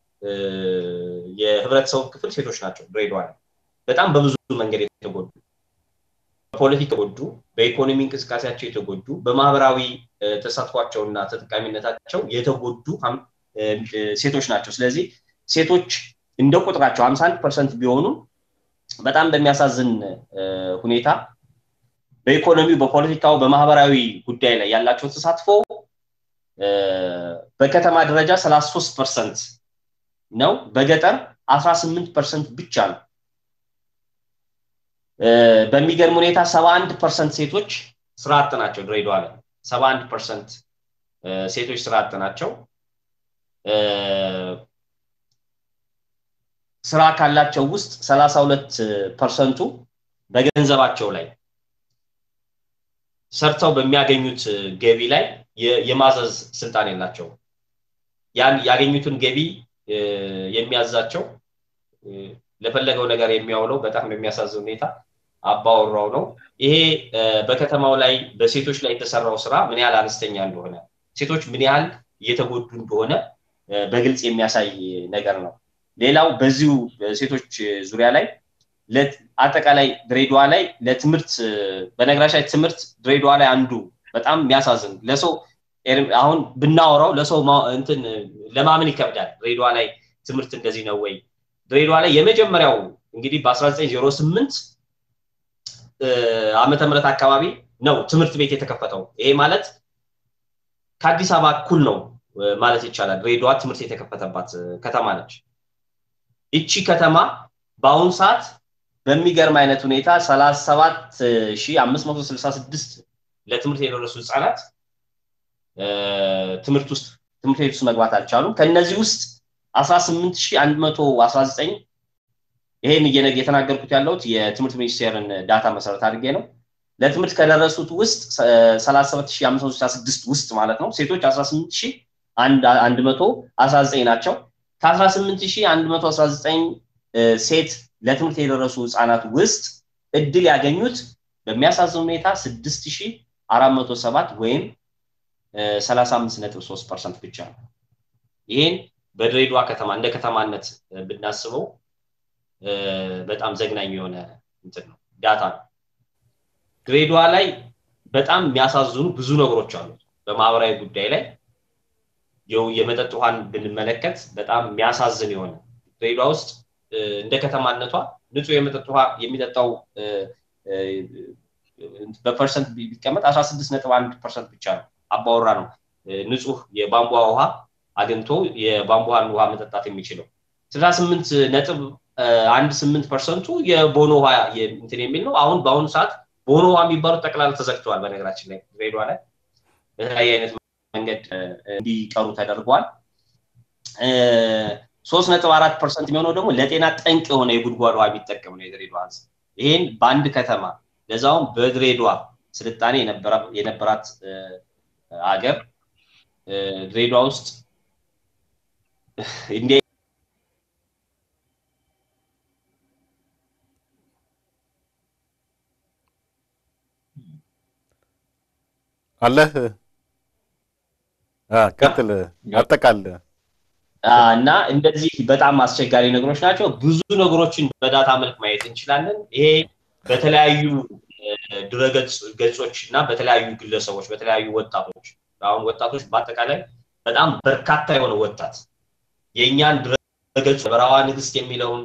የህብረተሰቡ ክፍል ሴቶች ናቸው ድሬዳዋ ላይ በጣም በብዙ መንገድ የተጎዱ በፖለቲካ የተጎዱ በኢኮኖሚ እንቅስቃሴያቸው የተጎዱ በማህበራዊ ተሳትፏቸውና ተጠቃሚነታቸው የተጎዱ ሴቶች ናቸው ስለዚህ ሴቶች እንደ ቁጥራቸው 51 ፐርሰንት ቢሆኑ በጣም በሚያሳዝን ሁኔታ በኢኮኖሚው በፖለቲካው በማህበራዊ ጉዳይ ላይ ያላቸው ተሳትፎ በከተማ ደረጃ 33 ፐርሰንት ነው በገጠር 18 ፐርሰንት ብቻ ነው በሚገርም ሁኔታ 71 ፐርሰንት ሴቶች ስራ አጥ ናቸው ድሬዳዋ ላይ 71 ፐርሰንት ሴቶች ስራ አጥ ናቸው ስራ ካላቸው ውስጥ 32 ፐርሰንቱ በገንዘባቸው ላይ ሰርተው በሚያገኙት ገቢ ላይ የማዘዝ ስልጣን የላቸው ያን ያገኙትን ገቢ የሚያዛቸው ለፈለገው ነገር የሚያውለው በጣም በሚያሳዝን ሁኔታ አባወራው ነው ይሄ በከተማው ላይ በሴቶች ላይ የተሰራው ስራ ምን ያህል አነስተኛ እንደሆነ ሴቶች ምን ያህል እየተጎዱ እንደሆነ በግልጽ የሚያሳይ ነገር ነው ሌላው በዚሁ ሴቶች ዙሪያ ላይ አጠቃላይ ድሬዳዋ ላይ ለትምህርት በነገራችን ላይ ትምህርት ድሬዳዋ ላይ አንዱ በጣም የሚያሳዝን ለሰው አሁን ብናወራው ለሰው እንትን ለማመን ይከብዳል ድሬዳዋ ላይ ትምህርት እንደዚህ ነው ወይ ድሬዳዋ ላይ የመጀመሪያው እንግዲህ በ1908 ዓመተ ምህረት አካባቢ ነው ትምህርት ቤት የተከፈተው ይሄ ማለት ከአዲስ አበባ እኩል ነው ማለት ይቻላል ድሬዳዋ ትምህርት የተከፈተባት ከተማ ነች እቺ ከተማ በአሁኑ ሰዓት በሚገርም አይነት ሁኔታ 37566 ለትምህርት የደረሱ ህፃናት ትምህርት ውስጥ ትምህርት ቤት ውስጥ መግባት አልቻሉም ከነዚህ ውስጥ 18119 ይሄን እየተናገርኩት ያለሁት የትምህርት ሚኒስቴርን ዳታ መሰረት አድርጌ ነው ለትምህርት ከደረሱት ውስጥ 37566 ውስጥ ማለት ነው ሴቶች 18119 ናቸው ከ18119 ሴት ለትምህርት የደረሱ ህፃናት ውስጥ እድል ያገኙት በሚያሳዝን ሁኔታ 6407 ወይም 35.3 ፐርሰንት ብቻ ነው ይህን በድሬዳዋ ከተማ እንደ ከተማነት ብናስበው በጣም ዘግናኝ የሆነ እንትን ነው ዳታ ነው ድሬዳዋ ላይ በጣም የሚያሳዝኑ ብዙ ነገሮች አሉ በማህበራዊ ጉዳይ ላይ የመጠጥ ውሃን ብንመለከት በጣም የሚያሳዝን የሆነ ድሬዳዋ ውስጥ እንደ ከተማነቷ ንጹህ የመጠጥ ውሃ የሚጠጣው በፐርሰንት ቢቀመጥ አስራ ስድስት ነጥብ አንድ ፐርሰንት ብቻ ነው አባወራ ነው ንጹህ የቧንቧ ውሃ አግኝቶ የቧንቧን ውሃ መጠጣት የሚችለው ስልሳ ስምንት ነጥብ አንድ ስምንት ፐርሰንቱ የቦኖ ውሃ እንትን የሚል ነው አሁን በአሁኑ ሰዓት ቦኖ ውሃ የሚባሉት ጠቅላላ ተዘግተዋል በነገራችን ላይ ድሬዳዋ ላይ በተለያየ አይነት መንገድ እንዲቀሩ ተደርጓል ሶስት ነጥብ አራት ፐርሰንት የሚሆነው ደግሞ ለጤና ጠንቅ የሆነ የጉድጓድ ውሃ የሚጠቀም ነው የድሬዳዋ ህዝብ ይህን በአንድ ከተማ ለዛውም በድሬዳዋ ስልጣኔ የነበራት ሀገር ድሬዳዋ ውስጥ እንዲህ አለህ ቀጥል አጠቃል እና እንደዚህ በጣም አስቸጋሪ ነገሮች ናቸው ብዙ ነገሮችን በዳታ መልክ ማየት እንችላለን ይሄ በተለያዩ ድረገጽ ገጾች እና በተለያዩ ግለሰቦች በተለያዩ ወጣቶች አሁን ወጣቶች በአጠቃላይ በጣም በርካታ የሆነ ወጣት የእኛን ድረገጽ በረሃዋ ንግስት የሚለውን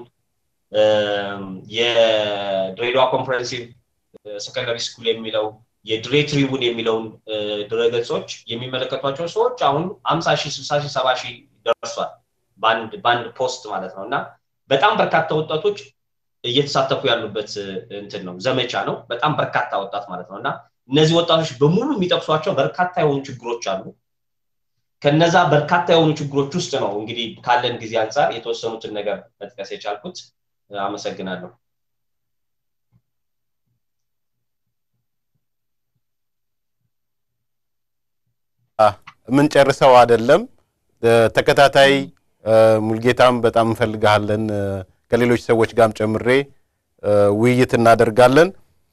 የድሬዳዋ ኮንፈረንሲቭ ሰከንዳሪ ስኩል የሚለው የድሬ ትሪቡን የሚለውን ድረገጾች የሚመለከቷቸው ሰዎች አሁን አምሳ ሺህ ስልሳ ሺህ ሰባ ሺህ ደርሷል በአንድ ፖስት ማለት ነው እና በጣም በርካታ ወጣቶች እየተሳተፉ ያሉበት እንትን ነው ዘመቻ ነው በጣም በርካታ ወጣት ማለት ነው እና እነዚህ ወጣቶች በሙሉ የሚጠቅሷቸው በርካታ የሆኑ ችግሮች አሉ ከነዛ በርካታ የሆኑ ችግሮች ውስጥ ነው እንግዲህ ካለን ጊዜ አንጻር የተወሰኑትን ነገር መጥቀስ የቻልኩት አመሰግናለሁ የምንጨርሰው አይደለም ተከታታይ ሙልጌታም በጣም እንፈልግሃለን ከሌሎች ሰዎች ጋርም ጨምሬ ውይይት እናደርጋለን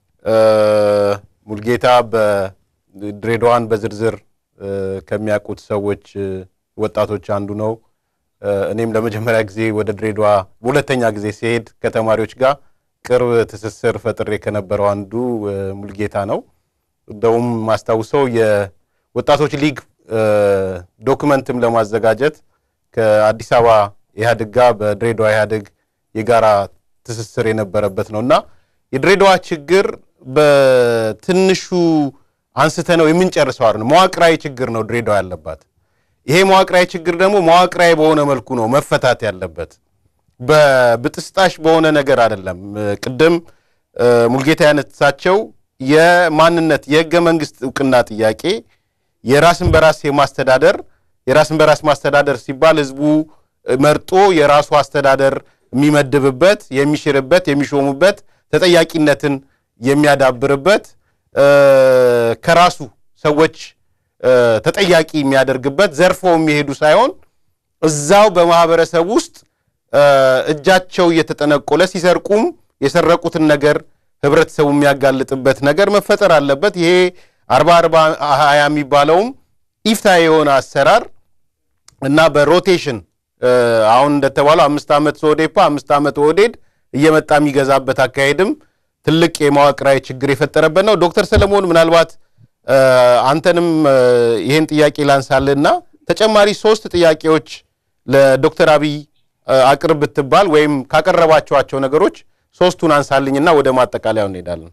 ሙልጌታ በድሬዳዋን በዝርዝር ከሚያውቁት ሰዎች ወጣቶች አንዱ ነው እኔም ለመጀመሪያ ጊዜ ወደ ድሬዳዋ በሁለተኛ ጊዜ ሲሄድ ከተማሪዎች ጋር ቅርብ ትስስር ፈጥሬ ከነበረው አንዱ ሙልጌታ ነው እንደውም ማስታውሰው የወጣቶች ሊግ ዶክመንትም ለማዘጋጀት ከአዲስ አበባ ኢህአዴግ ጋር በድሬዳዋ ኢህአዴግ የጋራ ትስስር የነበረበት ነው እና የድሬዳዋ ችግር በትንሹ አንስተ ነው የምንጨርሰው አይደለም መዋቅራዊ ችግር ነው ድሬዳዋ ያለባት ይሄ መዋቅራዊ ችግር ደግሞ መዋቅራዊ በሆነ መልኩ ነው መፈታት ያለበት በብጥስጣሽ በሆነ ነገር አይደለም ቅድም ሙልጌታ ያነሳቸው የማንነት የህገ መንግስት እውቅና ጥያቄ የራስን በራስ የማስተዳደር የራስን በራስ ማስተዳደር ሲባል ህዝቡ መርጦ የራሱ አስተዳደር የሚመድብበት የሚሽርበት የሚሾሙበት ተጠያቂነትን የሚያዳብርበት ከራሱ ሰዎች ተጠያቂ የሚያደርግበት ዘርፎ የሚሄዱ ሳይሆን እዛው በማህበረሰብ ውስጥ እጃቸው እየተጠነቆለ ሲሰርቁም የሰረቁትን ነገር ህብረተሰቡ የሚያጋልጥበት ነገር መፈጠር አለበት ይሄ አርባ አርባ ሀያ የሚባለውም ኢፍታ የሆነ አሰራር እና በሮቴሽን አሁን እንደተባለው አምስት ዓመት ሶዴፓ አምስት ዓመት ኦህዴድ እየመጣ የሚገዛበት አካሄድም ትልቅ የመዋቅራዊ ችግር የፈጠረበት ነው ዶክተር ሰለሞን ምናልባት አንተንም ይህን ጥያቄ ላንሳልና ተጨማሪ ሶስት ጥያቄዎች ለዶክተር አብይ አቅርብ ብትባል ወይም ካቀረባቸዋቸው ነገሮች ሶስቱን አንሳልኝና ወደ ማጠቃለያው እንሄዳለን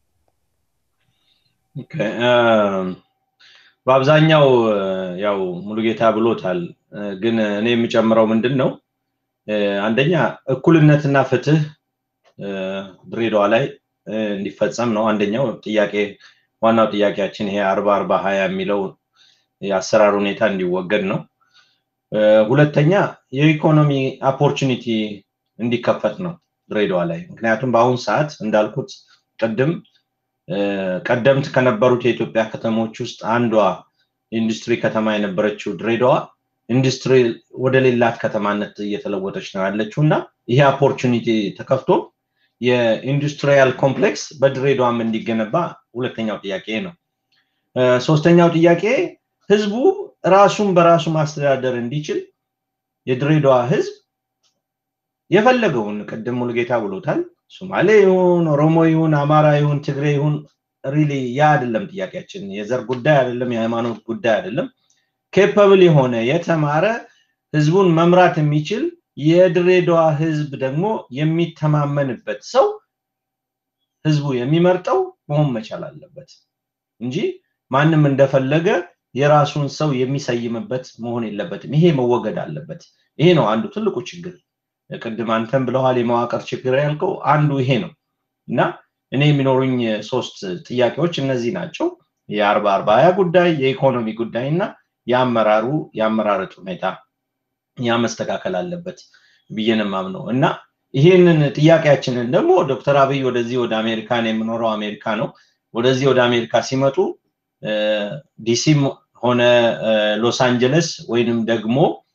በአብዛኛው ያው ሙሉጌታ ብሎታል ግን እኔ የምጨምረው ምንድን ነው አንደኛ እኩልነትና ፍትህ ድሬዳዋ ላይ እንዲፈጸም ነው አንደኛው ጥያቄ ዋናው ጥያቄያችን ይሄ አርባ አርባ ሀያ የሚለው የአሰራር ሁኔታ እንዲወገድ ነው ሁለተኛ የኢኮኖሚ ኦፖርቹኒቲ እንዲከፈት ነው ድሬዳዋ ላይ ምክንያቱም በአሁኑ ሰዓት እንዳልኩት ቅድም ቀደምት ከነበሩት የኢትዮጵያ ከተሞች ውስጥ አንዷ ኢንዱስትሪ ከተማ የነበረችው ድሬዳዋ ኢንዱስትሪ ወደ ሌላት ከተማነት እየተለወጠች ነው ያለችው እና ይሄ ኦፖርቹኒቲ ተከፍቶ የኢንዱስትሪያል ኮምፕሌክስ በድሬዳዋም እንዲገነባ ሁለተኛው ጥያቄ ነው ሶስተኛው ጥያቄ ህዝቡ ራሱን በራሱ ማስተዳደር እንዲችል የድሬዳዋ ህዝብ የፈለገውን ቅድም ሙሉጌታ ብሎታል ሶማሌ ይሁን ኦሮሞ ይሁን አማራ ይሁን ትግሬ ይሁን ሪሊ ያ አይደለም ጥያቄያችን የዘር ጉዳይ አይደለም የሃይማኖት ጉዳይ አይደለም ኬፐብል የሆነ የተማረ ህዝቡን መምራት የሚችል የድሬዳዋ ህዝብ ደግሞ የሚተማመንበት ሰው ህዝቡ የሚመርጠው መሆን መቻል አለበት እንጂ ማንም እንደፈለገ የራሱን ሰው የሚሰይምበት መሆን የለበትም። ይሄ መወገድ አለበት። ይሄ ነው አንዱ ትልቁ ችግር። ቅድም አንተም ብለዋል፣ የመዋቅር ችግር ያልከው አንዱ ይሄ ነው እና እኔ የሚኖሩኝ ሶስት ጥያቄዎች እነዚህ ናቸው። የአርባ አርባ ሀያ ጉዳይ፣ የኢኮኖሚ ጉዳይ እና የአመራሩ የአመራረጥ ሁኔታ ያ መስተካከል አለበት ብዬ ነው የማምነው እና ይህንን ጥያቄያችንን ደግሞ ዶክተር አብይ ወደዚህ ወደ አሜሪካን የምኖረው አሜሪካ ነው። ወደዚህ ወደ አሜሪካ ሲመጡ ዲሲም ሆነ ሎስ አንጀለስ ወይንም ደግሞ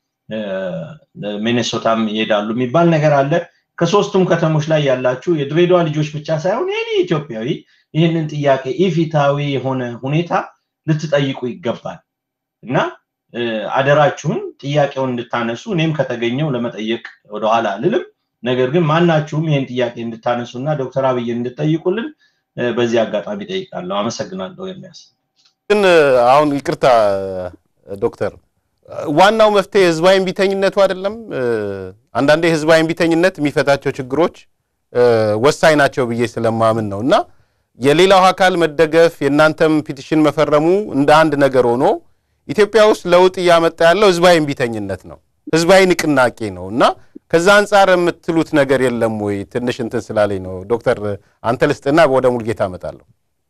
ሚኔሶታም ይሄዳሉ የሚባል ነገር አለ። ከሶስቱም ከተሞች ላይ ያላችሁ የድሬዳዋ ልጆች ብቻ ሳይሆን ይህ ኢትዮጵያዊ ይህንን ጥያቄ ኢፊታዊ የሆነ ሁኔታ ልትጠይቁ ይገባል እና አደራችሁን ጥያቄውን እንድታነሱ እኔም ከተገኘው ለመጠየቅ ወደኋላ አልልም። ነገር ግን ማናችሁም ይህን ጥያቄ እንድታነሱ እና ዶክተር አብይ እንድጠይቁልን በዚህ አጋጣሚ ጠይቃለሁ። አመሰግናለሁ። የሚያስ ግን አሁን ይቅርታ ዶክተር፣ ዋናው መፍትሄ ህዝባዊ እምቢተኝነቱ አይደለም? አንዳንዴ ህዝባዊ እምቢተኝነት የሚፈታቸው ችግሮች ወሳኝ ናቸው ብዬ ስለማምን ነው እና የሌላው አካል መደገፍ የእናንተም ፒቲሽን መፈረሙ እንደ አንድ ነገር ሆኖ ኢትዮጵያ ውስጥ ለውጥ እያመጣ ያለው ህዝባዊ እምቢተኝነት ነው፣ ህዝባዊ ንቅናቄ ነው እና ከዛ አንጻር የምትሉት ነገር የለም ወይ? ትንሽ እንትን ስላለኝ ነው። ዶክተር አንተ ልስጥና ወደ ሙልጌታ እመጣለሁ።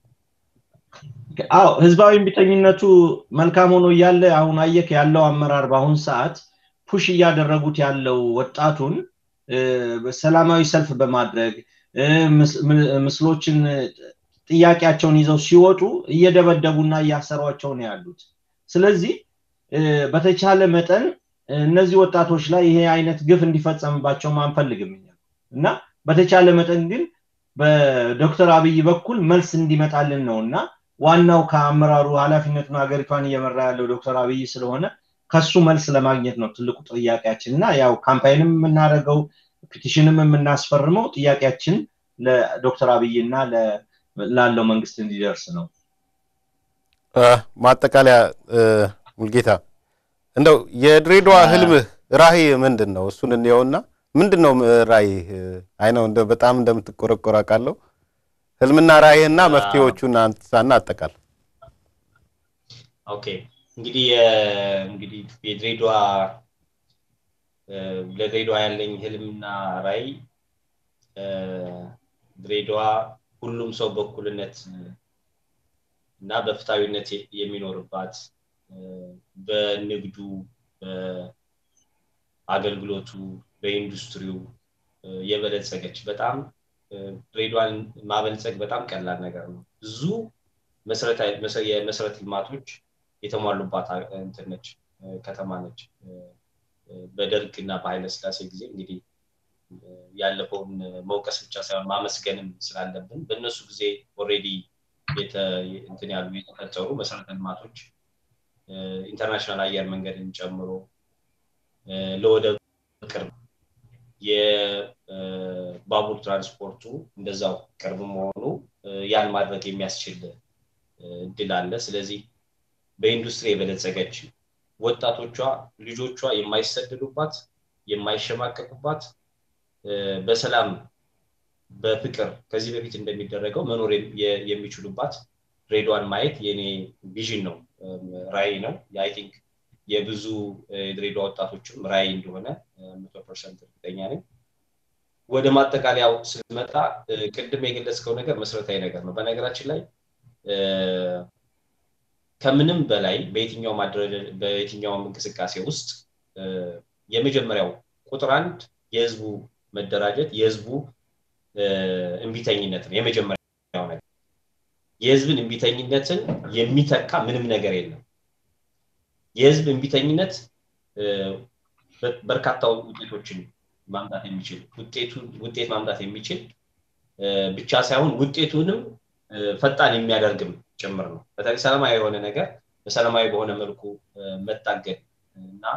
አዎ ህዝባዊ እምቢተኝነቱ መልካም ሆኖ እያለ አሁን አየክ ያለው አመራር በአሁን ሰዓት ፑሽ እያደረጉት ያለው ወጣቱን ሰላማዊ ሰልፍ በማድረግ ምስሎችን ጥያቄያቸውን ይዘው ሲወጡ እየደበደቡና እያሰሯቸው ነው ያሉት። ስለዚህ በተቻለ መጠን እነዚህ ወጣቶች ላይ ይሄ አይነት ግፍ እንዲፈጸምባቸውም አንፈልግም እና በተቻለ መጠን ግን በዶክተር አብይ በኩል መልስ እንዲመጣልን ነው እና ዋናው ከአመራሩ ኃላፊነቱን ሀገሪቷን እየመራ ያለው ዶክተር አብይ ስለሆነ ከሱ መልስ ለማግኘት ነው ትልቁ ጥያቄያችን እና ያው ካምፓይንም የምናደርገው ፒቲሽንም የምናስፈርመው ጥያቄያችን ለዶክተር አብይ እና ላለው መንግስት እንዲደርስ ነው። ማጠቃለያ ሙልጌታ እንደው የድሬዳዋ ህልምህ ራዕይ ምንድን ነው? እሱን እንየውና ምንድን ነው ራዕይህ? አይ ነው እንደ በጣም እንደምትቆረቆር አውቃለሁ። ህልምና ራዕይህና መፍትሄዎቹን አንሳና አጠቃል። ኦኬ እንግዲህ እንግዲህ የድሬዳዋ ለድሬዳዋ ያለኝ ህልምና ራዕይ ድሬዳዋ ሁሉም ሰው በእኩልነት እና በፍትሃዊነት የሚኖርባት በንግዱ፣ በአገልግሎቱ፣ በኢንዱስትሪው የበለጸገች በጣም ድሬዳዋን ማበልጸግ በጣም ቀላል ነገር ነው። ብዙ የመሰረተ ልማቶች የተሟሉባት እንትን ነች ከተማ ነች። በደርግ እና በኃይለ ስላሴ ጊዜ እንግዲህ ያለፈውን መውቀስ ብቻ ሳይሆን ማመስገንም ስላለብን በእነሱ ጊዜ ኦልሬዲ እንትን ያሉ የተፈጠሩ መሰረተ ልማቶች ኢንተርናሽናል አየር መንገድን ጨምሮ ለወደብ ቅርብ የባቡር ትራንስፖርቱ እንደዛው ቅርብ መሆኑ ያን ማድረግ የሚያስችል እድል አለ። ስለዚህ በኢንዱስትሪ የበለጸገች ወጣቶቿ ልጆቿ የማይሰደዱባት የማይሸማቀቁባት በሰላም በፍቅር ከዚህ በፊት እንደሚደረገው መኖር የሚችሉባት ድሬዳዋን ማየት የኔ ቪዥን ነው፣ ራዕይ ነው። አይ ቲንክ የብዙ የድሬዳዋ ወጣቶችም ራዕይ እንደሆነ መቶ ፐርሰንት እርግጠኛ ነኝ። ወደ ማጠቃለያው ስንመጣ ቅድም የገለጽከው ነገር መሰረታዊ ነገር ነው። በነገራችን ላይ ከምንም በላይ በየትኛውም በየትኛውም እንቅስቃሴ ውስጥ የመጀመሪያው ቁጥር አንድ የህዝቡ መደራጀት የህዝቡ እምቢተኝነት ነው። የመጀመሪያው ነገር የህዝብን እምቢተኝነትን የሚተካ ምንም ነገር የለም። የህዝብ እምቢተኝነት በርካታ ውጤቶችን ማምጣት የሚችል ውጤት ማምጣት የሚችል ብቻ ሳይሆን ውጤቱንም ፈጣን የሚያደርግም ጭምር ነው። በተለይ ሰላማዊ የሆነ ነገር በሰላማዊ በሆነ መልኩ መታገል እና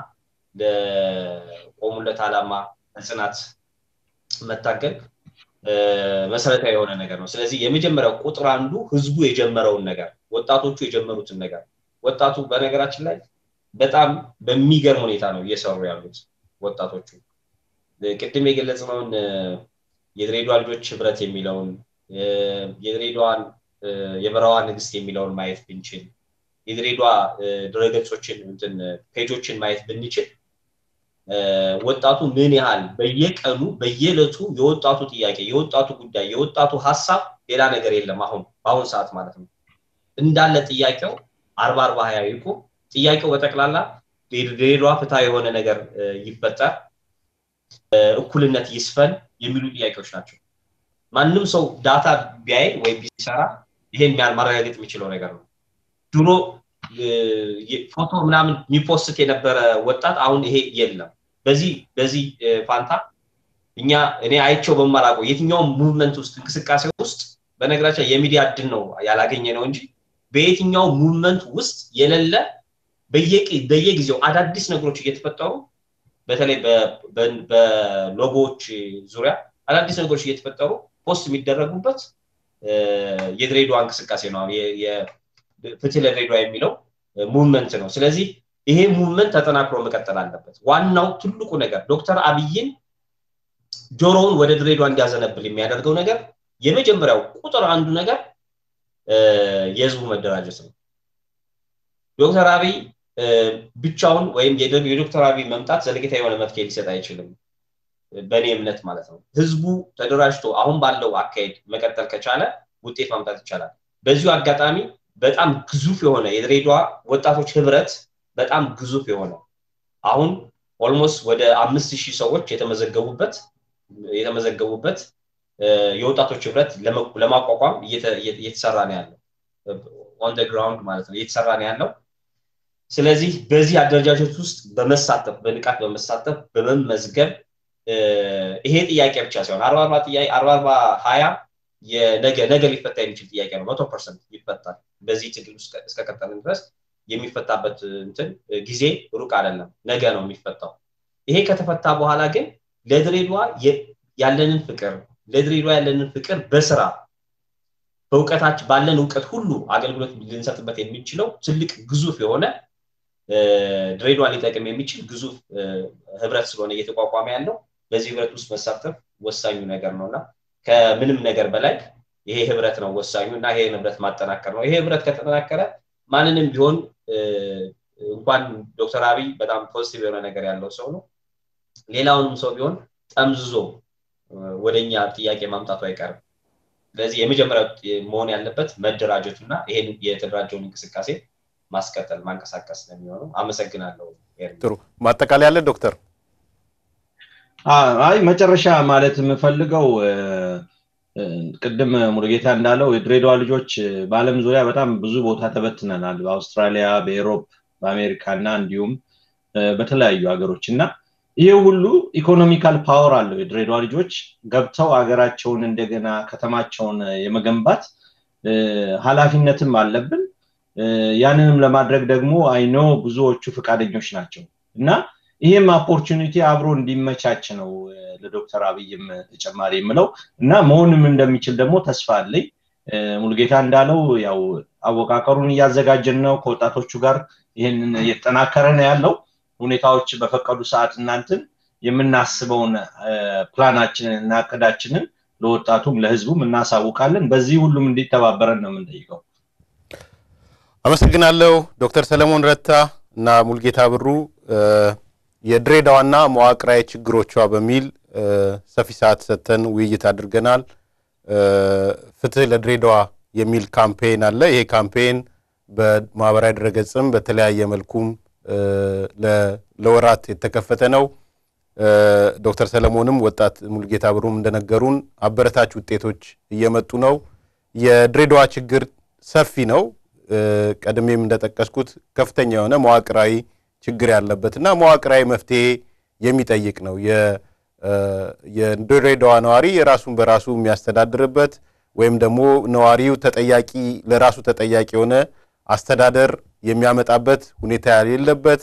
ለቆሙለት ዓላማ በጽናት መታገል መሰረታዊ የሆነ ነገር ነው። ስለዚህ የመጀመሪያው ቁጥር አንዱ ህዝቡ የጀመረውን ነገር ወጣቶቹ የጀመሩትን ነገር ወጣቱ በነገራችን ላይ በጣም በሚገርም ሁኔታ ነው እየሰሩ ያሉት ወጣቶቹ። ቅድም የገለጽነውን የድሬዳዋ ልጆች ህብረት የሚለውን የድሬዳዋን የበረዋ ንግስት የሚለውን ማየት ብንችል የድሬዳዋ ድረገጾችን እንትን ፔጆችን ማየት ብንችል ወጣቱ ምን ያህል በየቀኑ በየዕለቱ የወጣቱ ጥያቄ የወጣቱ ጉዳይ የወጣቱ ሀሳብ ሌላ ነገር የለም። አሁን በአሁን ሰዓት ማለት ነው እንዳለ ጥያቄው አርባ አርባ ሀያ ይቁ ጥያቄው በጠቅላላ ድሬዳዋ ፍትሃ የሆነ ነገር ይፈጠር፣ እኩልነት ይስፈን የሚሉ ጥያቄዎች ናቸው። ማንም ሰው ዳታ ቢያይ ወይም ቢሰራ ይሄን ማረጋገጥ የሚችለው ነገር ነው። ድሮ ፎቶ ምናምን የሚፖስት የነበረ ወጣት አሁን ይሄ የለም። በዚህ በዚህ ፋንታ እኛ እኔ አይቸው በማላውቀው የትኛውም ሙቭመንት ውስጥ እንቅስቃሴ ውስጥ በነገራችን የሚዲያ እድል ነው ያላገኘ ነው እንጂ በየትኛው ሙቭመንት ውስጥ የሌለ በየጊዜው አዳዲስ ነገሮች እየተፈጠሩ በተለይ በሎጎዎች ዙሪያ አዳዲስ ነገሮች እየተፈጠሩ ፖስት የሚደረጉበት የድሬዳዋ እንቅስቃሴ ነው። ፍትህ ለድሬዳዋ የሚለው ሙቭመንት ነው። ስለዚህ ይሄ ሙቭመንት ተጠናክሮ መቀጠል አለበት። ዋናው ትልቁ ነገር ዶክተር አብይን ጆሮውን ወደ ድሬዳዋ እንዲያዘነብል የሚያደርገው ነገር የመጀመሪያው ቁጥር አንዱ ነገር የህዝቡ መደራጀት ነው። ዶክተር አብይ ብቻውን ወይም የዶክተር አብይ መምጣት ዘለቄታ የሆነ መፍትሄ ሊሰጥ አይችልም፣ በእኔ እምነት ማለት ነው። ህዝቡ ተደራጅቶ አሁን ባለው አካሄድ መቀጠል ከቻለ ውጤት ማምጣት ይቻላል። በዚሁ አጋጣሚ በጣም ግዙፍ የሆነ የድሬዳዋ ወጣቶች ህብረት በጣም ግዙፍ የሆነ አሁን ኦልሞስት ወደ አምስት ሺህ ሰዎች የተመዘገቡበት የተመዘገቡበት የወጣቶች ህብረት ለማቋቋም እየተሰራ ነው ያለው ኦን ግራውንድ ማለት ነው እየተሰራ ነው ያለው። ስለዚህ በዚህ አደረጃጀት ውስጥ በመሳተፍ በንቃት በመሳተፍ በመመዝገብ ይሄ ጥያቄ ብቻ ሳይሆን አርባ አርባ ጥያቄ አርባ አርባ ሀያ የነገ ነገ ሊፈታ የሚችል ጥያቄ ነው። መቶ ፐርሰንት ይፈታል። በዚህ ትግል ውስጥ እስከቀጠልን ድረስ የሚፈታበት እንትን ጊዜ ሩቅ አይደለም፣ ነገ ነው የሚፈታው። ይሄ ከተፈታ በኋላ ግን ለድሬዳዋ ያለንን ፍቅር ለድሬዳዋ ያለንን ፍቅር በስራ በእውቀታችን ባለን እውቀት ሁሉ አገልግሎት ልንሰጥበት የሚችለው ትልቅ ግዙፍ የሆነ ድሬዳዋ ሊጠቅም የሚችል ግዙፍ ህብረት ስለሆነ እየተቋቋመ ያለው በዚህ ህብረት ውስጥ መሳተፍ ወሳኙ ነገር ነው እና ከምንም ነገር በላይ ይሄ ህብረት ነው ወሳኙ እና ይሄ ህብረት ማጠናከር ነው። ይሄ ህብረት ከተጠናከረ ማንንም ቢሆን እንኳን ዶክተር አብይ በጣም ፖዚቲቭ የሆነ ነገር ያለው ሰው ነው። ሌላውንም ሰው ቢሆን ጠምዝዞ ወደኛ ጥያቄ ማምጣቱ አይቀርም። ስለዚህ የመጀመሪያው መሆን ያለበት መደራጀቱ እና ይሄን የተደራጀውን እንቅስቃሴ ማስቀጠል ማንቀሳቀስ ነው የሚሆነው። አመሰግናለሁ። ጥሩ ማጠቃለያ ያለ ዶክተር አይ መጨረሻ ማለት የምፈልገው ቅድም ሙሉጌታ እንዳለው የድሬዳዋ ልጆች በአለም ዙሪያ በጣም ብዙ ቦታ ተበትነናል። በአውስትራሊያ፣ በኤሮፕ፣ በአሜሪካ እና እንዲሁም በተለያዩ ሀገሮች እና ይህ ሁሉ ኢኮኖሚካል ፓወር አለው። የድሬዳዋ ልጆች ገብተው ሀገራቸውን እንደገና ከተማቸውን የመገንባት ኃላፊነትም አለብን። ያንንም ለማድረግ ደግሞ አይኖ ብዙዎቹ ፈቃደኞች ናቸው እና ይህም ኦፖርቹኒቲ አብሮ እንዲመቻች ነው ለዶክተር አብይም ተጨማሪ የምለው እና መሆንም እንደሚችል ደግሞ ተስፋ አለኝ። ሙልጌታ እንዳለው ያው አወቃቀሩን እያዘጋጀን ነው። ከወጣቶቹ ጋር ይህንን እየተጠናከረ ነው ያለው። ሁኔታዎች በፈቀዱ ሰዓት እናንትን የምናስበውን ፕላናችንን እና እቅዳችንን ለወጣቱም ለህዝቡም እናሳውቃለን። በዚህ ሁሉም እንዲተባበረን ነው የምንጠይቀው። አመሰግናለሁ ዶክተር ሰለሞን ረታ እና ሙልጌታ ብሩ የድሬዳዋና መዋቅራዊ ችግሮቿ በሚል ሰፊ ሰዓት ሰጥተን ውይይት አድርገናል። ፍትህ ለድሬዳዋ የሚል ካምፔን አለ። ይሄ ካምፔን በማህበራዊ ድረገጽም በተለያየ መልኩም ለወራት የተከፈተ ነው። ዶክተር ሰለሞንም ወጣት ሙልጌታ ብሩም እንደነገሩን አበረታች ውጤቶች እየመጡ ነው። የድሬዳዋ ችግር ሰፊ ነው። ቀድሜም እንደጠቀስኩት ከፍተኛ የሆነ መዋቅራዊ ችግር ያለበት እና መዋቅራዊ መፍትሄ የሚጠይቅ ነው። የድሬዳዋ ነዋሪ የራሱን በራሱ የሚያስተዳድርበት ወይም ደግሞ ነዋሪው ተጠያቂ ለራሱ ተጠያቂ የሆነ አስተዳደር የሚያመጣበት ሁኔታ የሌለበት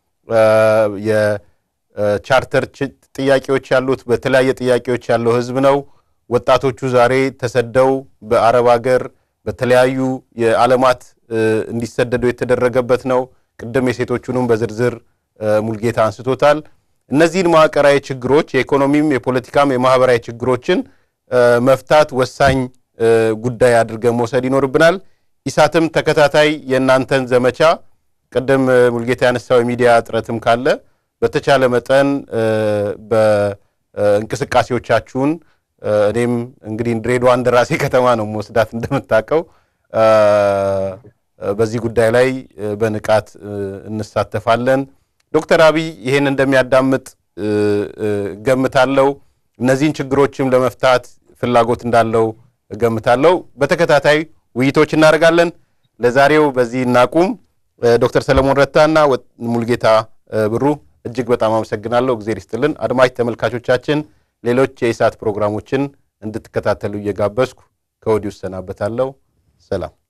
የቻርተር ጥያቄዎች ያሉት በተለያየ ጥያቄዎች ያለው ህዝብ ነው። ወጣቶቹ ዛሬ ተሰደው በአረብ ሀገር በተለያዩ የዓለማት እንዲሰደዱ የተደረገበት ነው። ቅድም የሴቶቹንም በዝርዝር ሙልጌታ አንስቶታል። እነዚህን መዋቅራዊ ችግሮች የኢኮኖሚም፣ የፖለቲካም፣ የማህበራዊ ችግሮችን መፍታት ወሳኝ ጉዳይ አድርገን መውሰድ ይኖርብናል። ኢሳትም ተከታታይ የእናንተን ዘመቻ ቅድም ሙልጌታ ያነሳው የሚዲያ እጥረትም ካለ በተቻለ መጠን በእንቅስቃሴዎቻችሁን እኔም እንግዲህ ድሬዳዋ እንደ ራሴ ከተማ ነው መወስዳት እንደምታውቀው በዚህ ጉዳይ ላይ በንቃት እንሳተፋለን። ዶክተር አብይ ይሄን እንደሚያዳምጥ ገምታለው። እነዚህን ችግሮችም ለመፍታት ፍላጎት እንዳለው ገምታለው። በተከታታይ ውይይቶች እናደርጋለን። ለዛሬው በዚህ እናቁም። ዶክተር ሰለሞን ረታና ሙልጌታ ብሩ እጅግ በጣም አመሰግናለሁ። እግዜር ይስጥልን። አድማጭ ተመልካቾቻችን ሌሎች የኢሳት ፕሮግራሞችን እንድትከታተሉ እየጋበዝኩ ከወዲሁ እሰናበታለሁ። ሰላም